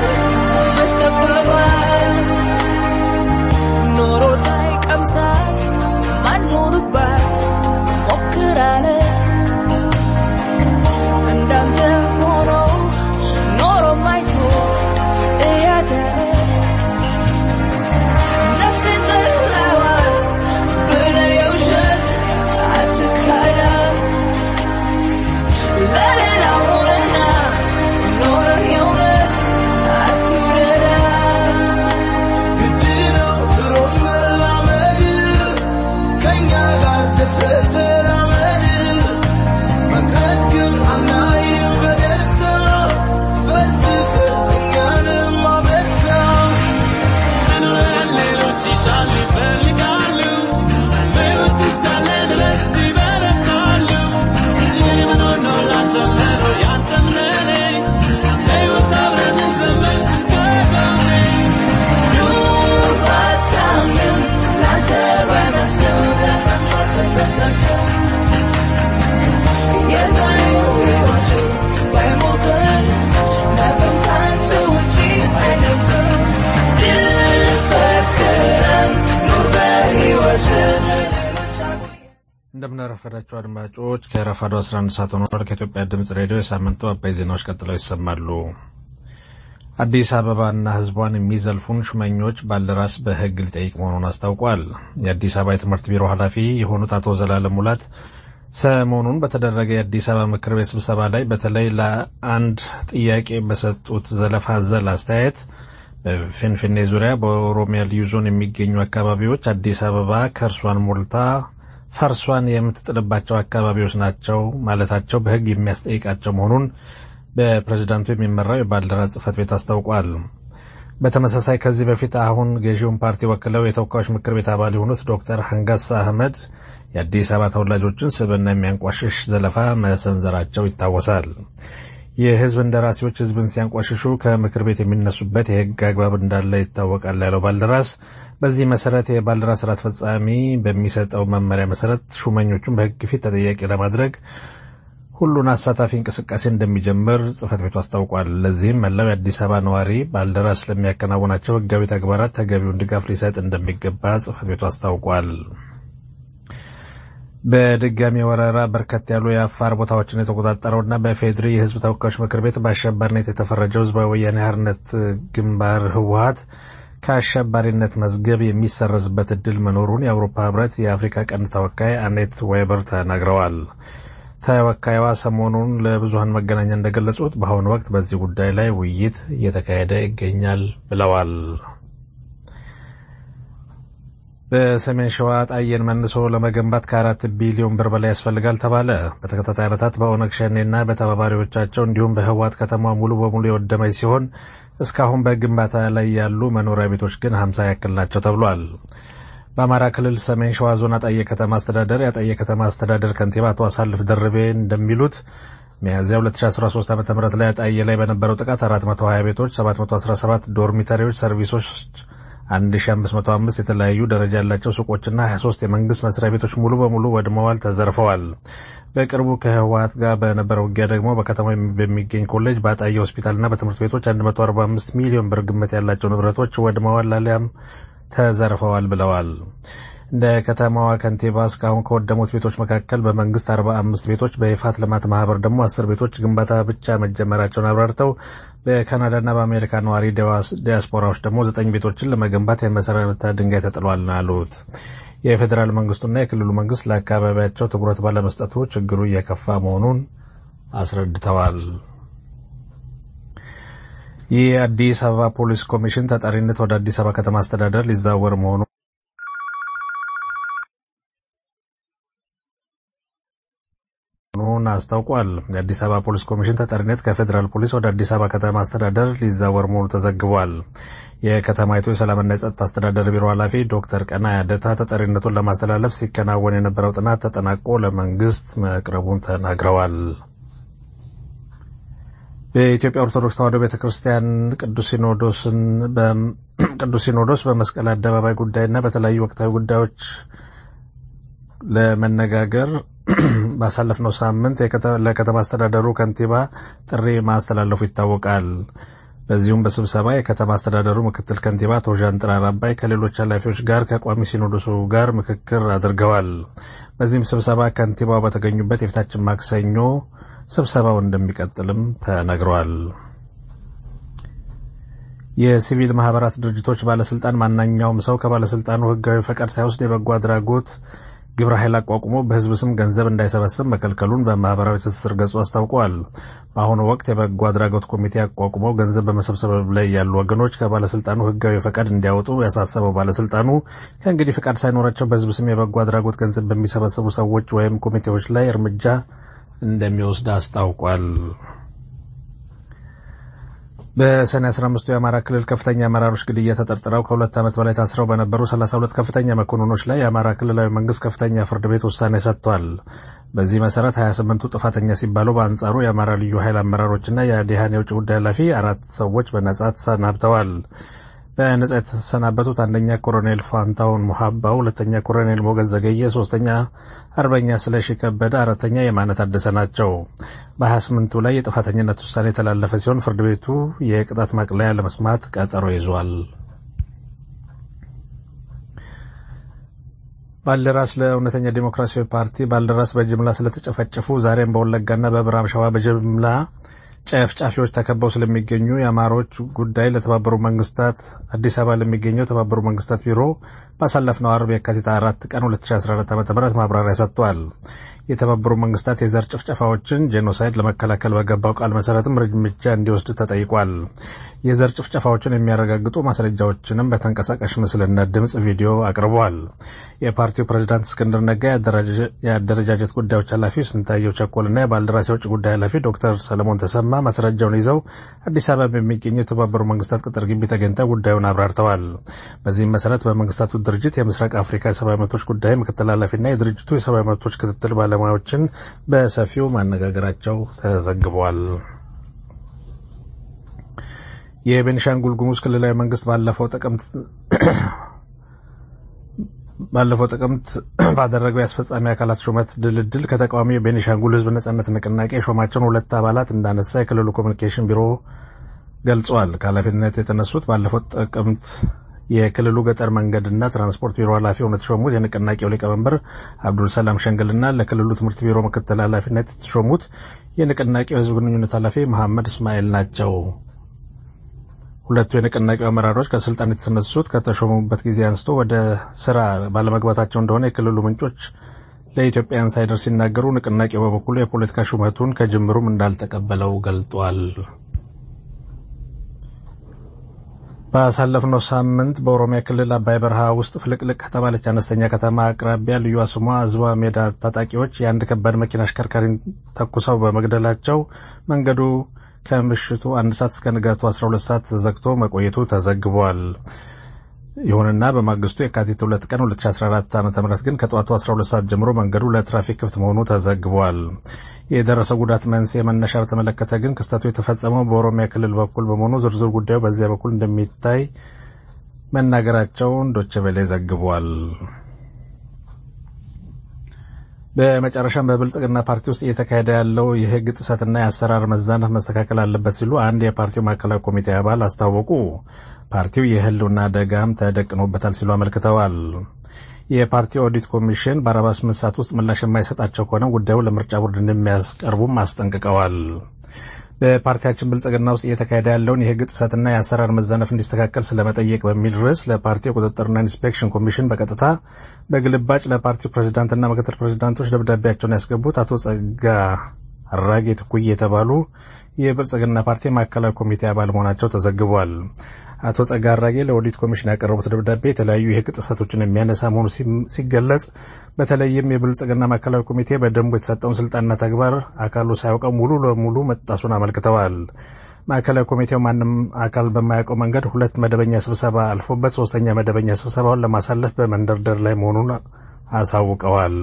መስጠበባት ኖሮ ሳይቀምሳት ማኖርባት ሞክራለ እንደምናረፈዳቸው አድማጮች ከረፋዱ 11 ሰዓት ሆኗል። ከኢትዮጵያ ድምፅ ሬዲዮ የሳምንቱ አባይ ዜናዎች ቀጥለው ይሰማሉ። አዲስ አበባና ሕዝቧን የሚዘልፉን ሹመኞች ባልደራስ በሕግ ሊጠይቅ መሆኑን አስታውቋል። የአዲስ አበባ የትምህርት ቢሮ ኃላፊ የሆኑት አቶ ዘላለም ሙላት ሰሞኑን በተደረገ የአዲስ አበባ ምክር ቤት ስብሰባ ላይ በተለይ ለአንድ ጥያቄ በሰጡት ዘለፋ ዘል አስተያየት በፊንፊኔ ዙሪያ በኦሮሚያ ልዩ ዞን የሚገኙ አካባቢዎች አዲስ አበባ ከእርሷን ሞልታ ፈርሷን የምትጥልባቸው አካባቢዎች ናቸው ማለታቸው በሕግ የሚያስጠይቃቸው መሆኑን በፕሬዝዳንቱ የሚመራው የባልደራስ ጽሕፈት ቤት አስታውቋል። በተመሳሳይ ከዚህ በፊት አሁን ገዢውን ፓርቲ ወክለው የተወካዮች ምክር ቤት አባል የሆኑት ዶክተር ሀንጋሳ አህመድ የአዲስ አበባ ተወላጆችን ስብዕና የሚያንቋሽሽ ዘለፋ መሰንዘራቸው ይታወሳል። የህዝብ እንደራሴዎች ህዝብን ሲያንቋሽሹ ከምክር ቤት የሚነሱበት የህግ አግባብ እንዳለ ይታወቃል ያለው ባልደራስ በዚህ መሰረት የባልደራስ ስራ አስፈጻሚ በሚሰጠው መመሪያ መሰረት ሹመኞቹን በህግ ፊት ተጠያቂ ለማድረግ ሁሉን አሳታፊ እንቅስቃሴ እንደሚጀምር ጽህፈት ቤቱ አስታውቋል። ለዚህም መላው የአዲስ አበባ ነዋሪ ባልደራስ ለሚያከናውናቸው ህጋዊ ተግባራት ተገቢውን ድጋፍ ሊሰጥ እንደሚገባ ጽህፈት ቤቱ አስታውቋል። በድጋሚ ወረራ በርከት ያሉ የአፋር ቦታዎችን የተቆጣጠረውና በፌድሪ የህዝብ ተወካዮች ምክር ቤት በአሸባሪነት የተፈረጀው ህዝባዊ ወያኔ ሓርነት ግንባር ህወሀት ከአሸባሪነት መዝገብ የሚሰረዝበት እድል መኖሩን የአውሮፓ ህብረት የአፍሪካ ቀንድ ተወካይ አኔት ዌበር ተናግረዋል። ተወካይዋ ሰሞኑን ለብዙሀን መገናኛ እንደገለጹት በአሁኑ ወቅት በዚህ ጉዳይ ላይ ውይይት እየተካሄደ ይገኛል ብለዋል። በሰሜን ሸዋ ጣየን መልሶ ለመገንባት ከአራት ቢሊዮን ብር በላይ ያስፈልጋል ተባለ። በተከታታይ ዓመታት በኦነግ ሸኔና በተባባሪዎቻቸው እንዲሁም በህወሓት ከተማ ሙሉ በሙሉ የወደመች ሲሆን እስካሁን በግንባታ ላይ ያሉ መኖሪያ ቤቶች ግን ሀምሳ ያክል ናቸው ተብሏል። በአማራ ክልል ሰሜን ሸዋ ዞን አጣየ ከተማ አስተዳደር የአጣየ ከተማ አስተዳደር ከንቲባ አቶ አሳልፍ ደርቤ እንደሚሉት ሚያዝያ 2013 ዓ ም ላይ አጣየ ላይ በነበረው ጥቃት 420 ቤቶች፣ 717 ዶርሚተሪዎች፣ ሰርቪሶች 1505 የተለያዩ ደረጃ ያላቸው ሱቆችና 23 የመንግስት መስሪያ ቤቶች ሙሉ በሙሉ ወድመዋል፣ ተዘርፈዋል። በቅርቡ ከህወሓት ጋር በነበረው ውጊያ ደግሞ በከተማው በሚገኝ ኮሌጅ፣ በአጣየ ሆስፒታልና በትምህርት ቤቶች 145 ሚሊዮን ብር ግምት ያላቸው ንብረቶች ወድመዋል አሊያም ተዘርፈዋል ብለዋል። እንደ ከተማዋ ከንቲባ እስካሁን ከወደሙት ቤቶች መካከል በመንግስት 45 ቤቶች በይፋት ልማት ማህበር ደግሞ አስር ቤቶች ግንባታ ብቻ መጀመራቸውን አብራርተው በካናዳና በአሜሪካ ነዋሪ ዲያስፖራዎች ደግሞ ዘጠኝ ቤቶችን ለመገንባት የመሰረተ ድንጋይ ተጥሏል ነው ያሉት። የፌዴራል መንግስቱና የክልሉ መንግስት ለአካባቢያቸው ትኩረት ባለመስጠቱ ችግሩ እየከፋ መሆኑን አስረድተዋል። የአዲስ አበባ ፖሊስ ኮሚሽን ተጠሪነት ወደ አዲስ አበባ ከተማ አስተዳደር ሊዛወር መሆኑ መሆኑን አስታውቋል። የአዲስ አበባ ፖሊስ ኮሚሽን ተጠሪነት ከፌዴራል ፖሊስ ወደ አዲስ አበባ ከተማ አስተዳደር ሊዛወር መሆኑ ተዘግቧል። የከተማይቱ የሰላምና የጸጥታ አስተዳደር ቢሮ ኃላፊ ዶክተር ቀና ያደታ ተጠሪነቱን ለማስተላለፍ ሲከናወን የነበረው ጥናት ተጠናቆ ለመንግስት መቅረቡን ተናግረዋል። በኢትዮጵያ ኦርቶዶክስ ተዋሕዶ ቤተ ክርስቲያን ቅዱስ ሲኖዶስ በመስቀል አደባባይ ጉዳይና በተለያዩ ወቅታዊ ጉዳዮች ለመነጋገር ባሳለፍነው ሳምንት ለከተማ አስተዳደሩ ከንቲባ ጥሪ ማስተላለፉ ይታወቃል። በዚሁም በስብሰባ የከተማ አስተዳደሩ ምክትል ከንቲባ አቶ ዣንጥራር አባይ ከሌሎች ኃላፊዎች ጋር ከቋሚ ሲኖዶሱ ጋር ምክክር አድርገዋል። በዚህም ስብሰባ ከንቲባው በተገኙበት የፊታችን ማክሰኞ ስብሰባው እንደሚቀጥልም ተነግሯል። የሲቪል ማህበራት ድርጅቶች ባለስልጣን ማናኛውም ሰው ከባለስልጣኑ ሕጋዊ ፈቃድ ሳይወስድ የበጎ አድራጎት ግብረ ኃይል አቋቁሞ በህዝብ ስም ገንዘብ እንዳይሰበስብ መከልከሉን በማህበራዊ ትስስር ገጹ አስታውቀዋል። በአሁኑ ወቅት የበጎ አድራጎት ኮሚቴ አቋቁመው ገንዘብ በመሰብሰብ ላይ ያሉ ወገኖች ከባለስልጣኑ ህጋዊ ፈቃድ እንዲያወጡ ያሳሰበው ባለስልጣኑ ከእንግዲህ ፈቃድ ሳይኖራቸው በህዝብ ስም የበጎ አድራጎት ገንዘብ በሚሰበስቡ ሰዎች ወይም ኮሚቴዎች ላይ እርምጃ እንደሚወስድ አስታውቋል። በሰኔ 15 የአማራ ክልል ከፍተኛ አመራሮች ግድያ ተጠርጥረው ከሁለት ዓመት በላይ ታስረው በነበሩ 32 ከፍተኛ መኮንኖች ላይ የአማራ ክልላዊ መንግስት ከፍተኛ ፍርድ ቤት ውሳኔ ሰጥቷል። በዚህ መሰረት 28ቱ ጥፋተኛ ሲባሉ፣ በአንጻሩ የአማራ ልዩ ኃይል አመራሮችና የአዲሃን የውጭ ጉዳይ ኃላፊ አራት ሰዎች በነጻ ተሰናብተዋል። በነጻ የተሰናበቱት አንደኛ ኮሎኔል ፋንታውን ሙሀባ፣ ሁለተኛ ኮሎኔል ሞገዝ ዘገየ፣ ሶስተኛ አርበኛ ስለሺ ከበደ፣ አራተኛ የማነ ታደሰ ናቸው። በ28ቱ ላይ የጥፋተኝነት ውሳኔ የተላለፈ ሲሆን ፍርድ ቤቱ የቅጣት ማቅለያ ለመስማት ቀጠሮ ይዟል። ባልደራስ ለእውነተኛ ዴሞክራሲያዊ ፓርቲ ባልደራስ በጅምላ ስለተጨፈጨፉ ዛሬም በወለጋና በምዕራብ ሸዋ በጅምላ ጨፍጫፊዎች ተከበው ስለሚገኙ የአማሮች ጉዳይ ለተባበሩ መንግስታት አዲስ አበባ ለሚገኘው የተባበሩ መንግስታት ቢሮ ባሳለፍነው አርብ የካቲት አራት ቀን 2014 ዓ ም ማብራሪያ ሰጥቷል። የተባበሩ መንግስታት የዘር ጭፍጨፋዎችን ጄኖሳይድ ለመከላከል በገባው ቃል መሰረትም እርምጃ እንዲወስድ ተጠይቋል። የዘር ጭፍጨፋዎችን የሚያረጋግጡ ማስረጃዎችንም በተንቀሳቃሽ ምስልና ድምፅ ቪዲዮ አቅርበዋል። የፓርቲው ፕሬዚዳንት እስክንድር ነጋ፣ የአደረጃጀት ጉዳዮች ኃላፊ ስንታየው ቸኮልና የባልደራስ የውጭ ጉዳይ ኃላፊ ዶክተር ሰለሞን ተሰማ ማስረጃውን ይዘው አዲስ አበባ በሚገኘው የተባበሩ መንግስታት ቅጥር ግቢ ተገኝተው ጉዳዩን አብራርተዋል። በዚህም መሰረት በመንግስታቱ ድርጅት የምስራቅ አፍሪካ የሰብአዊ መብቶች ጉዳይ ምክትል ኃላፊና የድርጅቱ የሰብአዊ መብቶች ክትትል ባለሙያዎችን በሰፊው ማነጋገራቸው ተዘግቧል። የቤኒሻንጉል ጉሙዝ ክልላዊ መንግስት ባለፈው ጥቅምት ባለፈው ጥቅምት ባደረገው የአስፈጻሚ አካላት ሹመት ድልድል ከተቃዋሚ የቤኒሻንጉል ህዝብ ነጻነት ንቅናቄ የሾማቸውን ሁለት አባላት እንዳነሳ የክልሉ ኮሚኒኬሽን ቢሮ ገልጿል። ከኃላፊነት የተነሱት ባለፈው ጥቅምት የክልሉ ገጠር መንገድና ትራንስፖርት ቢሮ ኃላፊ ሆነው የተሾሙት የንቅናቄው ሊቀመንበር አብዱል ሰላም ሸንግልና ለክልሉ ትምህርት ቢሮ ምክትል ኃላፊነት የተሾሙት የንቅናቄው ህዝብ ግንኙነት ኃላፊ መሐመድ እስማኤል ናቸው። ሁለቱ የንቅናቄው አመራሮች ከስልጣን የተነሱት ከተሾሙበት ጊዜ አንስቶ ወደ ስራ ባለመግባታቸው እንደሆነ የክልሉ ምንጮች ለኢትዮጵያ ኢንሳይደር ሲናገሩ፣ ንቅናቄው በበኩሉ የፖለቲካ ሹመቱን ከጅምሩም እንዳልተቀበለው ገልጧል። ባሳለፍነው ሳምንት በኦሮሚያ ክልል አባይ በረሃ ውስጥ ፍልቅልቅ ከተባለች አነስተኛ ከተማ አቅራቢያ ልዩ ስሟ አዝባ ሜዳ ታጣቂዎች የአንድ ከባድ መኪና አሽከርካሪን ተኩሰው በመግደላቸው መንገዱ ከምሽቱ አንድ ሰዓት እስከ ንጋቱ 12 ሰዓት ተዘግቶ መቆየቱ ተዘግቧል። ይሁንና በማግስቱ የካቲት 2 ቀን 2014 ዓ ም ግን ከጠዋቱ 12 ሰዓት ጀምሮ መንገዱ ለትራፊክ ክፍት መሆኑ ተዘግቧል። የደረሰው ጉዳት መንስኤ መነሻ በተመለከተ ግን ክስተቱ የተፈጸመው በኦሮሚያ ክልል በኩል በመሆኑ ዝርዝር ጉዳዩ በዚያ በኩል እንደሚታይ መናገራቸውን ዶቼ ቬለ ዘግቧል። በመጨረሻም በብልጽግና ፓርቲ ውስጥ እየተካሄደ ያለው የሕግ ጥሰትና የአሰራር መዛነፍ መስተካከል አለበት ሲሉ አንድ የፓርቲው ማዕከላዊ ኮሚቴ አባል አስታወቁ። ፓርቲው የህልውና አደጋም ተደቅኖበታል ሲሉ አመልክተዋል። የፓርቲው ኦዲት ኮሚሽን በ48 ሰዓት ውስጥ ምላሽ የማይሰጣቸው ከሆነ ጉዳዩ ለምርጫ ቦርድ እንደሚያስቀርቡም አስጠንቅቀዋል። በፓርቲያችን ብልጽግና ውስጥ እየተካሄደ ያለውን የህግ ጥሰትና የአሰራር መዛነፍ እንዲስተካከል ስለመጠየቅ በሚል ርዕስ ለፓርቲው የቁጥጥርና ኢንስፔክሽን ኮሚሽን በቀጥታ በግልባጭ ለፓርቲው ፕሬዚዳንትና ምክትል ፕሬዚዳንቶች ደብዳቤያቸውን ያስገቡት አቶ ጸጋ አራጌ ትኩይ የተባሉ የብልጽግና ፓርቲ ማዕከላዊ ኮሚቴ አባል መሆናቸው ተዘግቧል። አቶ ጸጋ አራጌ ለኦዲት ኮሚሽን ያቀረቡት ደብዳቤ የተለያዩ የህግ ጥሰቶችን የሚያነሳ መሆኑ ሲገለጽ በተለይም የብልጽግና ማዕከላዊ ኮሚቴ በደንቡ የተሰጠውን ስልጣንና ተግባር አካሉ ሳያውቀው ሙሉ ለሙሉ መጣሱን አመልክተዋል። ማዕከላዊ ኮሚቴው ማንም አካል በማያውቀው መንገድ ሁለት መደበኛ ስብሰባ አልፎበት ሶስተኛ መደበኛ ስብሰባውን ለማሳለፍ በመንደርደር ላይ መሆኑን አሳውቀዋል።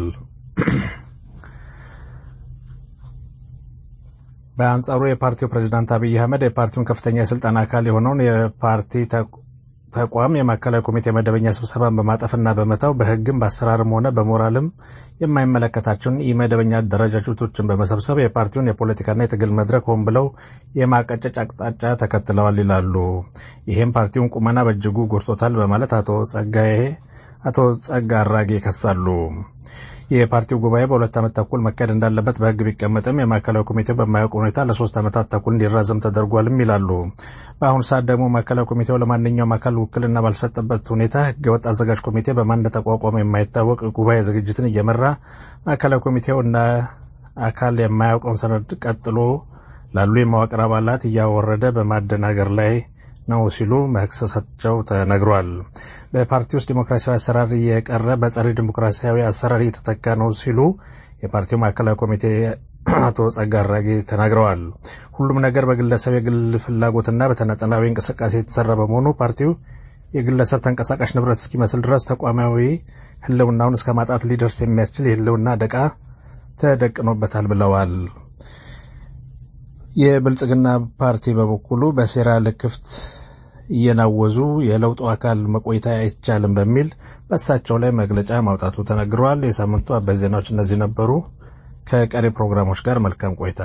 በአንጻሩ የፓርቲው ፕሬዚዳንት አብይ አህመድ የፓርቲውን ከፍተኛ የስልጣን አካል የሆነውን የፓርቲ ተቋም የማዕከላዊ ኮሚቴ መደበኛ ስብሰባን በማጠፍና በመተው በህግም በአሰራርም ሆነ በሞራልም የማይመለከታቸውን ኢመደበኛ አደረጃጀቶችን በመሰብሰብ የፓርቲውን የፖለቲካና የትግል መድረክ ሆን ብለው የማቀጨጭ አቅጣጫ ተከትለዋል ይላሉ። ይህም ፓርቲውን ቁመና በእጅጉ ጎድቶታል በማለት አቶ ጸጋዬ አቶ ጸጋ አራጌ ይከሳሉ። የፓርቲው ጉባኤ በሁለት ዓመት ተኩል መካሄድ እንዳለበት በህግ ቢቀመጥም የማዕከላዊ ኮሚቴው በማያውቅ ሁኔታ ለሶስት ዓመታት ተኩል እንዲራዘም ተደርጓልም ይላሉ። በአሁኑ ሰዓት ደግሞ ማዕከላዊ ኮሚቴው ለማንኛውም አካል ውክልና ባልሰጠበት ሁኔታ ህገወጥ አዘጋጅ ኮሚቴ በማን እንደተቋቋመ የማይታወቅ ጉባኤ ዝግጅትን እየመራ ማዕከላዊ ኮሚቴው እና አካል የማያውቀውን ሰነድ ቀጥሎ ላሉ የመዋቅር አባላት እያወረደ በማደናገር ላይ ነው ሲሉ መክሰሳቸው ተነግሯል። በፓርቲ ውስጥ ዲሞክራሲያዊ አሰራር እየቀረ በጸረ ዲሞክራሲያዊ አሰራር እየተተካ ነው ሲሉ የፓርቲው ማዕከላዊ ኮሚቴ አቶ ጸጋ አራጌ ተናግረዋል። ሁሉም ነገር በግለሰብ የግል ፍላጎትና በተናጠላዊ እንቅስቃሴ የተሰራ በመሆኑ ፓርቲው የግለሰብ ተንቀሳቃሽ ንብረት እስኪመስል ድረስ ተቋማዊ ህልውናውን እስከ ማጣት ሊደርስ የሚያስችል የህልውና አደጋ ተደቅኖበታል ብለዋል። የብልጽግና ፓርቲ በበኩሉ በሴራ ልክፍት እየናወዙ የለውጡ አካል መቆየት አይቻልም በሚል በእሳቸው ላይ መግለጫ ማውጣቱ ተነግረዋል። የሳምንቱ አበይት ዜናዎች እነዚህ ነበሩ። ከቀሪ ፕሮግራሞች ጋር መልካም ቆይታ።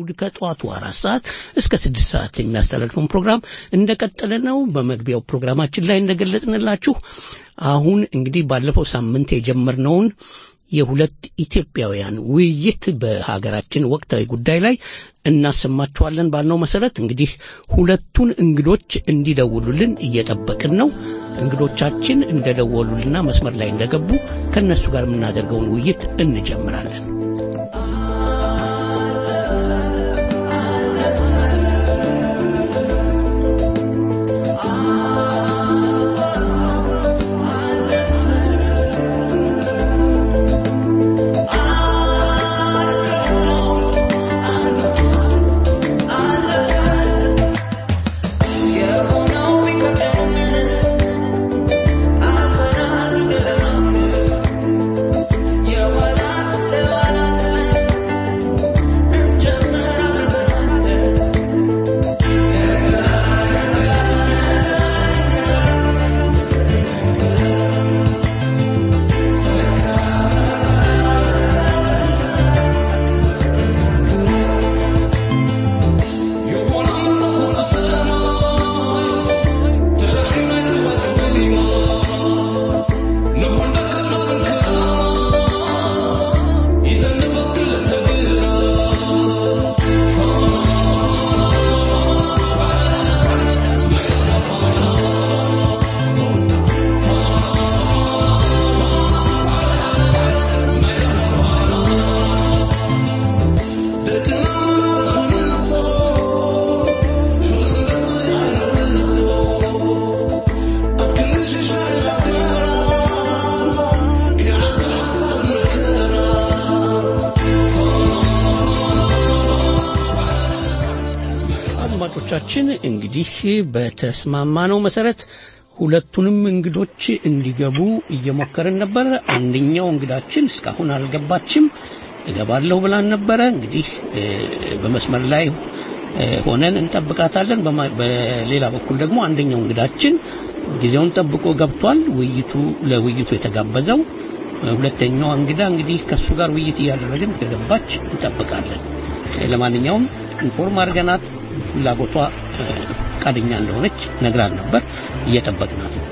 እሁድ ከጠዋቱ አራት ሰዓት እስከ ስድስት ሰዓት የሚያስተላልፈውን ፕሮግራም እንደቀጠለ ነው። በመግቢያው ፕሮግራማችን ላይ እንደገለጽንላችሁ አሁን እንግዲህ ባለፈው ሳምንት የጀመርነውን የሁለት ኢትዮጵያውያን ውይይት በሀገራችን ወቅታዊ ጉዳይ ላይ እናሰማችኋለን ባልነው መሰረት እንግዲህ ሁለቱን እንግዶች እንዲደውሉልን እየጠበቅን ነው። እንግዶቻችን እንደደወሉልና መስመር ላይ እንደገቡ ከእነሱ ጋር የምናደርገውን ውይይት እንጀምራለን። አድማጮቻችን እንግዲህ በተስማማነው መሰረት ሁለቱንም እንግዶች እንዲገቡ እየሞከርን ነበር። አንደኛው እንግዳችን እስካሁን አልገባችም። እገባለሁ ብላን ነበረ። እንግዲህ እ፣ በመስመር ላይ እ፣ ሆነን እንጠብቃታለን። በማ- በሌላ በኩል ደግሞ አንደኛው እንግዳችን ጊዜውን ጠብቆ ገብቷል። ውይይቱ ለውይይቱ የተጋበዘው እ፣ ሁለተኛዋ እንግዳ እንግዲህ ከእሱ ጋር ውይይት እያደረግን ከገባች እንጠብቃለን። ለማንኛውም ኢንፎርም አድርገናት ፍላጎቷ እ፣ ፈቃደኛ እንደሆነች ነግራን ነበር። እየጠበቅናት ነው።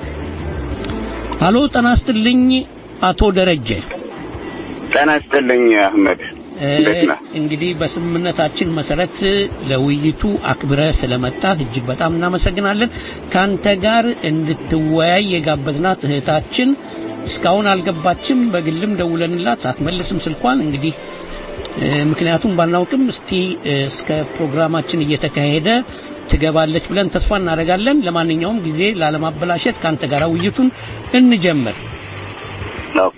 አሎ ጤና ይስጥልኝ አቶ ደረጀ። ጤና ይስጥልኝ አህመድ፣ እንዴት ነህ? እንግዲህ በስምምነታችን መሰረት ለውይይቱ አክብረ ስለመጣት እጅግ በጣም እናመሰግናለን። ካንተ ጋር እንድትወያይ የጋበዝናት እህታችን እስካሁን አልገባችም። በግልም ደውለንላት አትመልስም ስልኳን። እንግዲህ እ፣ ምክንያቱም ባናውቅም እስቲ እ፣ እስከ ፕሮግራማችን እየተካሄደ ትገባለች ብለን ተስፋ እናደርጋለን። ለማንኛውም ጊዜ ላለማበላሸት ካንተ ጋር ውይይቱን እንጀምር። ኦኬ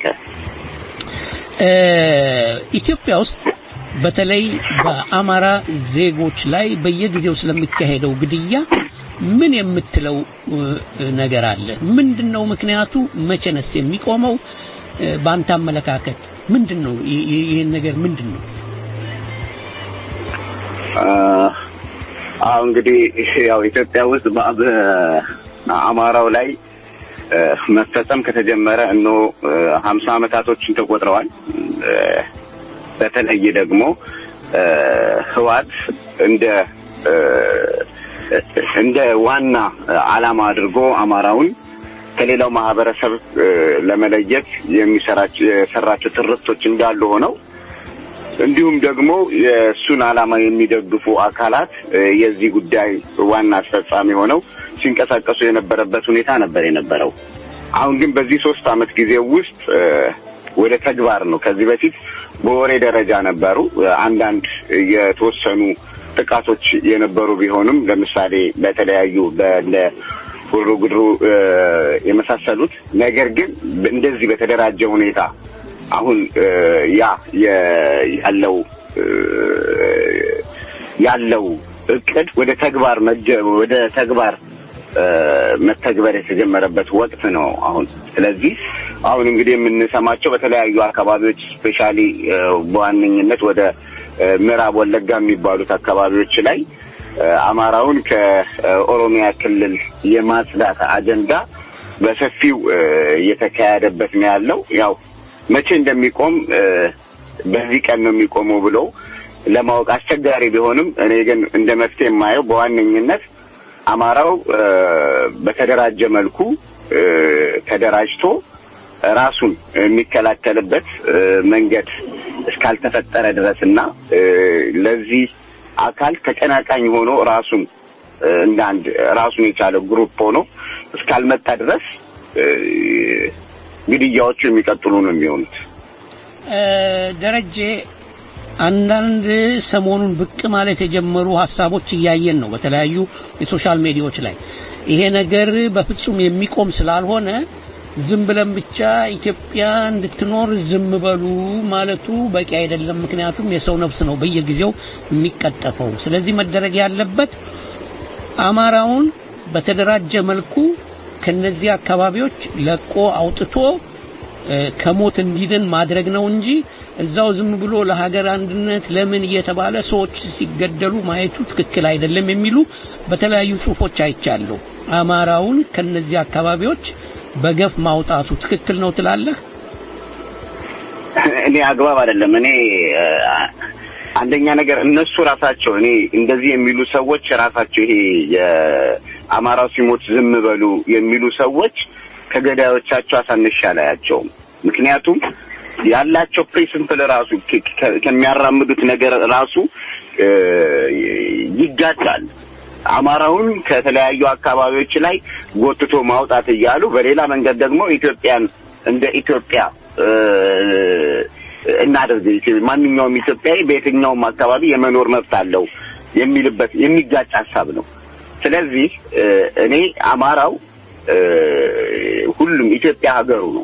እ፣ ኢትዮጵያ ውስጥ በተለይ በአማራ ዜጎች ላይ በየጊዜው ስለሚካሄደው ግድያ ምን የምትለው እ፣ ነገር አለ? ምንድን ነው ምክንያቱ? መቼ ነስ የሚቆመው? እ፣ በአንተ አመለካከት ምንድን ነው ይ- ይ- ይህን ነገር ምንድን ነው? አሁ እንግዲህ ያው ኢትዮጵያ ውስጥ በ- በአማራው ላይ እ፣ መፈጸም ከተጀመረ እኖ ሀምሳ አመታቶችን ተቆጥረዋል። እ፣ በተለይ ደግሞ እ፣ ህዋት እንደ እ፣ እንደ ዋና አላማ አድርጎ አማራውን ከሌላው ማህበረሰብ እ፣ ለመለየት የሚሰራቸው የሰራቸው ትርክቶች እንዳሉ ሆነው እንዲሁም ደግሞ የእሱን ዓላማ የሚደግፉ አካላት እ፣ የዚህ ጉዳይ ዋና አስፈጻሚ ሆነው ሲንቀሳቀሱ የነበረበት ሁኔታ ነበር የነበረው። አሁን ግን በዚህ ሶስት አመት ጊዜ ውስጥ እ፣ ወደ ተግባር ነው። ከዚህ በፊት በወሬ ደረጃ ነበሩ እ፣ አንዳንድ የተወሰኑ ጥቃቶች የነበሩ ቢሆንም ለምሳሌ በተለያዩ በእንደ ሁሩ ጉድሩ እ፣ የመሳሰሉት ነገር ግን እንደዚህ በተደራጀ ሁኔታ አሁን እ፣ ያ የ- ያለው እ፣ ያለው እቅድ ወደ ተግባር መጀ ወደ ተግባር እ፣ መተግበር የተጀመረበት ወቅት ነው አሁን። ስለዚህ አሁን እንግዲህ የምንሰማቸው በተለያዩ አካባቢዎች ስፔሻሊ በዋነኝነት ወደ እ፣ ምዕራብ ወለጋ የሚባሉት አካባቢዎች ላይ እ፣ አማራውን ከኦሮሚያ ክልል የማጽዳት አጀንዳ በሰፊው እ፣ እየተካሄደበት ነው ያለው። ያው መቼ እንደሚቆም እ፣ በዚህ ቀን ነው የሚቆመው ብሎ ለማወቅ አስቸጋሪ ቢሆንም እኔ ግን እንደ መፍትሄ የማየው በዋነኝነት አማራው እ፣ በተደራጀ መልኩ እ፣ ተደራጅቶ ራሱን የሚከላከልበት እ፣ መንገድ እስካልተፈጠረ ድረስ እና እ፣ ለዚህ አካል ተቀናቃኝ ሆኖ ራሱን እ፣ እንደ አንድ ራሱን የቻለ ግሩፕ ሆኖ እስካልመጣ ድረስ እ፣ ግድያዎቹ የሚቀጥሉ ነው የሚሆኑት። እ፣ ደረጀ አንዳንድ ሰሞኑን ብቅ ማለት የጀመሩ ሀሳቦች እያየን ነው በተለያዩ የሶሻል ሜዲያዎች ላይ ይሄ ነገር በፍጹም የሚቆም ስላልሆነ ዝም ብለን ብቻ ኢትዮጵያ እንድትኖር ዝም በሉ ማለቱ በቂ አይደለም። ምክንያቱም የሰው ነፍስ ነው በየጊዜው የሚቀጠፈው። ስለዚህ መደረግ ያለበት አማራውን በተደራጀ መልኩ ከነዚህ አካባቢዎች ለቆ አውጥቶ እ፣ ከሞት እንዲድን ማድረግ ነው እንጂ እዛው ዝም ብሎ ለሀገር አንድነት ለምን እየተባለ ሰዎች ሲገደሉ ማየቱ ትክክል አይደለም የሚሉ በተለያዩ ጽሁፎች አይቻለሁ። አማራውን ከነዚህ አካባቢዎች በገፍ ማውጣቱ ትክክል ነው ትላለህ? እኔ አግባብ አይደለም። እኔ እ፣ አንደኛ ነገር እነሱ ራሳቸው እኔ እንደዚህ የሚሉ ሰዎች ራሳቸው ይሄ የአማራው ሲሞት ዝም በሉ የሚሉ ሰዎች ከገዳዮቻቸው አሳንሼ አላያቸውም። ምክንያቱም ያላቸው ፕሪንስፕል ራሱ ከ- ከ- ከሚያራምዱት ነገር ራሱ እ፣ ይጋጫል። አማራውን ከተለያዩ አካባቢዎች ላይ ጎትቶ ማውጣት እያሉ በሌላ መንገድ ደግሞ ኢትዮጵያን እንደ ኢትዮጵያ እ፣ እናደርግ ኢትዮ- ማንኛውም ኢትዮጵያዊ በየትኛውም አካባቢ የመኖር መብት አለው የሚልበት የሚጋጭ ሀሳብ ነው። ስለዚህ እ፣ እኔ አማራው እ፣ ሁሉም ኢትዮጵያ ሀገሩ ነው።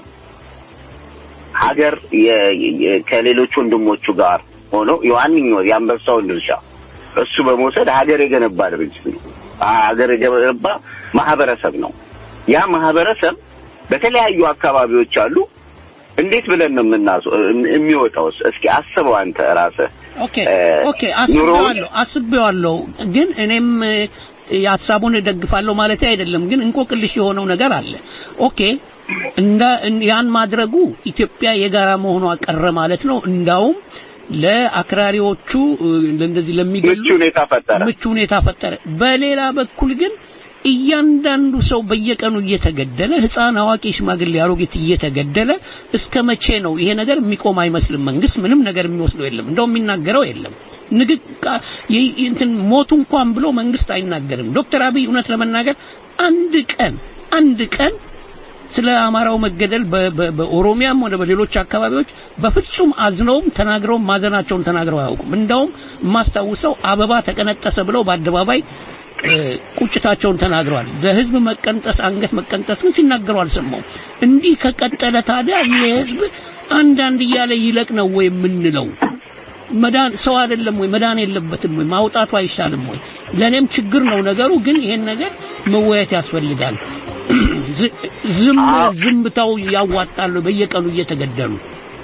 ሀገር የ- የ- ከሌሎች ወንድሞቹ ጋር ሆኖ የዋንኛው የአንበሳውን ድርሻ እሱ በመውሰድ ሀገር የገነባ ድርጅት ነው። ሀገር የገነባ ማህበረሰብ ነው። ያ ማህበረሰብ በተለያዩ አካባቢዎች አሉ። እንዴት ብለን ነው የምናስ የሚወጣውስ? እስኪ አስበው አንተ ራስህ። ኦኬ ኦኬ፣ አስቤዋለሁ አስቤዋለሁ። ግን እኔም እ፣ የሀሳቡን እደግፋለሁ ማለት አይደለም። ግን እንቆቅልሽ የሆነው ነገር አለ። ኦኬ እንደ እን- ያን ማድረጉ ኢትዮጵያ የጋራ መሆኗ ቀረ ማለት ነው። እንዳውም ለአክራሪዎቹ እ፣ እንደዚህ ለሚገሉ ምቹ ሁኔታ ፈጠረ። ምቹ ሁኔታ ፈጠረ። በሌላ በኩል ግን እያንዳንዱ ሰው በየቀኑ እየተገደለ ህፃን፣ አዋቂ፣ ሽማግሌ፣ አሮጊት እየተገደለ እስከ መቼ ነው ይሄ ነገር የሚቆም አይመስልም። መንግስት ምንም ነገር የሚወስደው የለም፣ እንደው የሚናገረው የለም። ንግቃ ይ- እንትን ሞቱ እንኳን ብሎ መንግስት አይናገርም። ዶክተር አብይ እውነት ለመናገር አንድ ቀን አንድ ቀን ስለ አማራው መገደል በ- በ- በኦሮሚያም ሆነ በሌሎች አካባቢዎች በፍጹም አዝነውም ተናግረውም ማዘናቸውን ተናግረው አያውቁም። እንደውም የማስታውሰው አበባ ተቀነጠሰ ብለው በአደባባይ እ፣ ቁጭታቸውን ተናግረዋል። ለህዝብ መቀንጠስ አንገት መቀንጠስ ግን ሲናገሩ አልሰማውም። እንዲህ ከቀጠለ ታዲያ ይህ ህዝብ አንዳንድ እያለ ይለቅ ነው ወይ የምንለው? መዳን ሰው አይደለም ወይ? መዳን የለበትም ወይ? ማውጣቱ አይሻልም ወይ? ለእኔም ችግር ነው ነገሩ። ግን ይሄን ነገር መወያየት ያስፈልጋል። ዝ- ዝም ዝምታው ያዋጣሉ በየቀኑ እየተገደሉ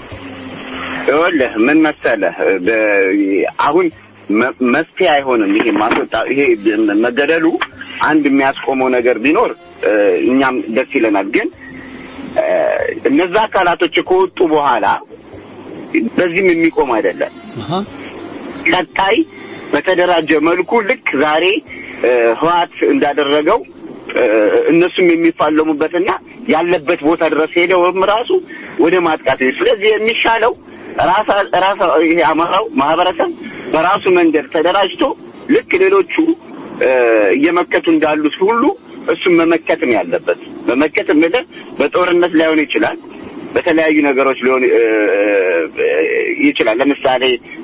ይኸውልህ ምን መሰለህ በ- አሁን መ- መፍትሄ አይሆንም። ይሄ ማስወጣ ይሄ መገደሉ አንድ የሚያስቆመው ነገር ቢኖር እ፣ እኛም ደስ ይለናል። ግን እ፣ እነዛ አካላቶች ከወጡ በኋላ በዚህም የሚቆም አይደለም። አሃ ቀጣይ በተደራጀ መልኩ ልክ ዛሬ እ፣ ህወሓት እንዳደረገው እ፣ እነሱም የሚፋለሙበትና ያለበት ቦታ ድረስ ሄደውም ራሱ ወደ ማጥቃት ይሄድ። ስለዚህ የሚሻለው ራሳ ራሳ ይሄ አማራው ማህበረሰብ በራሱ መንገድ ተደራጅቶ ልክ ሌሎቹ እ፣ እየመከቱ እንዳሉት ሁሉ እሱም መመከት ነው ያለበት። መመከት የምልህ በጦርነት ላይሆን ይችላል፣ በተለያዩ ነገሮች ሊሆን እ፣ እ፣ ይችላል። ለምሳሌ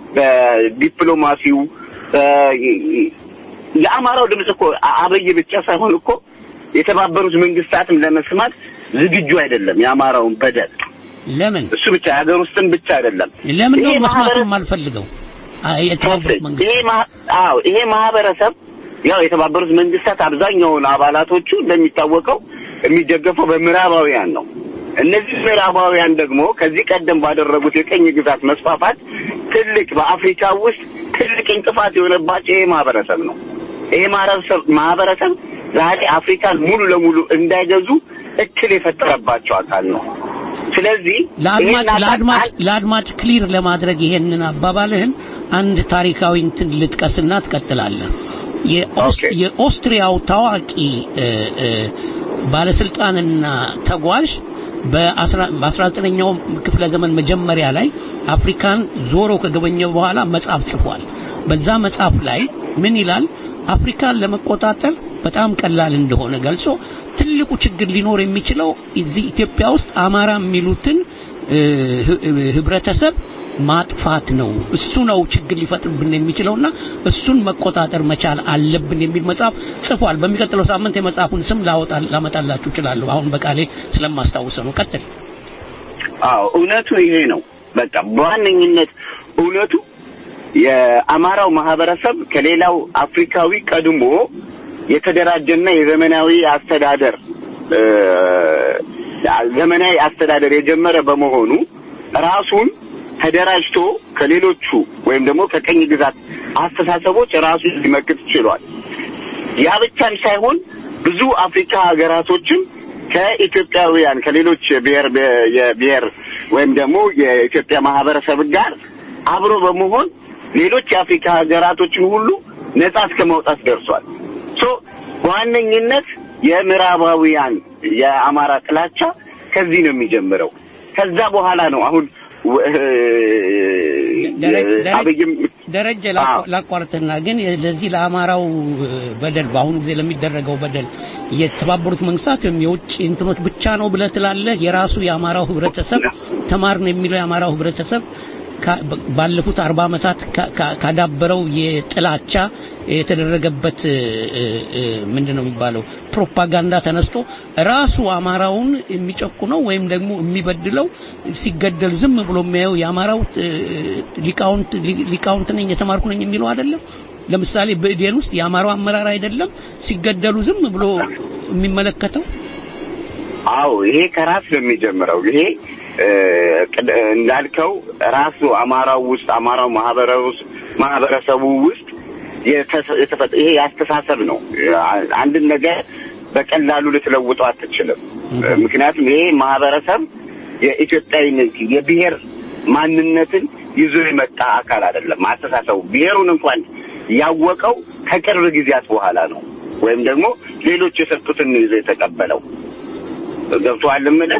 በዲፕሎማሲው በ- የአማራው ድምፅ እኮ አ- አብይ ብቻ ሳይሆን እኮ የተባበሩት መንግስታትም ለመስማት ዝግጁ አይደለም። የአማራውን በደል ለምን እሱ ብቻ የሀገር ውስጥም ብቻ አይደለም። ለምን ነው ይሄ መስማት ማህበረሰብ- የማልፈልገው? አይ የተባበሩት መንግስት ይሄ ማ- አዎ ይሄ ማህበረሰብ ያው የተባበሩት መንግስታት አብዛኛውን አባላቶቹ እንደሚታወቀው የሚደገፈው በምዕራባውያን ነው። እነዚህ ምዕራባውያን ደግሞ ከዚህ ቀደም ባደረጉት የቀኝ ግዛት መስፋፋት ትልቅ በአፍሪካ ውስጥ ትልቅ እንቅፋት የሆነባቸው ይሄ ማህበረሰብ ነው። ይሄ ማህበረሰብ ማህበረሰብ ዛሬ አፍሪካን ሙሉ ለሙሉ እንዳይገዙ እክል የፈጠረባቸው አካል ነው። ስለዚህ ለአድማጭ ይሄን አካል ለአድማጭ ለአድማጭ ክሊር ለማድረግ ይሄንን አባባልህን አንድ ታሪካዊ እንትን ልጥቀስና ትቀጥላለህ። የኦስ- የኦስትሪያው ታዋቂ እ፣ እ፣ ባለስልጣንና ተጓዥ በ19ኛው ክፍለ ዘመን መጀመሪያ ላይ አፍሪካን ዞሮ ከጎበኘ በኋላ መጽሐፍ ጽፏል። በዛ መጽሐፍ ላይ ምን ይላል? አፍሪካን ለመቆጣጠር በጣም ቀላል እንደሆነ ገልጾ ትልቁ ችግር ሊኖር የሚችለው እዚህ ኢትዮጵያ ውስጥ አማራ የሚሉትን እ፣ ህ- ህብረተሰብ ማጥፋት ነው። እሱ ነው ችግር ሊፈጥርብን የሚችለውና እሱን መቆጣጠር መቻል አለብን የሚል መጽሐፍ ጽፏል። በሚቀጥለው ሳምንት የመጽሐፉን ስም ላወጣ ላመጣላችሁ እችላለሁ። አሁን በቃሌ ስለማስታውሰው ነው። ቀጥል። አዎ እውነቱ ይሄ ነው። በቃ በዋነኝነት እውነቱ የአማራው ማህበረሰብ ከሌላው አፍሪካዊ ቀድሞ የተደራጀና የዘመናዊ አስተዳደር እ፣ ዘመናዊ አስተዳደር የጀመረ በመሆኑ ራሱን ተደራጅቶ ከሌሎቹ ወይም ደግሞ ከቀኝ ግዛት አስተሳሰቦች ራሱን ሊመክት ችሏል። ያ ብቻም ሳይሆን ብዙ አፍሪካ ሀገራቶችም ከኢትዮጵያውያን ከሌሎች የብሔር የብሔር ወይም ደግሞ የኢትዮጵያ ማህበረሰብ ጋር አብሮ በመሆን ሌሎች የአፍሪካ ሀገራቶችን ሁሉ ነጻ እስከ ማውጣት ደርሷል። ሶ በዋነኝነት የምዕራባውያን የአማራ ጥላቻ ከዚህ ነው የሚጀምረው። ከዛ በኋላ ነው አሁን ወ- ደረጀ- ደረጀ- አብይም ደረጀ ላቋ- ላቋርጥና ግን ለዚህ ለአማራው በደል በአሁኑ ጊዜ ለሚደረገው በደል የተባበሩት መንግስታት ወይም የውጭ እንትኖች ብቻ ነው ብለህ ትላለህ? የራሱ የአማራው ህብረተሰብ ተማር ነው የሚለው የአማራው ህብረተሰብ ካ- ባለፉት አርባ ዓመታት ካ- ካ- ካዳበረው የጥላቻ የተደረገበት ምንድን ነው የሚባለው ፕሮፓጋንዳ ተነስቶ ራሱ አማራውን የሚጨቁነው ወይም ደግሞ የሚበድለው ሲገደል ዝም ብሎ የሚያየው የአማራው እ፣ ሊቃውንት ሊ- ሊቃውንት ነኝ የተማርኩ ነኝ የሚለው አይደለም። ለምሳሌ ብእዴን ውስጥ የአማራው አመራር አይደለም ሲገደሉ ዝም ብሎ የሚመለከተው አዎ ይሄ ከራስ ነው የሚጀምረው። ይሄ እ፣ ቅድ- እንዳልከው ራሱ አማራው ውስጥ አማራው ማህበረ- ውስጥ- ማህበረሰቡ ውስጥ የተሰ- የተፈጠ- ይሄ ያስተሳሰብ ነው። አንድን ነገር በቀላሉ ልትለውጠው አትችልም። ምክንያቱም ይሄ ማህበረሰብ የኢትዮጵያዊነት የብሔር ማንነትን ይዞ የመጣ አካል አይደለም። አስተሳሰቡ ብሔሩን እንኳን ያወቀው ከቅርብ ጊዜያት በኋላ ነው፣ ወይም ደግሞ ሌሎች የሰጡትን ይዞ የተቀበለው ገብቶሃል የምልህ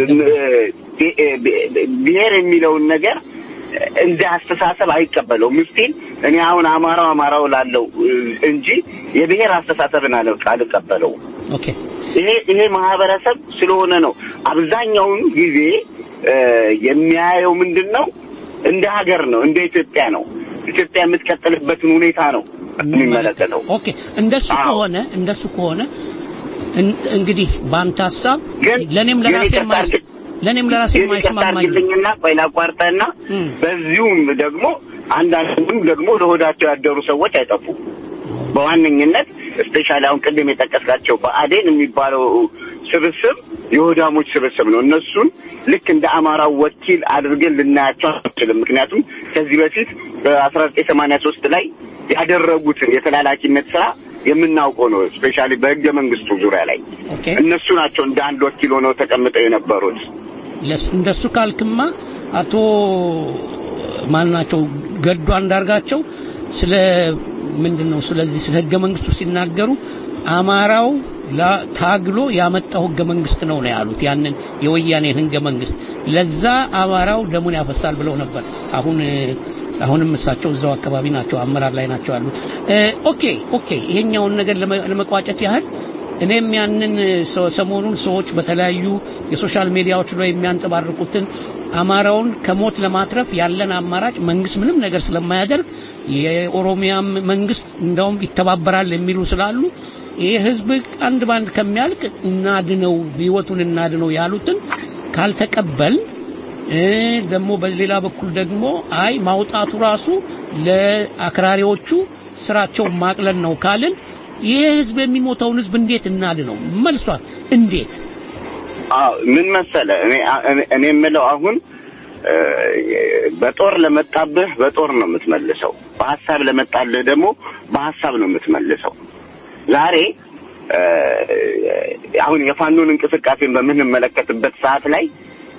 ብ- ብ- ብሔር የሚለውን ነገር እንደ አስተሳሰብ አይቀበለውም። ምስቲል እኔ አሁን አማራው አማራው ላለው እንጂ የብሔር አስተሳሰብን አለ- አልቀበለውም። ኦኬ ይሄ ይሄ ማህበረሰብ ስለሆነ ነው አብዛኛውን ጊዜ እ፣ የሚያየው ምንድን ነው እንደ ሀገር ነው እንደ ኢትዮጵያ ነው ኢትዮጵያ የምትቀጥልበትን ሁኔታ ነው የሚመለከተው። ኦኬ እንደሱ ከሆነ እንደሱ ከሆነ እን- እንግዲህ በአንተ ሀሳብ ለኔም ግን ለራሴ ይቅርታ የማይስ- አድርግ- ለኔም ለራሴ ግን ይቅርታ የማይስማማኝ አድርግልኝና ቆይ ላቋርጠህና በዚሁም ደግሞ አንዳንዱም ደግሞ ለሆዳቸው ያደሩ ሰዎች አይጠፉም። በዋነኝነት ስፔሻሊ አሁን ቅድም የጠቀስካቸው በአዴን የሚባለው ስብስብ የሆዳሞች ስብስብ ነው። እነሱን ልክ እንደ አማራው ወኪል አድርገን ልናያቸው አንችልም። ምክንያቱም ከዚህ በፊት በአስራ ዘጠኝ ሰማንያ ሶስት ላይ ያደረጉትን የተላላኪነት ስራ የምናውቀው ነው። ስፔሻሊ በህገ መንግስቱ ዙሪያ ላይ እነሱ ናቸው እንደ አንድ ወኪል ሆነው ተቀምጠው የነበሩት። ለስ- እንደሱ ካልክማ አቶ ማን ናቸው ገዱ አንዳርጋቸው ስለ ምንድን ነው ስለዚህ ስለ ህገ መንግስቱ ሲናገሩ አማራው ላ- ታግሎ ያመጣው ህገ መንግስት ነው ነው ያሉት። ያንን የወያኔን ህገ መንግስት ለዛ አማራው ደሙን ያፈሳል ብለው ነበር። አሁን አሁንም እሳቸው እዛው አካባቢ ናቸው፣ አመራር ላይ ናቸው ያሉት። እ፣ ኦኬ ኦኬ፣ ይሄኛውን ነገር ለመ- ለመቋጨት ያህል እኔም ያንን ሰ- ሰሞኑን ሰዎች በተለያዩ የሶሻል ሚዲያዎች ላይ የሚያንጸባርቁትን አማራውን ከሞት ለማትረፍ ያለን አማራጭ መንግስት ምንም ነገር ስለማያደርግ የኦሮሚያም መንግስት እንደውም ይተባበራል የሚሉ ስላሉ ይህ ህዝብ አንድ ባንድ ከሚያልቅ እናድነው፣ ህይወቱን እናድነው ያሉትን ካልተቀበል እ ደግሞ በሌላ በኩል ደግሞ አይ ማውጣቱ ራሱ ለአክራሪዎቹ ስራቸውን ማቅለል ነው ካልን ይህ ህዝብ የሚሞተውን ህዝብ እንዴት እናድነው? መልሷል እንዴት? አዎ ምን መሰለ እኔ እኔ- እኔ የምለው አሁን እ፣ በጦር ለመጣብህ በጦር ነው የምትመልሰው። በሀሳብ ለመጣልህ ደግሞ በሀሳብ ነው የምትመልሰው። ዛሬ እ፣ አሁን የፋኖን እንቅስቃሴን በምንመለከትበት ሰዓት ላይ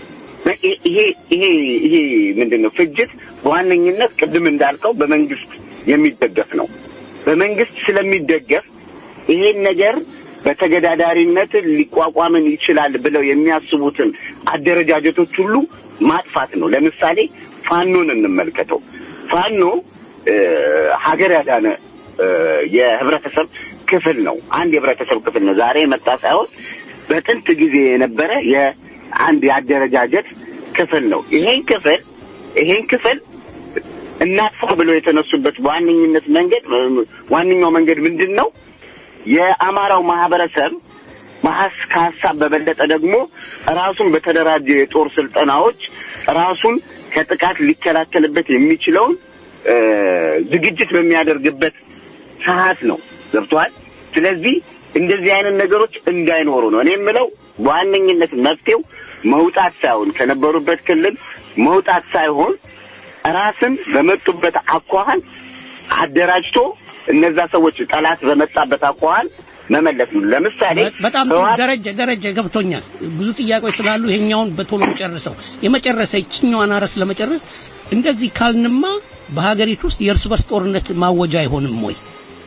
ይሄ ይሄ ይሄ ምንድን ነው ፍጅት በዋነኝነት ቅድም እንዳልከው በመንግስት የሚደገፍ ነው። በመንግስት ስለሚደገፍ ይሄን ነገር በተገዳዳሪነት ሊቋቋምን ይችላል ብለው የሚያስቡትን አደረጃጀቶች ሁሉ ማጥፋት ነው። ለምሳሌ ፋኖን እንመልከተው። ፋኖ እ፣ ሀገር ያዳነ እ፣ የህብረተሰብ ክፍል ነው። አንድ የህብረተሰብ ክፍል ነው። ዛሬ የመጣ ሳይሆን በጥንት ጊዜ የነበረ የአንድ የአደረጃጀት ክፍል ነው። ይሄን ክፍል ይሄን ክፍል እናጥፋ ብለው የተነሱበት በዋነኝነት መንገድ ዋነኛው መንገድ ምንድን ነው? የአማራው ማህበረሰብ ማሀስ ከሀሳብ በበለጠ ደግሞ ራሱን በተደራጀ የጦር ስልጠናዎች ራሱን ከጥቃት ሊከላከልበት የሚችለውን እ፣ ዝግጅት በሚያደርግበት ሰዓት ነው። ገብቶሃል? ስለዚህ እንደዚህ አይነት ነገሮች እንዳይኖሩ ነው እኔ የምለው። በዋነኝነት መፍትሄው መውጣት ሳይሆን ከነበሩበት ክልል መውጣት ሳይሆን ራስን በመጡበት አኳኋን አደራጅቶ እነዛ ሰዎች ጠላት በመጣበት አኳኋን መመለስ ነው። ለምሳሌ በጣም ጥሩ ህወሓት ደረጀ ደረጀ ገብቶኛል። ብዙ ጥያቄዎች ስላሉ ይሄኛውን በቶሎ ጨርሰው የመጨረሰ ይችኛዋን አረስ ለመጨረስ እንደዚህ ካልንማ በሀገሪቱ ውስጥ የእርስ በርስ ጦርነት ማወጃ አይሆንም ወይ?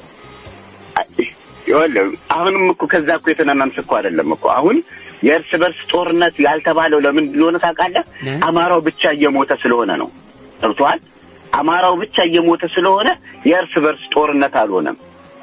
ይኸውልህ አሁንም እኮ ከዛ እኮ የተናናንስ እኮ አይደለም እኮ አሁን የእርስ በርስ ጦርነት ያልተባለው ለምን እንደሆነ ታውቃለህ? እ? አማራው ብቻ እየሞተ ስለሆነ ነው። ገብቶሃል? አማራው ብቻ እየሞተ ስለሆነ የእርስ በርስ ጦርነት አልሆነም።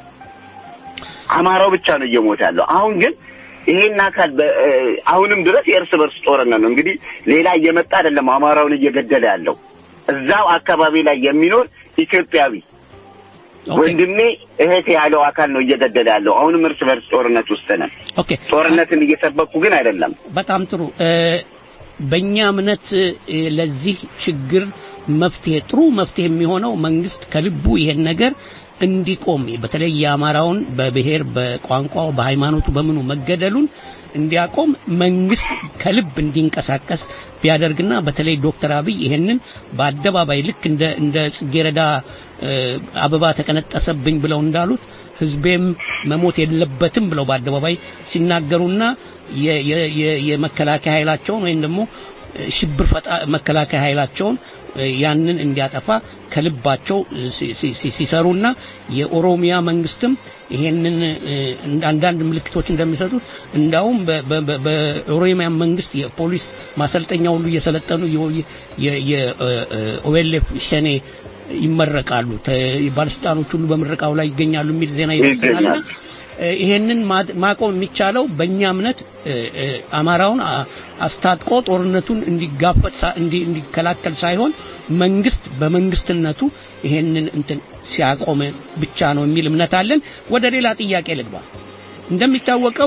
አማራው ብቻ ነው እየሞተ ያለው። አሁን ግን ይሄን አካል በ- እ፣ አሁንም ድረስ የእርስ በርስ ጦርነት ነው። እንግዲህ ሌላ እየመጣ አይደለም አማራውን እየገደለ ያለው እዛው አካባቢ ላይ የሚኖር ኢትዮጵያዊ ኦኬ ወንድሜ እህቴ ያለው አካል ነው እየገደለ ያለው። አሁንም እርስ በርስ ጦርነት ውስጥ ነን። ኦኬ ጦርነትን እየሰበኩ ግን አይደለም። በጣም ጥሩ እ፣ በእኛ እምነት እ፣ ለዚህ ችግር መፍትሄ ጥሩ መፍትሄ የሚሆነው መንግስት ከልቡ ይሄን ነገር እንዲቆም በተለይ የአማራውን በብሔር በቋንቋው በሃይማኖቱ በምኑ መገደሉን እንዲያቆም መንግስት ከልብ እንዲንቀሳቀስ ቢያደርግና በተለይ ዶክተር አብይ ይሄንን በአደባባይ ልክ እንደ እንደ ጽጌረዳ እ፣ አበባ ተቀነጠሰብኝ ብለው እንዳሉት ህዝቤም መሞት የለበትም ብለው በአደባባይ ሲናገሩና የ- የ- የ- የመከላከያ ኃይላቸውን ወይም ደግሞ እ፣ ሽብር ፈጣ መከላከያ ኃይላቸውን እ፣ ያንን እንዲያጠፋ ከልባቸው እ፣ ሲ- ሲ- ሲ- ሲሰሩና የኦሮሚያ መንግስትም ይሄንን እ፣ እንደ አንዳንድ ምልክቶች እንደሚሰጡት እንዳውም በ- በ- በ- በኦሮሚያ መንግስት የፖሊስ ማሰልጠኛ ሁሉ እየሰለጠኑ የኦኤልኤፍ ሸኔ ይመረቃሉ ተ- ባለስልጣኖች ሁሉ በምረቃው ላይ ይገኛሉ የሚል ዜና ይደርሰናልና ይገኛል። እ፣ ይሄንን ማ- ማቆም የሚቻለው በእኛ እምነት እ፣ እ፣ አማራውን አ- አስታጥቆ ጦርነቱን እንዲጋፈጥ ሳ- እንዲ- እንዲከላከል ሳይሆን መንግስት በመንግስትነቱ ይሄንን እንትን ሲያቆም ብቻ ነው የሚል እምነት አለን። ወደ ሌላ ጥያቄ ልግባ። እንደሚታወቀው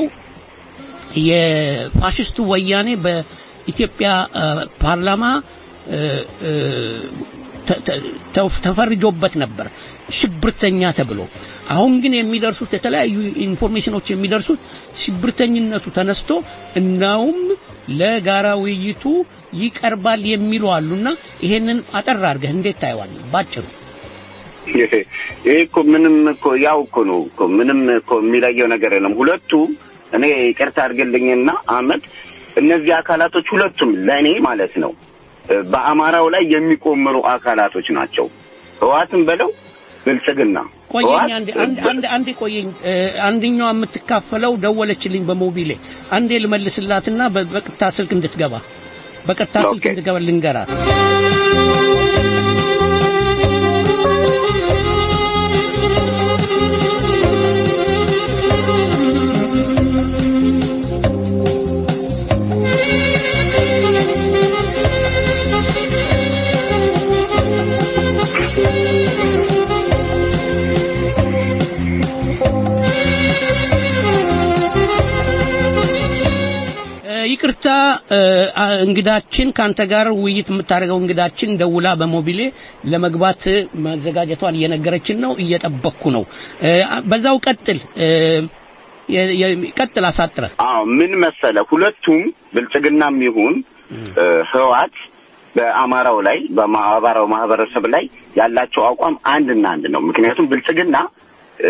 የፋሽስቱ ወያኔ በኢትዮጵያ እ፣ ፓርላማ እ፣ እ፣ ተ- ተ- ተ- ተፈርጆበት ነበር ሽብርተኛ ተብሎ። አሁን ግን የሚደርሱት የተለያዩ ኢንፎርሜሽኖች የሚደርሱት ሽብርተኝነቱ ተነስቶ እናውም ለጋራ ውይይቱ ይቀርባል የሚሉ አሉና ይሄንን አጠር አድርገህ እንዴት ታየዋለህ? ባጭሩ ይሄ እኮ ምንም እኮ ያው እኮ ነው እኮ ምንም እኮ የሚለየው ነገር የለም። ሁለቱ እኔ ይቅርታ አድርግልኝና አህመድ፣ እነዚህ አካላቶች ሁለቱም ለእኔ ማለት ነው እ፣ በአማራው ላይ የሚቆምሩ አካላቶች ናቸው። ህዋትን በለው ብልጽግና ቆየኝ ህወሓት አንዴ አንድ አንድ አንዴ ቆየኝ። እ፣ አንደኛዋ የምትካፈለው ደወለችልኝ በሞቢሌ አንዴ ልመልስላትና በ- በቀጥታ ስልክ እንድትገባ በቀጥታ ስልክ ኦኬ። እንድትገባ ልንገራት። እ፣ ይቅርታ እ፣ አ- እንግዳችን ከአንተ ጋር ውይይት የምታደርገው እንግዳችን ደውላ በሞቢሌ ለመግባት መዘጋጀቷን እየነገረችን ነው። እየጠበቅኩ ነው። እ፣ አ- በዛው ቀጥል እ፣ የ- የ- ቀጥል አሳጥረህ አዎ ምን መሰለ ሁለቱም ብልጽግናም ይሁን እ፣ ህወሓት በአማራው ላይ በአማራው ማህበረሰብ ላይ ያላቸው አቋም አንድና አንድ ነው። ምክንያቱም ብልጽግና እ፣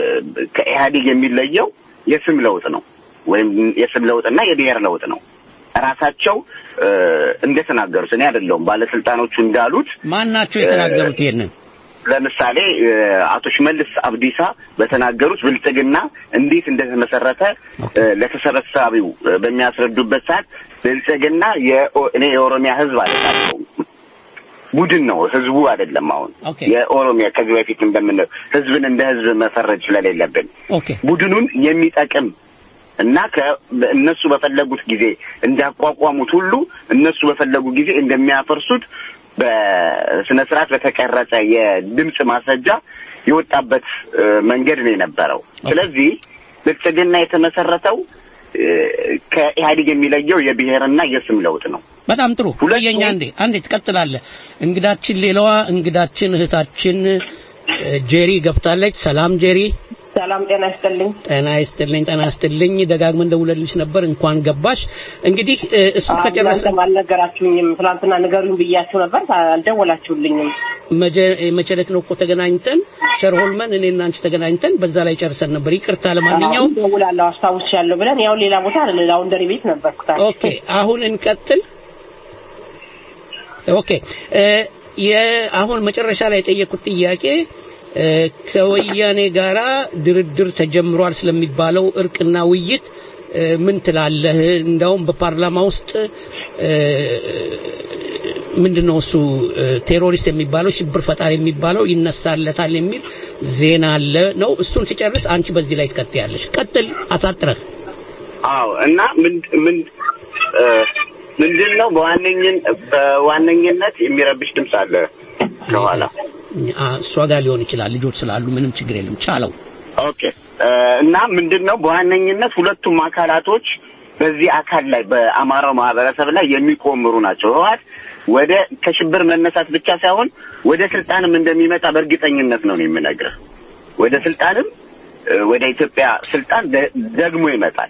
ከኢህአዴግ የሚለየው የስም ለውጥ ነው ወይም የስም ለውጥና የብሔር ለውጥ ነው። ራሳቸው እ፣ እንደተናገሩት እኔ አይደለሁም ባለስልጣኖቹ እንዳሉት ማን ናቸው የተናገሩት ይሄንን? ለምሳሌ እ፣ አቶ ሽመልስ አብዲሳ በተናገሩት ብልጽግና እንዴት እንደተመሰረተ እ፣ ለተሰበሳቢው እ፣ በሚያስረዱበት ሰዓት ብልጽግና የኦ- እኔ የኦሮሚያ ህዝብ አለቃቸው ቡድን ነው፣ ህዝቡ አይደለም። አሁን ኦኬ። የኦሮሚያ ከዚህ በፊት እንደምንለው ህዝብን እንደ ህዝብ መፈረጅ ስለሌለብን ኦኬ ቡድኑን የሚጠቅም እና ከ- እነሱ በፈለጉት ጊዜ እንዳቋቋሙት ሁሉ እነሱ በፈለጉ ጊዜ እንደሚያፈርሱት በስነ ስርዓት በተቀረጸ የድምፅ ማስረጃ የወጣበት እ፣ መንገድ ነው የነበረው። ስለዚህ ብልጽግና የተመሰረተው እ፣ ከኢህአዴግ የሚለየው የብሔርና የስም ለውጥ ነው። በጣም ጥሩ ሁለቱ- ቆየኛ አንዴ አንዴ ትቀጥላለህ እንግዳችን ሌላዋ እንግዳችን እህታችን እ፣ ጄሪ ገብታለች ሰላም ጄሪ ሰላም ጤና ይስጥልኝ። ጤና ይስጥልኝ ጤና ይስጥልኝ ደጋግመን ደውለልሽ ነበር እንኳን ገባሽ እንግዲህ እ፣ እሱ ከጨረሰ እናንተም አልነገራችሁኝም። ትናንትና ንገሩኝ ብያችሁ ነበር፣ አልደወላችሁልኝም። መጀ- መቼ ዕለት ነው እኮ ተገናኝተን ሸርሆልመን እኔና አንቺ ተገናኝተን በዛ ላይ ጨርሰን ነበር ይቅርታ ለማንኛውም አሁን ደውላለሁ አስታውሻለሁ ብለን ያው ሌላ ቦታ አይደለ ላውንደሪ ቤት ነበርኩ። ታዲያ ኦኬ አሁን እንቀጥል ኦኬ እ፣ የ- አሁን መጨረሻ ላይ የጠየቁት ጥያቄ እ፣ ከወያኔ ጋራ ድርድር ተጀምሯል ስለሚባለው እርቅና ውይይት እ፣ ምን ትላለህ? እንዳውም በፓርላማ ውስጥ እ፣ ምንድነው እሱ እ፣ ቴሮሪስት የሚባለው ሽብር ፈጣሪ የሚባለው ይነሳለታል የሚል ዜና አለ ነው። እሱን ሲጨርስ አንቺ በዚህ ላይ ትቀጥያለሽ። ቀጥል አሳጥረህ አዎ እና ምን ምን እ፣ ምንድን ነው በዋነኝን በዋነኝነት የሚረብሽ ድምፅ አለ ከኋላ አ፣ እሷ ጋር ሊሆን ይችላል። ልጆች ስላሉ ምንም ችግር የለም። ቻለው ኦኬ እ፣ እና ምንድን ነው በዋነኝነት ሁለቱም አካላቶች በዚህ አካል ላይ በአማራው ማህበረሰብ ላይ የሚቆምሩ ናቸው። ህወሓት ወደ ከሽብር መነሳት ብቻ ሳይሆን ወደ ስልጣንም እንደሚመጣ በእርግጠኝነት ነው ነው የምነግርህ። ወደ ስልጣንም እ፣ ወደ ኢትዮጵያ ስልጣን ደ- ደግሞ ይመጣል።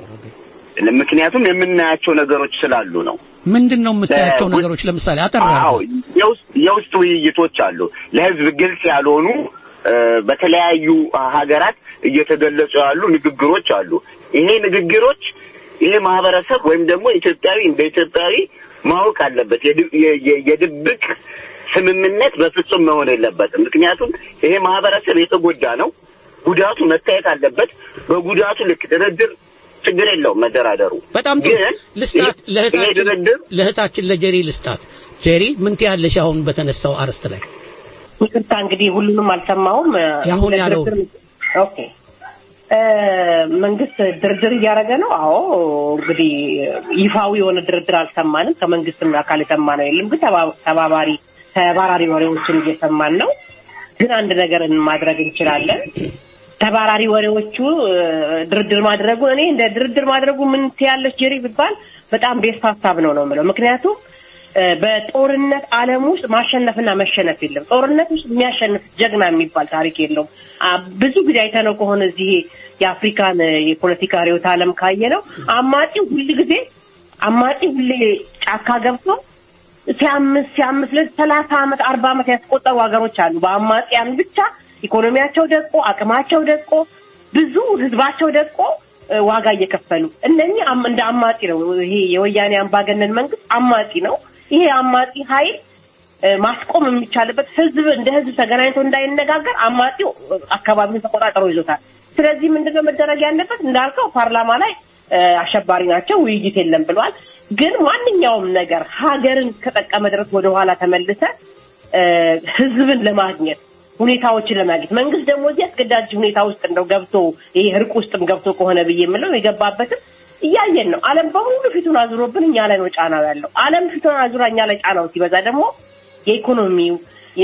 ምክንያቱም የምናያቸው ነገሮች ስላሉ ነው። ምንድን ነው የምታያቸው በ- ነገሮች? ለምሳሌ አጠር አዎ አድርገው። የውስጥ የውስጥ ውይይቶች አሉ። ለህዝብ ግልጽ ያልሆኑ እ፣ በተለያዩ ሀገራት እየተገለጹ ያሉ ንግግሮች አሉ። ይሄ ንግግሮች ይሄ ማህበረሰብ ወይም ደግሞ ኢትዮጵያዊ እንደ ኢትዮጵያዊ ማወቅ አለበት። የድ- የ- የ- የድብቅ ስምምነት በፍጹም መሆን የለበትም። ምክንያቱም ይሄ ማህበረሰብ የተጎዳ ነው። ጉዳቱ መታየት አለበት። በጉዳቱ ልክ ድርድር ችግር የለውም መደራደሩ። በጣም ጥሩ ግን ልስጣት፣ ይሄ ለእህታችን ድርድር ለእህታችን ለጀሪ ልስጣት። ጀሪ ምን ትያለሽ አሁን በተነሳው አርዕስት ላይ? ይቅርታ እንግዲህ ሁሉንም አልሰማሁም። ያሁን ያለው ለድርድር- ኦኬ እ፣ መንግስት ድርድር እያደረገ ነው። አዎ እንግዲህ ይፋዊ የሆነ ድርድር አልሰማንም። ከመንግስትም አካል የሰማነው የለም። ግን ተባ- ተባባሪ ተባራሪ ወሬዎችን እየሰማን ነው። ግን አንድ ነገር ማድረግ እንችላለን። ተባራሪ ወሬዎቹ እ፣ ድርድር ማድረጉ እኔ እንደ ድርድር ማድረጉ ምን ትያለች ጀሪ ቢባል በጣም ቤስት ሀሳብ ነው ነው የምለው ምክንያቱም እ፣ በጦርነት ዓለም ውስጥ ማሸነፍና መሸነፍ የለም። ጦርነት ውስጥ የሚያሸንፍ ጀግና የሚባል ታሪክ የለውም። አ፣ ብዙ ጊዜ አይተነው ከሆነ እዚህ የአፍሪካን እ፣ የፖለቲካ ርዕዮተ ዓለም ካየ ነው አማጺው ሁል ጊዜ አማጺ ሁሌ ጫካ ገብቶ ሲያምስ ሲያምስ ለሰላሳ ዓመት አርባ ዓመት ያስቆጠሩ ሀገሮች አሉ። በአማጽያን ብቻ ኢኮኖሚያቸው ደቆ አቅማቸው ደቆ ብዙ ህዝባቸው ደቆ እ፣ ዋጋ እየከፈሉ እነኚህ አም- እንደ አማጺ ነው። ይሄ የወያኔ አምባገነን መንግስት አማጺ ነው። ይሄ አማጺ ኃይል እ፣ ማስቆም የሚቻልበት ህዝብ እንደ ህዝብ ተገናኝቶ እንዳይነጋገር አማጺው እ፣ አካባቢውን ተቆጣጥሮ ይዞታል። ስለዚህ ምንድነው መደረግ ያለበት? እንዳልከው ፓርላማ ላይ እ፣ አሸባሪ ናቸው፣ ውይይት የለም ብሏል። ግን ማንኛውም ነገር ሀገርን ከጠቀመ ድረስ ወደኋላ ተመልሰ እ፣ ህዝብን ለማግኘት ሁኔታዎችን ለማግኘት መንግስት ደግሞ እዚህ አስገዳጅ ሁኔታ ውስጥ እንደው ገብቶ ይሄ እርቅ ውስጥም ገብቶ ከሆነ ብዬ የምለው የገባበትም እያየን ነው። ዓለም በሙሉ ፊቱን አዙሮብን እኛ ላይ ነው ጫናው ያለው። ዓለም ፊቱን አዙራ እኛ ላይ ጫናው ሲበዛ ደግሞ የኢኮኖሚው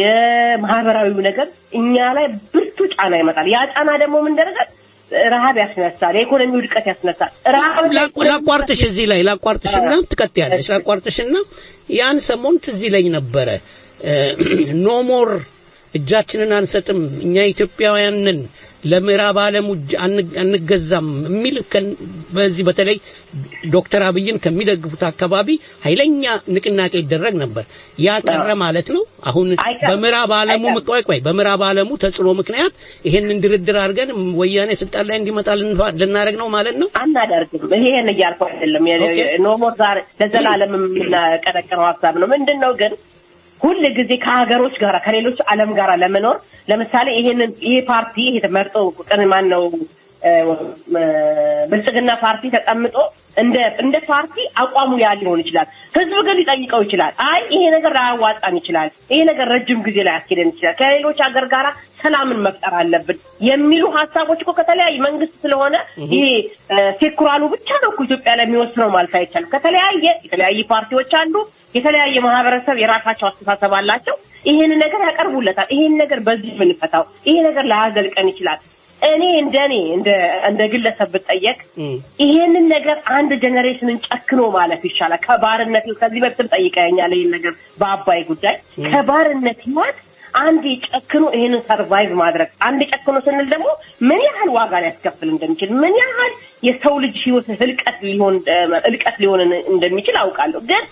የማህበራዊው ነገር እኛ ላይ ብርቱ ጫና ይመጣል። ያ ጫና ደግሞ ምን ደረጃ ረሃብ ያስነሳል፣ የኢኮኖሚ ውድቀት ያስነሳል። ረሃብ ላቁ- ላቋርጥሽ እዚህ ላይ ላቋርጥሽና ትቀጥያለሽ። ላቋርጥሽና ያን ሰሞን ትዝ ይለኝ ነበረ ኖ ሞር እጃችንን አንሰጥም እኛ ኢትዮጵያውያንን ለምዕራብ ዓለሙ እጅ አን- አንገዛም የሚል ከን- በዚህ በተለይ ዶክተር አብይን ከሚደግፉት አካባቢ ኃይለኛ ንቅናቄ ይደረግ ነበር። ያ ቀረ ማለት ነው። አሁን በምዕራብ ዓለሙ ቆይ ቆይ በምዕራብ ዓለሙ ተጽዕኖ ምክንያት ይሄንን ድርድር አድርገን ወያኔ ስልጣን ላይ እንዲመጣ ልንፋ- ልናደርግ ነው ማለት ነው። አናደርግም። ይሄን እያልኩ አይደለም። ኖሞር ዛሬ ለዘላለም የምናቀነቅነው ሀሳብ ነው። ምንድን ነው ግን ሁል ጊዜ ከሀገሮች ጋር ከሌሎች ዓለም ጋር ለመኖር ለምሳሌ ይሄንን ይሄ ፓርቲ ይሄ ተመርጦ ቅን ማን ነው እ፣ እ፣ ብልጽግና ፓርቲ ተቀምጦ እንደ እንደ ፓርቲ አቋሙ ያ ሊሆን ይችላል። ህዝብ ግን ሊጠይቀው ይችላል። አይ ይሄ ነገር ላያዋጣን ይችላል፣ ይሄ ነገር ረጅም ጊዜ ላይ ያስኬደን ይችላል፣ ከሌሎች ሀገር ጋራ ሰላምን መፍጠር አለብን የሚሉ ሀሳቦች እኮ ከተለያዩ መንግስት ስለሆነ ይሄ እ፣ ሴኩራሉ ብቻ ነው እኮ ኢትዮጵያ ላይ የሚወስነው ማለት አይቻልም። ከተለያየ የተለያዩ ፓርቲዎች አሉ። የተለያየ ማህበረሰብ የራሳቸው አስተሳሰብ አላቸው። ይሄን ነገር ያቀርቡለታል። ይሄን ነገር በዚህ ብንፈታው ይሄ ነገር ላያዘልቀን ይችላል። እኔ እንደ እኔ እንደ እንደ ግለሰብ ብጠየቅ ይሄንን ነገር አንድ ጀኔሬሽንን ጨክኖ ማለፍ ይሻላል። ከባርነት ከዚህ በፊትም ጠይቀኛል። ይሄን ነገር በአባይ ጉዳይ ከባርነት ህይወት አንድ ጨክኖ ይሄንን ሰርቫይቭ ማድረግ አንድ ጨክኖ ስንል ደግሞ ምን ያህል ዋጋ ሊያስከፍል እንደሚችል ምን ያህል የሰው ልጅ ህይወት ህልቀት ሊሆን እልቀት ሊሆን እንደሚችል አውቃለሁ ግን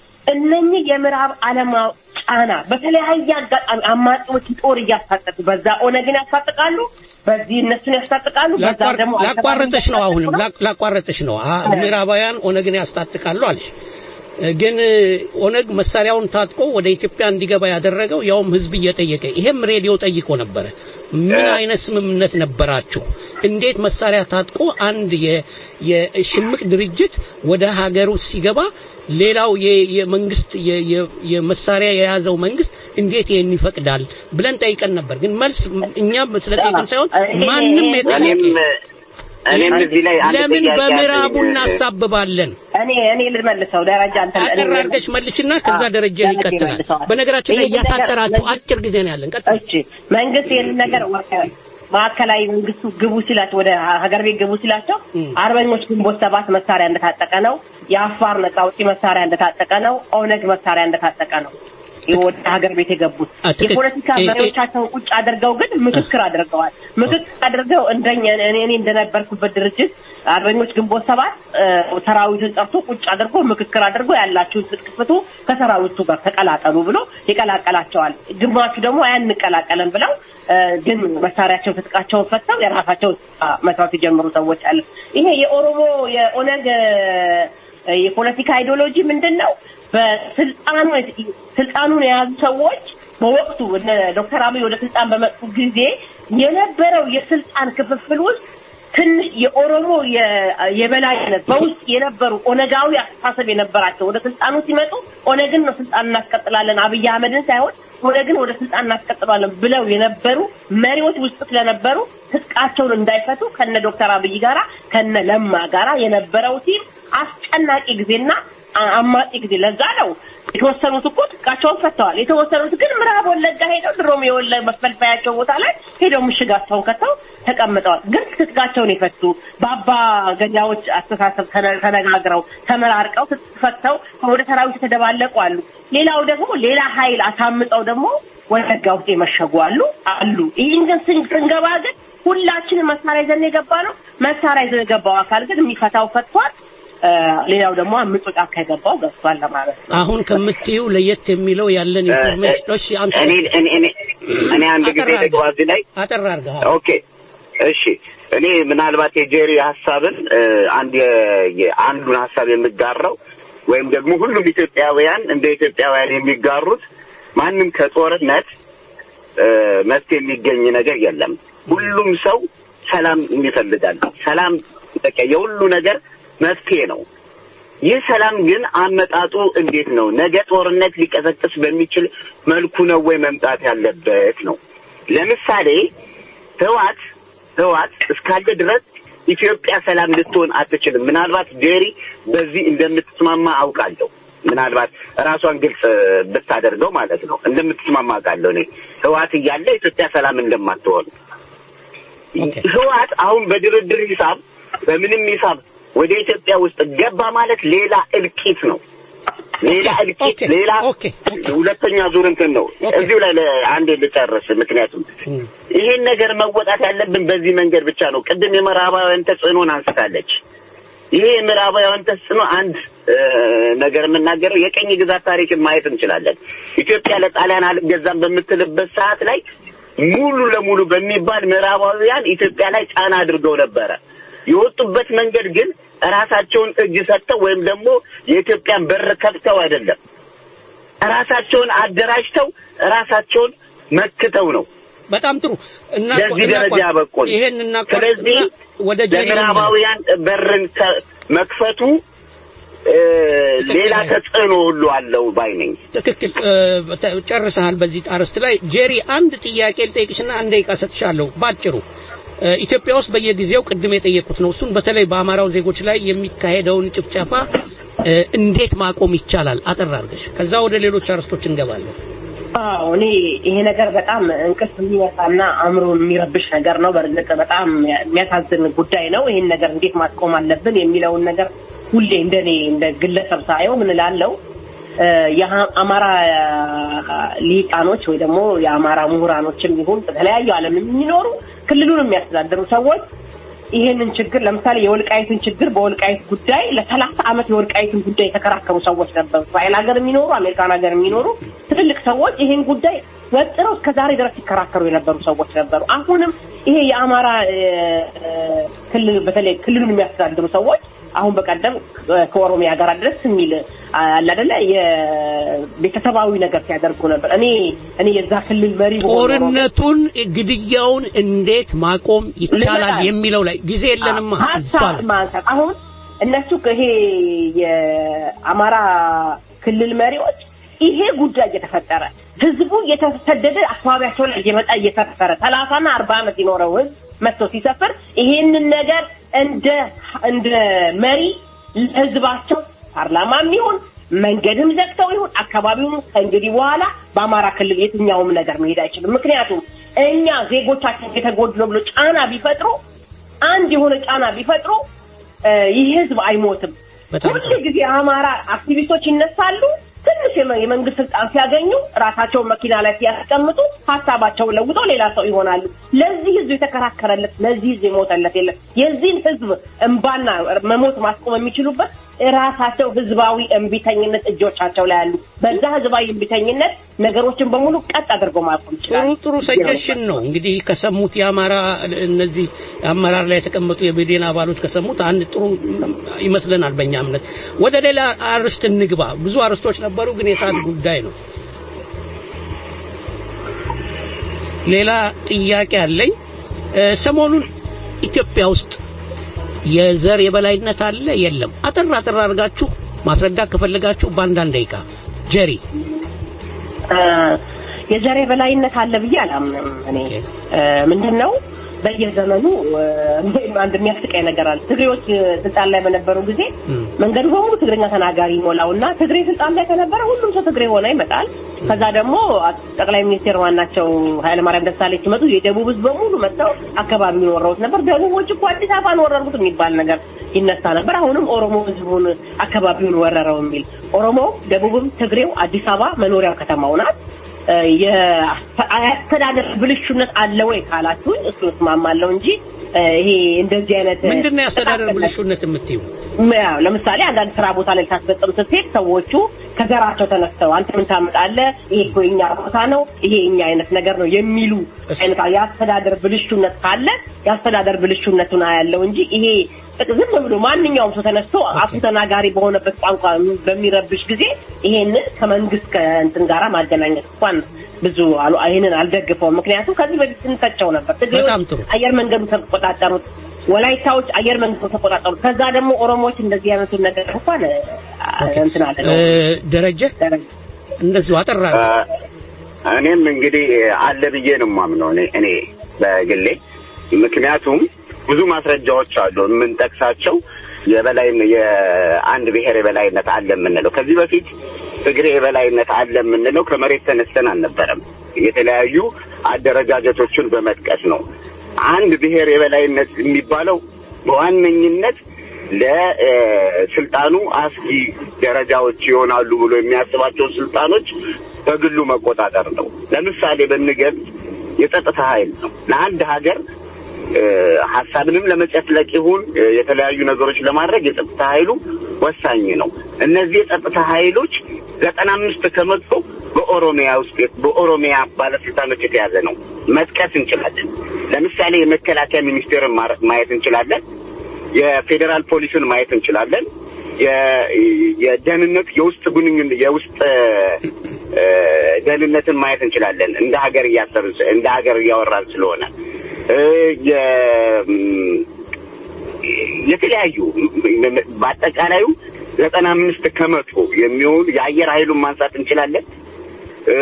እነኚህ የምዕራብ ዓለም ጫና በተለያየ አጋጣሚ አማጺዎች ጦር እያስታጠቁ በዛ ኦነግን ያስታጥቃሉ፣ በዚህ እነሱን ያስታጥቃሉ፣ በዛ ደግሞ ላቋረጠሽ ነው። አሁንም ላ- ላቋረጠሽ ነው። አ- ምዕራባውያን ኦነግን ያስታጥቃሉ አልሽ። ግን ኦነግ መሳሪያውን ታጥቆ ወደ ኢትዮጵያ እንዲገባ ያደረገው ያውም ህዝብ እየጠየቀ ይሄም ሬዲዮ ጠይቆ ነበረ። ምን አይነት ስምምነት ነበራችሁ? እንዴት መሳሪያ ታጥቆ አንድ የ- የሽምቅ ድርጅት ወደ ሀገሩ ሲገባ ሌላው የ- የመንግስት የ- የ- የመሳሪያ የያዘው መንግስት እንዴት ይሄን ይፈቅዳል ብለን ጠይቀን ነበር። ግን መልስ እኛም ስለጠይቀን ሳይሆን ማንም የጠየቀ እኔም እዚህ ላይ አንድ ለምን ጥያቄ በምዕራቡ አለኝ። እናሳብባለን? እኔ እኔ ልመልሰው ደረጃ አንተ አጠር አድርገሽ መልሽና ከዛ ደረጃ ይቀጥላል። በነገራችን ላይ እያሳጠራችሁ አጭር ጊዜ ነው ያለን። ቀጥል። እሺ መንግስት ይህንን ነገር ወ- ማዕከላዊ መንግስቱ ግቡ ሲላቸው ወደ ሀገር ቤት ግቡ ሲላቸው አርበኞች ግንቦት ሰባት መሳሪያ እንደታጠቀ ነው። የአፋር ነጻ አውጪ መሳሪያ እንደታጠቀ ነው። ኦነግ መሳሪያ እንደታጠቀ ነው ወደ ሀገር ቤት የገቡት ትክክል። የፖለቲካ እ- እ- መሪዎቻቸውን ቁጭ አድርገው ግን ምክክር አድርገዋል። ምክክር አድርገው እንደኛ እኔ እኔ እንደነበርኩበት ድርጅት አርበኞች ግንቦት ሰባት እ፣ ሰራዊቱን ጠርቶ ቁጭ አድርጎ ምክክር አድርጎ ያላችሁን ትጥቅ ፍቱ፣ ከሰራዊቱ ጋር ተቀላቀሉ ብሎ ይቀላቀላቸዋል። ግማሹ ደግሞ አያንቀላቀለን ብለው እ፣ ግን መሳሪያቸው ትጥቃቸውን ፈተው የራሳቸውን ስራ መስራት የጀመሩ ሰዎች አለ። ይሄ የኦሮሞ የኦነግ እ፣ የፖለቲካ አይዲዮሎጂ ምንድን ነው? በስልጣኑ ስልጣኑን የያዙ ሰዎች በወቅቱ እነ ዶክተር አብይ ወደ ስልጣን በመጡ ጊዜ የነበረው የስልጣን ክፍፍል ውስጥ ትንሽ የኦሮሞ የ- የበላይነት በውስጥ የነበሩ ኦነጋዊ አስተሳሰብ የነበራቸው ወደ ስልጣኑ ሲመጡ ኦነግን ነው ስልጣን እናስቀጥላለን አብይ አህመድን ሳይሆን ኦነግን ወደ ስልጣን እናስቀጥላለን ብለው የነበሩ መሪዎች ውስጥ ስለነበሩ ትጥቃቸውን እንዳይፈቱ ከነ ዶክተር አብይ ጋራ ከነ ለማ ጋራ የነበረው ቲም አስጨናቂ ጊዜና አ- አማጺ ጊዜ ለዛ ነው የተወሰኑት እኮ ትጥቃቸውን ፈተዋል። የተወሰኑት ግን ምዕራብ ወለጋ ሄደው ድሮም የወለጋ መፈልፈያቸው ቦታ ላይ ሄደው ምሽጋቸውን ከተው ተቀምጠዋል። ግን ትጥቃቸውን የፈቱ በአባ ገዳዎች አስተሳሰብ ተነ- ተነጋግረው ተመራርቀው ትጥቅ ፈተው ወደ ሰራዊት የተደባለቁ አሉ። ሌላው ደግሞ ሌላ ኃይል አሳምጠው ደግሞ ወለጋ ውስጥ የመሸጉ አሉ አሉ። ይህን ግን ስን- ስንገባ ግን ሁላችንም መሳሪያ ይዘን የገባ ነው። መሳሪያ ይዘን የገባው አካል ግን የሚፈታው ፈቷል። እ፣ ሌላው ደግሞ አምጦ ጫካ የገባው ገብቷል ለማለት ነው። አሁን ከምትዩ ለየት የሚለው ያለን ኢንፎርሜሽን እሺ፣ አንተ እኔ እኔ እኔ እኔ አንድ ጊዜ አጠር ልግባ እዚህ ላይ አጠር አድርገህ ኦኬ እሺ እኔ ምናልባት የጄሪ ሀሳብን እ፣ አንድ የ- የ- አንዱን ሀሳብ የምጋራው ወይም ደግሞ ሁሉም ኢትዮጵያውያን እንደ ኢትዮጵያውያን የሚጋሩት ማንም ከጦርነት እ፣ መፍትሄ የሚገኝ ነገር የለም። ሁሉም ሰው ሰላም ይፈልጋል። ሰላም በቃ የሁሉ ነገር መፍትሄ ነው። ይህ ሰላም ግን አመጣጡ እንዴት ነው? ነገ ጦርነት ሊቀሰቅስ በሚችል መልኩ ነው ወይ መምጣት ያለበት ነው። ለምሳሌ ህዋት ህዋት እስካለ ድረስ ኢትዮጵያ ሰላም ልትሆን አትችልም። ምናልባት ጄሪ በዚህ እንደምትስማማ አውቃለሁ። ምናልባት ራሷን ግልጽ ብታደርገው ማለት ነው እንደምትስማማ አውቃለሁ። እኔ ህዋት እያለ ኢትዮጵያ ሰላም እንደማትሆን ህዋት አሁን በድርድር ሂሳብ በምንም ሂሳብ ወደ ኢትዮጵያ ውስጥ ገባ ማለት ሌላ እልቂት ነው። ሌላ እልቂት፣ ሌላ ሁለተኛ ዙር እንትን ነው። እዚሁ ላይ ለ- አንዴ ልጨርስ። ምክንያቱም ይሄን ነገር መወጣት ያለብን በዚህ መንገድ ብቻ ነው። ቅድም የምዕራባውያን ተጽዕኖን አንስታለች። ይሄ የምዕራባውያን ተጽዕኖ አንድ እ፣ ነገር የምናገረው የቀኝ ግዛት ታሪክን ማየት እንችላለን። ኢትዮጵያ ለጣሊያን አልገዛም በምትልበት ሰዓት ላይ ሙሉ ለሙሉ በሚባል ምዕራባውያን ኢትዮጵያ ላይ ጫና አድርገው ነበረ። የወጡበት መንገድ ግን ራሳቸውን እጅ ሰጥተው ወይም ደግሞ የኢትዮጵያን በር ከፍተው አይደለም። ራሳቸውን አደራጅተው ራሳቸውን መክተው ነው በጣም ጥሩ እና ለዚህ ደረጃ ያበቁን። ይሄን እና ስለዚህ ወደ ጀሪ ለምዕራባውያን በርን ከ- መክፈቱ እ፣ ሌላ ተጽዕኖ ሁሉ አለው ባይ ነኝ። ትክክል እ፣ ተ- ጨርሰሃል። በዚህ አርዕስት ላይ ጄሪ አንድ ጥያቄ ልጠይቅሽና አንድ ደቂቃ ሰጥሻለሁ። ባጭሩ እ፣ ኢትዮጵያ ውስጥ በየጊዜው ቅድም የጠየቁት ነው። እሱን በተለይ በአማራው ዜጎች ላይ የሚካሄደውን ጭፍጨፋ እ፣ እንዴት ማቆም ይቻላል? አጠር አድርገሽ ከዛ ወደ ሌሎች አርዕስቶች እንገባለን። አዎ እኔ ይሄ ነገር በጣም እንቅልፍ የሚመጣና አእምሮን የሚረብሽ ነገር ነው። በእርግጥ በጣም የሚያሳዝን ጉዳይ ነው። ይሄን ነገር እንዴት ማስቆም አለብን የሚለውን ነገር ሁሌ እንደኔ እንደ ግለሰብ ሳየው ምን እላለሁ እ፣ የአማራ ሊቃኖች ወይ ደግሞ የአማራ ምሁራኖችም ይሁን በተለያዩ ዓለም የሚኖሩ ክልሉን የሚያስተዳድሩ ሰዎች ይሄንን ችግር ለምሳሌ የወልቃይትን ችግር በወልቃይት ጉዳይ ለሰላሳ ዓመት የወልቃይትን ጉዳይ የተከራከሩ ሰዎች ነበሩ። እስራኤል ሀገር የሚኖሩ አሜሪካን ሀገር የሚኖሩ ትልልቅ ሰዎች ይሄን ጉዳይ ወጥረው እስከ ዛሬ ድረስ ሲከራከሩ የነበሩ ሰዎች ነበሩ። አሁንም ይሄ የአማራ እ፣ እ፣ ክልል በተለይ ክልሉን የሚያስተዳድሩ ሰዎች አሁን በቀደም እ፣ ከኦሮሚያ ጋር ድረስ የሚል አለ አይደለ የቤተሰባዊ ነገር ሲያደርጉ ነበር። እኔ እኔ የዛ ክልል መሪ በሆነ ኖሮ ጦርነቱን፣ ግድያውን እንዴት ማቆም ይቻላል ልመጣ- የሚለው ላይ ጊዜ የለንማ ሀሳብ ይባላል። ማንሳት አሁን እነሱ ይሄ የአማራ ክልል መሪዎች ይሄ ጉዳይ እየተፈጠረ ህዝቡ እየተሰደደ አካባቢያቸው ላይ እየመጣ እየሰፈረ ሰላሳና አርባ ዓመት የኖረው ህዝብ መጥቶ ሲሰፍር ይሄንን ነገር እንደ እንደ መሪ ለህዝባቸው ፓርላማም ይሁን መንገድም ዘግተው ይሁን አካባቢውን ከእንግዲህ በኋላ በአማራ ክልል የትኛውም ነገር መሄድ አይችልም። ምክንያቱም እኛ ዜጎቻችን የተጎዱ ነው ብሎ ጫና ቢፈጥሩ አንድ የሆነ ጫና ቢፈጥሩ እ፣ ይህ ህዝብ አይሞትም። ሁሉ ጊዜ የአማራ አክቲቪስቶች ይነሳሉ። ትንሽ የመ- የመንግስት ስልጣን ሲያገኙ ራሳቸውን መኪና ላይ ሲያስቀምጡ ሀሳባቸውን ለውጠው ሌላ ሰው ይሆናሉ። ለዚህ ህዝብ የተከራከረለት ለዚህ ህዝብ የሞተለት የለም። የዚህን ህዝብ እንባና መሞት ማስቆም የሚችሉበት ራሳቸው ህዝባዊ እምቢተኝነት እጆቻቸው ላይ አሉ። በዛ ህዝባዊ እምቢተኝነት ነገሮችን በሙሉ ቀጥ አድርጎ ማቆም ይችላል። ጥሩ ጥሩ ሰጀሽን ነው እንግዲህ ከሰሙት የአማራ እነዚህ አመራር ላይ የተቀመጡ የብዴን አባሎች ከሰሙት አንድ ጥሩ ይመስለናል በእኛ እምነት። ወደ ሌላ አርዕስት እንግባ። ብዙ አርዕስቶች ነበሩ፣ ግን የሰዓት ጉዳይ ነው። ሌላ ጥያቄ አለኝ። እ፣ ሰሞኑን ኢትዮጵያ ውስጥ የዘር የበላይነት አለ የለም? አጠር አጠር አድርጋችሁ ማስረዳት ከፈለጋችሁ በአንዳንድ ደቂቃ ጀሪ እ፣ የዘር የበላይነት አለ ብዬ አላምንም። እኔ እ፣ ምንድን ነው በየዘመኑ እ፣ አንድ የሚያስቀኝ ነገር አለ። ትግሬዎች እ፣ ስልጣን ላይ በነበሩ ጊዜ መንገዱ በሙሉ ትግርኛ ተናጋሪ ይሞላው እና ትግሬ ስልጣን ላይ ከነበረ ሁሉም ሰው ትግሬ ሆነ ይመጣል። ከዛ ደግሞ ጠቅላይ ሚኒስቴር ዋናቸው ኃይለማርያም ደሳለኝ ሲመጡ የደቡብ ህዝብ በሙሉ መጥተው አካባቢውን ወረሩት ነበር። ደቡቦች እኮ አዲስ አበባን ወረሩት የሚባል ነገር ይነሳ ነበር። አሁንም ኦሮሞ ህዝቡን አካባቢውን ወረረው የሚል ኦሮሞ፣ ደቡብም፣ ትግሬው አዲስ አበባ መኖሪያው ከተማው ናት። እ፣ የአስተዳደር ብልሹነት አለ ወይ ካላችሁኝ እሱ እስማማለሁ እንጂ እ፣ ይሄ እንደዚህ አይነት ምንድን ነው የአስተዳደር ብልሹነት የምትይው? ያው ለምሳሌ አንዳንድ ስራ ቦታ ላይ ልታስፈጽም ስትሄድ ሰዎቹ ከዘራቸው ተነስተው አንተ ምን ታመጣለህ? ይሄ እኮ የኛ ቦታ ነው፣ ይሄ የኛ አይነት ነገር ነው የሚሉ አይነት የአስተዳደር ብልሹነት ካለ የአስተዳደር ብልሹነቱን አያለው እንጂ ይሄ ዝም ብሎ ማንኛውም ሰው ተነስቶ አፉ ተናጋሪ በሆነበት ቋንቋ በሚረብሽ ጊዜ ይሄንን ከመንግስት ከእንትን ጋራ ማገናኘት እንኳን ብዙ አሉ ይሄንን አልደግፈውም። ምክንያቱም ከዚህ በፊት ስንተቸው ነበር። በጣም ጥሩ። ትግሬዎች አየር መንገዱ ተቆጣጠሩት፣ ወላይታዎች አየር መንገዱ ተቆጣጠሩት። ከዛ ደግሞ ኦሮሞዎች እንደዚህ አይነቱን ነገር እንኳን አ- እንትን አለ ነው እ፣ ደረጀ እንደዚሁ አጠራ እኔም እንግዲህ አለ ብዬ ነው የማምነው እኔ እኔ በግሌ ምክንያቱም ብዙ ማስረጃዎች አሉ የምንጠቅሳቸው የበላይ የአንድ ብሔር የበላይነት አለ የምንለው ከዚህ በፊት ትግሬ የበላይነት አለ የምንለው ከመሬት ተነስተን አልነበረም የተለያዩ አደረጃጀቶችን በመጥቀስ ነው አንድ ብሔር የበላይነት የሚባለው በዋነኝነት ለስልጣኑ አስጊ ደረጃዎች ይሆናሉ ብሎ የሚያስባቸውን ስልጣኖች በግሉ መቆጣጠር ነው። ለምሳሌ ብንገልጽ የጸጥታ ኃይል ነው። ለአንድ ሀገር እ፣ ሀሳብንም ለመጨፍለቅ ይሁን እ፣ የተለያዩ ነገሮች ለማድረግ የጸጥታ ኃይሉ ወሳኝ ነው። እነዚህ የጸጥታ ኃይሎች ዘጠና አምስት ከመቶ በኦሮሚያ ውስጥ በኦሮሚያ ባለስልጣኖች የተያዘ ነው። መጥቀስ እንችላለን። ለምሳሌ የመከላከያ ሚኒስቴርን ማረ- ማየት እንችላለን። የፌዴራል ፖሊስን ማየት እንችላለን። የ- የደህንነት የውስጥ ግንኙነት የውስጥ እ፣ ደህንነትን ማየት እንችላለን። እንደ ሀገር እያሰብን ስ- እንደ ሀገር እያወራን ስለሆነ እ፣ የ- ም፣ የተለያዩ በአጠቃላዩ ዘጠና አምስት ከመቶ የሚሆኑ የአየር ኃይሉን ማንሳት እንችላለን። እ፣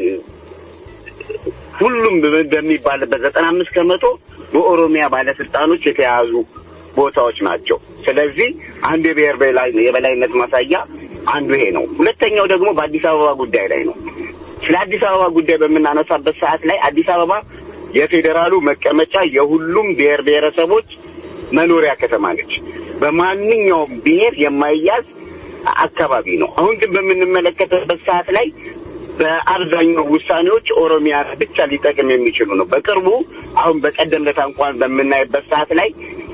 ሁሉም በ- በሚባልበት ዘጠና አምስት ከመቶ በኦሮሚያ ባለስልጣኖች የተያዙ ቦታዎች ናቸው። ስለዚህ አንዱ የብሔር በላይ- የበላይነት ማሳያ አንዱ ይሄ ነው። ሁለተኛው ደግሞ በአዲስ አበባ ጉዳይ ላይ ነው። ስለ አዲስ አበባ ጉዳይ በምናነሳበት ሰዓት ላይ አዲስ አበባ የፌዴራሉ መቀመጫ የሁሉም ብሔር ብሔረሰቦች መኖሪያ ከተማ ነች። በማንኛውም ብሔር የማይያዝ አካባቢ ነው። አሁን ግን በምንመለከትበት ሰዓት ላይ በአብዛኛው ውሳኔዎች ኦሮሚያ ብቻ ሊጠቅም የሚችሉ ነው። በቅርቡ አሁን በቀደም ለታ እንኳን በምናይበት ሰዓት ላይ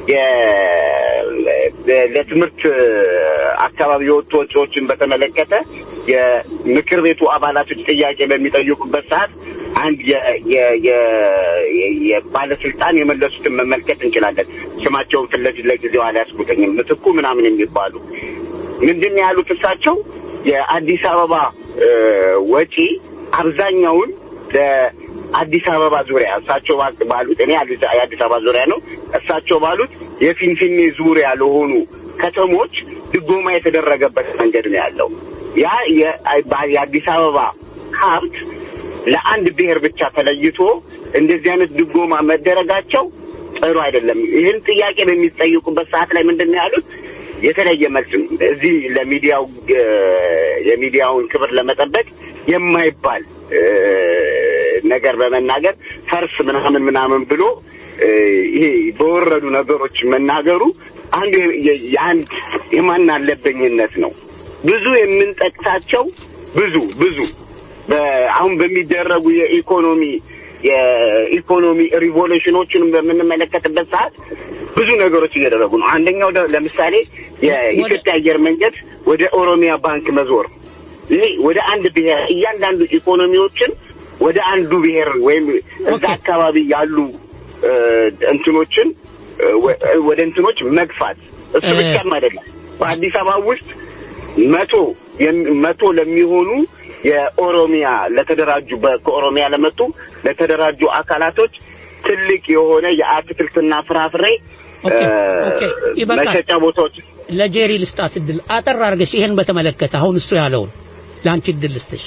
የ- ለትምህርት አካባቢ የወጡ ወጪዎችን በተመለከተ የምክር ቤቱ አባላቶች ጥያቄ በሚጠይቁበት ሰዓት አንድ የ- የ- የ- የ- የባለስልጣን የመለሱትን መመልከት እንችላለን። ስማቸውን ፊት ለፊት ለጊዜው አልያዝኩትኝም። ምትኩ ምናምን የሚባሉ ምንድን ነው ያሉት እሳቸው የአዲስ አበባ እ፣ ወጪ አብዛኛውን ለአዲስ አበባ ዙሪያ እሳቸው ባ- ባሉት እኔ አዲስ የአዲስ አበባ ዙሪያ ነው እሳቸው ባሉት የፊንፊኔ ዙሪያ ለሆኑ ከተሞች ድጎማ የተደረገበት መንገድ ነው ያለው። ያ የ- የአዲስ አበባ ሀብት ለአንድ ብሔር ብቻ ተለይቶ እንደዚህ አይነት ድጎማ መደረጋቸው ጥሩ አይደለም። ይህን ጥያቄ በሚጠይቁበት ሰዓት ላይ ምንድን ነው ያሉት? የተለየ መልስ እዚህ ለሚዲያው እ፣ የሚዲያውን ክብር ለመጠበቅ የማይባል እ፣ ነገር በመናገር ፈርስ ምናምን ምናምን ብሎ እ፣ ይሄ በወረዱ ነገሮች መናገሩ አንዱ የ- የ- የአንድ የማን አለበኝነት ነው። ብዙ የምንጠቅሳቸው ብዙ ብዙ በ- አሁን በሚደረጉ የኢኮኖሚ የኢኮኖሚ ሪቮሉሽኖችን በምንመለከትበት ሰዓት ብዙ ነገሮች እየደረጉ ነው። አንደኛው ደ- ለምሳሌ የኢትዮጵያ አየር መንገድ ወደ ኦሮሚያ ባንክ መዞር ይሄ ወደ አንድ ብሔር እያንዳንዱ ኢኮኖሚዎችን ወደ አንዱ ብሔር ወይም እዛ አካባቢ ያሉ እ፣ እንትኖችን እ፣ ወ- ወደ እንትኖች መግፋት እሱ እ- ብቻም አይደለም። በአዲስ አበባ ውስጥ መቶ የሚ- መቶ ለሚሆኑ የኦሮሚያ ለተደራጁ በ- ከኦሮሚያ ለመጡ ለተደራጁ አካላቶች ትልቅ የሆነ የአትክልትና ፍራፍሬ ኦኬ፣ እ፣ ኦኬ፣ ይበቃል። መሸጫ ቦታዎች ለጄሪ ልስጣት እድል አጠር አድርገሽ ይሄን በተመለከተ አሁን እሱ ያለውን ለአንቺ እድል ልስጥሽ።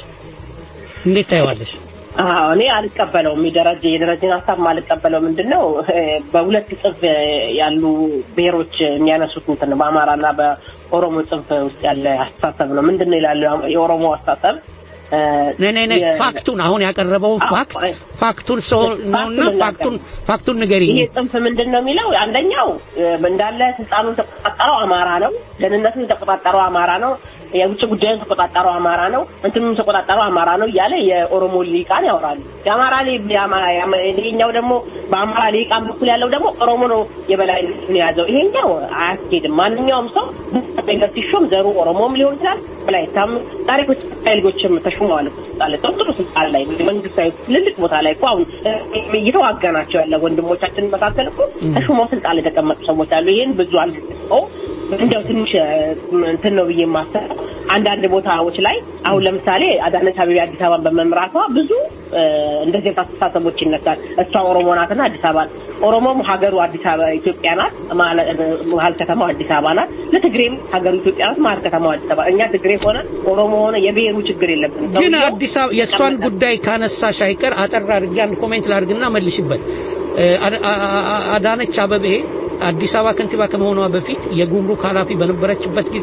እንዴት ታየዋለሽ? አዎ እኔ አልቀበለውም። የደረጀ የደረጀን ሀሳብ ማልቀበለው ምንድን ነው እ፣ በሁለት ጽንፍ ያሉ ብሔሮች የሚያነሱት እንትን ነው። በአማራና በኦሮሞ ጽንፍ ውስጥ ያለ አስተሳሰብ ነው። ምንድን ነው ይላሉ የኦሮሞ አስተሳሰብ እ፣ ነይ ነይ ነይ የ- ፋክቱን አሁን ያቀረበው ፋክት ፋክቱን ሰው ነውና ፋክቱን ፋክቱን ንገሪኝ። ይሄ ጽንፍ ምንድን ነው የሚለው አንደኛው እ፣ እንዳለ ስልጣኑን የተቆጣጠረው አማራ ነው። ደህንነቱን የተቆጣጠረው አማራ ነው። የውጭ ጉዳዩን የተቆጣጠረው አማራ ነው። እንትኑን የተቆጣጠረው አማራ ነው እያለ የኦሮሞ ሊቃን ያወራሉ። የአማራ ሊ- የአማ- የአማ- ይሄኛው ደግሞ በአማራ ሊቃን በኩል ያለው ደግሞ ኦሮሞ ነው የበላይነቱን የያዘው። ይሄኛው አያስኬድም። ማንኛውም ሰው ነገር ሲሾም ዘሩ ኦሮሞም ሊሆን ይችላል። ወላይታም ዛሬ እኮ ኢትዮጵያ ልጆችም ተሹመዋል እኮ ስልጣን ላይ ጥሩ ጥሩ ስልጣን ላይ መንግስታዊ ትልልቅ ቦታ ላይ እኮ አሁን እ፣ እየተዋጋናቸው ያለ ወንድሞቻችን መካከል እኮ ተሹመው ስልጣን ላይ የተቀመጡ ሰዎች አሉ። ይሄን ብዙ አልገለጸው እንዲያው ትንሽ እ፣ እንትን ነው ብዬ የማስበው አንዳንድ ቦታዎች ላይ አሁን ለምሳሌ አዳነች አቤቤ አዲስ አበባን በመምራቷ ብዙ እ፣ እንደዚህ አይነት አስተሳሰቦች ይነሳል። እሷ ኦሮሞ ናትና አዲስ አበባ ኦሮሞም ሀገሩ አዲስ አበባ ኢትዮጵያ ናት፣ ማለ- መሀል ከተማው አዲስ አበባ ናት። ለትግሬም ሀገሩ ኢትዮጵያ ናት፣ መሀል ከተማው አዲስ አበባ። እኛ ትግሬ ሆነ ኦሮሞ ሆነ የብሔሩ ችግር የለብንም። ግን ሰውየው አዲስ አበባ የእሷን ጉዳይ ካነሳሽ አይቀር አጠር አድርጌ አንድ ኮሜንት ላድርግና መልሽበት። እ፣ አዳ- አ- አ- አዳነች አበቤ አዲስ አበባ ከንቲባ ከመሆኗ በፊት የጉምሩክ ኃላፊ በነበረችበት ጊዜ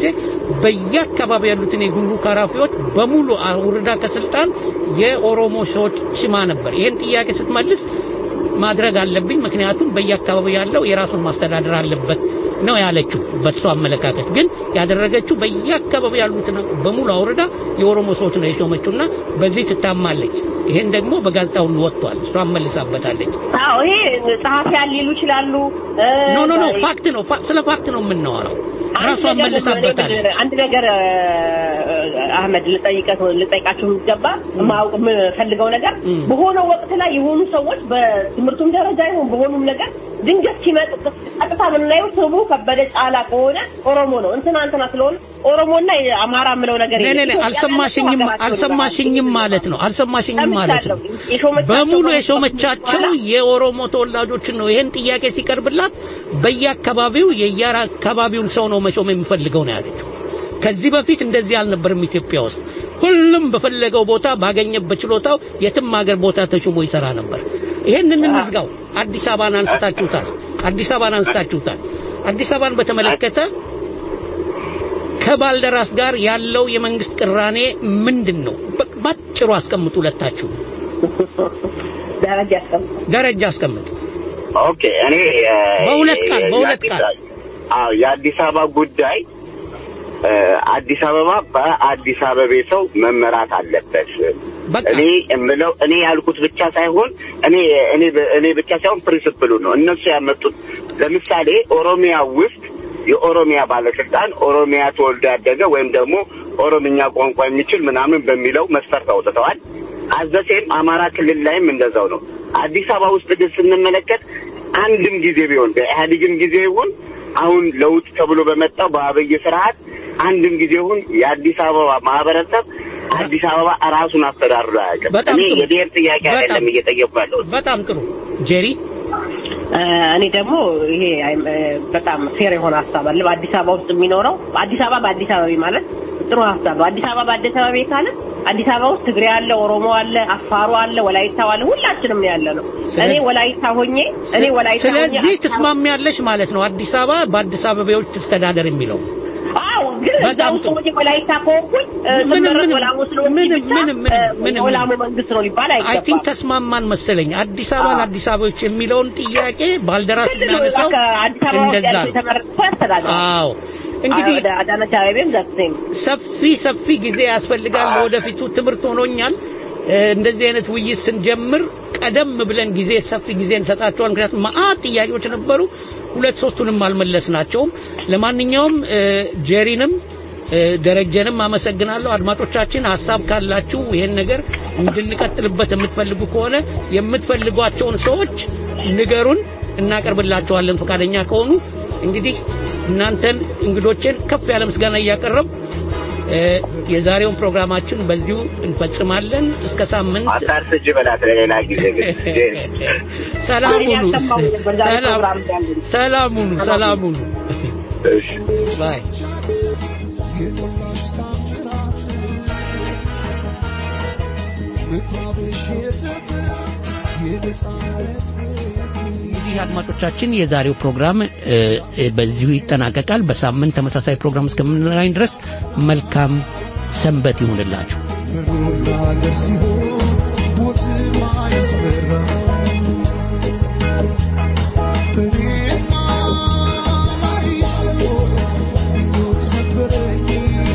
በየአካባቢ ያሉትን የጉምሩክ ኃላፊዎች በሙሉ አውርዳ ከስልጣን የኦሮሞ ሰዎች ሽማ ነበር። ይህን ጥያቄ ስትመልስ ማድረግ አለብኝ፣ ምክንያቱም በየአካባቢው ያለው የራሱን ማስተዳደር አለበት ነው ያለችው። በእሷ አመለካከት ግን ያደረገችው በየአካባቢው ያሉትን በሙሉ አውርዳ የኦሮሞ ሰዎች ነው የሾመችውና በዚህ ትታማለች። ይሄን ደግሞ በጋዜጣው ሁሉ ወጥቷል። እሷ መልሳበታለች። አዎ ይሄ ጸሐፊያን ሊሉ ይችላሉ። እ፣ ኖ ኖ ኖ ፋክት ነው። ፋ- ስለ ፋክት ነው የምናወራው። አንድ ራሷ ነገር መልሳበታለች። አንድ ነገር እ፣ አህመድ ልጠይቀት ልጠይቃችሁ የሚገባ ማወቅ የምፈልገው ነገር በሆነ ወቅት ላይ የሆኑ ሰዎች በትምህርቱም ደረጃ ይሁን በሆኑም ነገር ድንገት ሲመጡ ቀጥታ የምናየው ስሙ ከበደ ጫላ ከሆነ ኦሮሞ ነው እንትና እንትና ስለሆነ ኦሮሞና የአማራ የምለው ነገር ኔ ኔ ኔ የለም። አልሰማሽኝም አልሰማሽኝም ማለት ነው አልሰማሽኝም ማለት ነው የሾመቻቸው በሙሉ ሰዎች የሾመቻቸው በኋላ የኦሮሞ ተወላጆችን ነው ይሄን ጥያቄ ሲቀርብላት በየአካባቢው የየአካባቢውን ሰው ነው መሾም የሚፈልገው ነው ያለችው ከዚህ በፊት እንደዚህ አልነበርም ኢትዮጵያ ውስጥ ሁሉም በፈለገው ቦታ ባገኘበት ችሎታው የትም ሀገር ቦታ ተሹሞ ይሰራ ነበር ይሄንን እንዝጋው አዲስ አበባን አንስታችሁታል አዲስ አበባን አንስታችሁታል አዲስ አበባን በተመለከተ ከባልደራስ ጋር ያለው የመንግስት ቅራኔ ምንድን ነው? በ- ባጭሩ አስቀምጡ። ሁለታችሁ ደረጃ ያስቀምጡ። ደረጃ አስቀምጥ። ኦኬ እኔ እ፣ በሁለት ቃል በሁለት የአዲስ- ቃል አዎ የአዲስ አበባ ጉዳይ እ፣ አዲስ አበባ በአዲስ አበቤ ሰው መመራት አለበት። በቃ እኔ የምለው እኔ ያልኩት ብቻ ሳይሆን እኔ እኔ እኔ ብቻ ሳይሆን ፕሪንስፕሉ ነው እነሱ ያመጡት። ለምሳሌ ኦሮሚያ ውስጥ የኦሮሚያ ባለስልጣን ኦሮሚያ ተወልዶ ያደገ ወይም ደግሞ ኦሮምኛ ቋንቋ የሚችል ምናምን በሚለው መስፈርት አውጥተዋል። አዘሴም አማራ ክልል ላይም እንደዛው ነው። አዲስ አበባ ውስጥ ግን ስንመለከት አንድም ጊዜ ቢሆን በኢህአዴግም ጊዜ ይሁን አሁን ለውጥ ተብሎ በመጣው በአብይ ስርዓት አንድም ጊዜ ይሁን የአዲስ አበባ ማህበረሰብ አዲስ አበባ ራሱን አስተዳድሮ አያውቅም። በጣም እኔ ጥሩ። የብሔር ጥያቄ በጣም- አይደለም እየጠየቁ ያለሁት። በጣም ጥሩ ጄሪ እ፣ እኔ ደግሞ ይሄ አይ- እ፣ በጣም ፌር የሆነ ሀሳብ አለ። በአዲስ አበባ ውስጥ የሚኖረው አዲስ አበባ በአዲስ አበባ ማለት ጥሩ ሀሳብ ነው። አዲስ አበባ በአዲስ አበባ ካለ አዲስ አበባ ውስጥ ትግሬ አለ፣ ኦሮሞ አለ፣ አፋሩ አለ፣ ወላይታው አለ፣ ሁላችንም ነው ያለ ነው። እኔ ወላይታ ሆኜ እኔ ወላይታ ሆኜ ስለዚህ አዲስ አበባ- ትስማሚያለሽ ማለት ነው። አዲስ አበባ በአዲስ አበባዎች ትስተዳደር የሚለው አዎ ግን እዛ በጣም ውስጥ ጥሩ። ሆኜ ወላይታ ከሆንኩኝ እ፣ ምንም- ስመረጥ ምንም- ወላሞ ስለሆንኩኝ ምንም- ብቻ ምንም- ምንም- እ፣ ምንም- የወላሞ መንግስት ነው ሊባል አይ ቲንክ አይገባም። ተስማማን መሰለኝ። አዲስ አበባ ለአዲስ አበባዎች የሚለውን ጥያቄ ባልደራስ ትልቅ የሚያነሳው አዲስ አበባ ውስጥ እንደዛ ያለው ነው። የተመረጠ ሰው ያስተዳድራል። አዎ እንግዲህ ወደ አዳነች አቤቤም ዘሴም ሰፊ ሰፊ ጊዜ ያስፈልጋል። ለወደፊቱ ትምህርት ሆኖኛል። እ፣ እንደዚህ አይነት ውይይት ስንጀምር ቀደም ብለን ጊዜ ሰፊ ጊዜ እንሰጣቸዋል። ምክንያቱም መአት ጥያቄዎች ነበሩ። ሁለት ሶስቱንም አልመለስናቸውም። ለማንኛውም እ፣ ጄሪንም እ፣ ደረጀንም አመሰግናለሁ። አድማጮቻችን ሀሳብ ካላችሁ ይሄን ነገር እንድንቀጥልበት የምትፈልጉ ከሆነ የምትፈልጓቸውን ሰዎች ንገሩን፣ እናቀርብላቸዋለን ፈቃደኛ ከሆኑ። እንግዲህ እናንተን እንግዶችን ከፍ ያለ ምስጋና እያቀረብ እ፣ የዛሬውን ፕሮግራማችን በዚሁ እንፈጽማለን። እስከ ሳምንት አታርስጅ በላት ለሌላ ጊዜ ግን ሰላም ሁኑ። ያሰማው ነበር ዛሬ ሰላም- ፕሮግራም ያለን። ሰላም ሁኑ። ሰላም ሁኑ። እሺ ባይ እንግዲህ አድማጮቻችን የዛሬው ፕሮግራም እ፣ እ፣ በዚሁ ይጠናቀቃል። በሳምንት ተመሳሳይ ፕሮግራም እስከምንገናኝ ድረስ መልካም ሰንበት ይሁንላችሁ። ሀገር ሲሆን ሞት ማያስፈራ እኔማ ላይሽ ምኞት ነበረኝ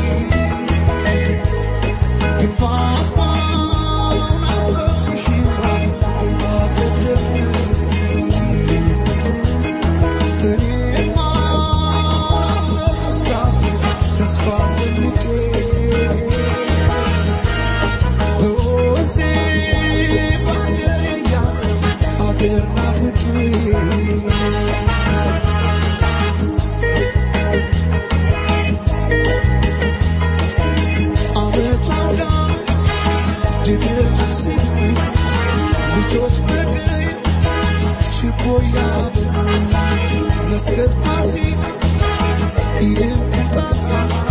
ግን ፓፓውን አስረሱሽ አገደለኝ እኔማ ለመስታት ተስፋ ሰንቄ መስቀል ፋሲካ ይህን ቁጣጣ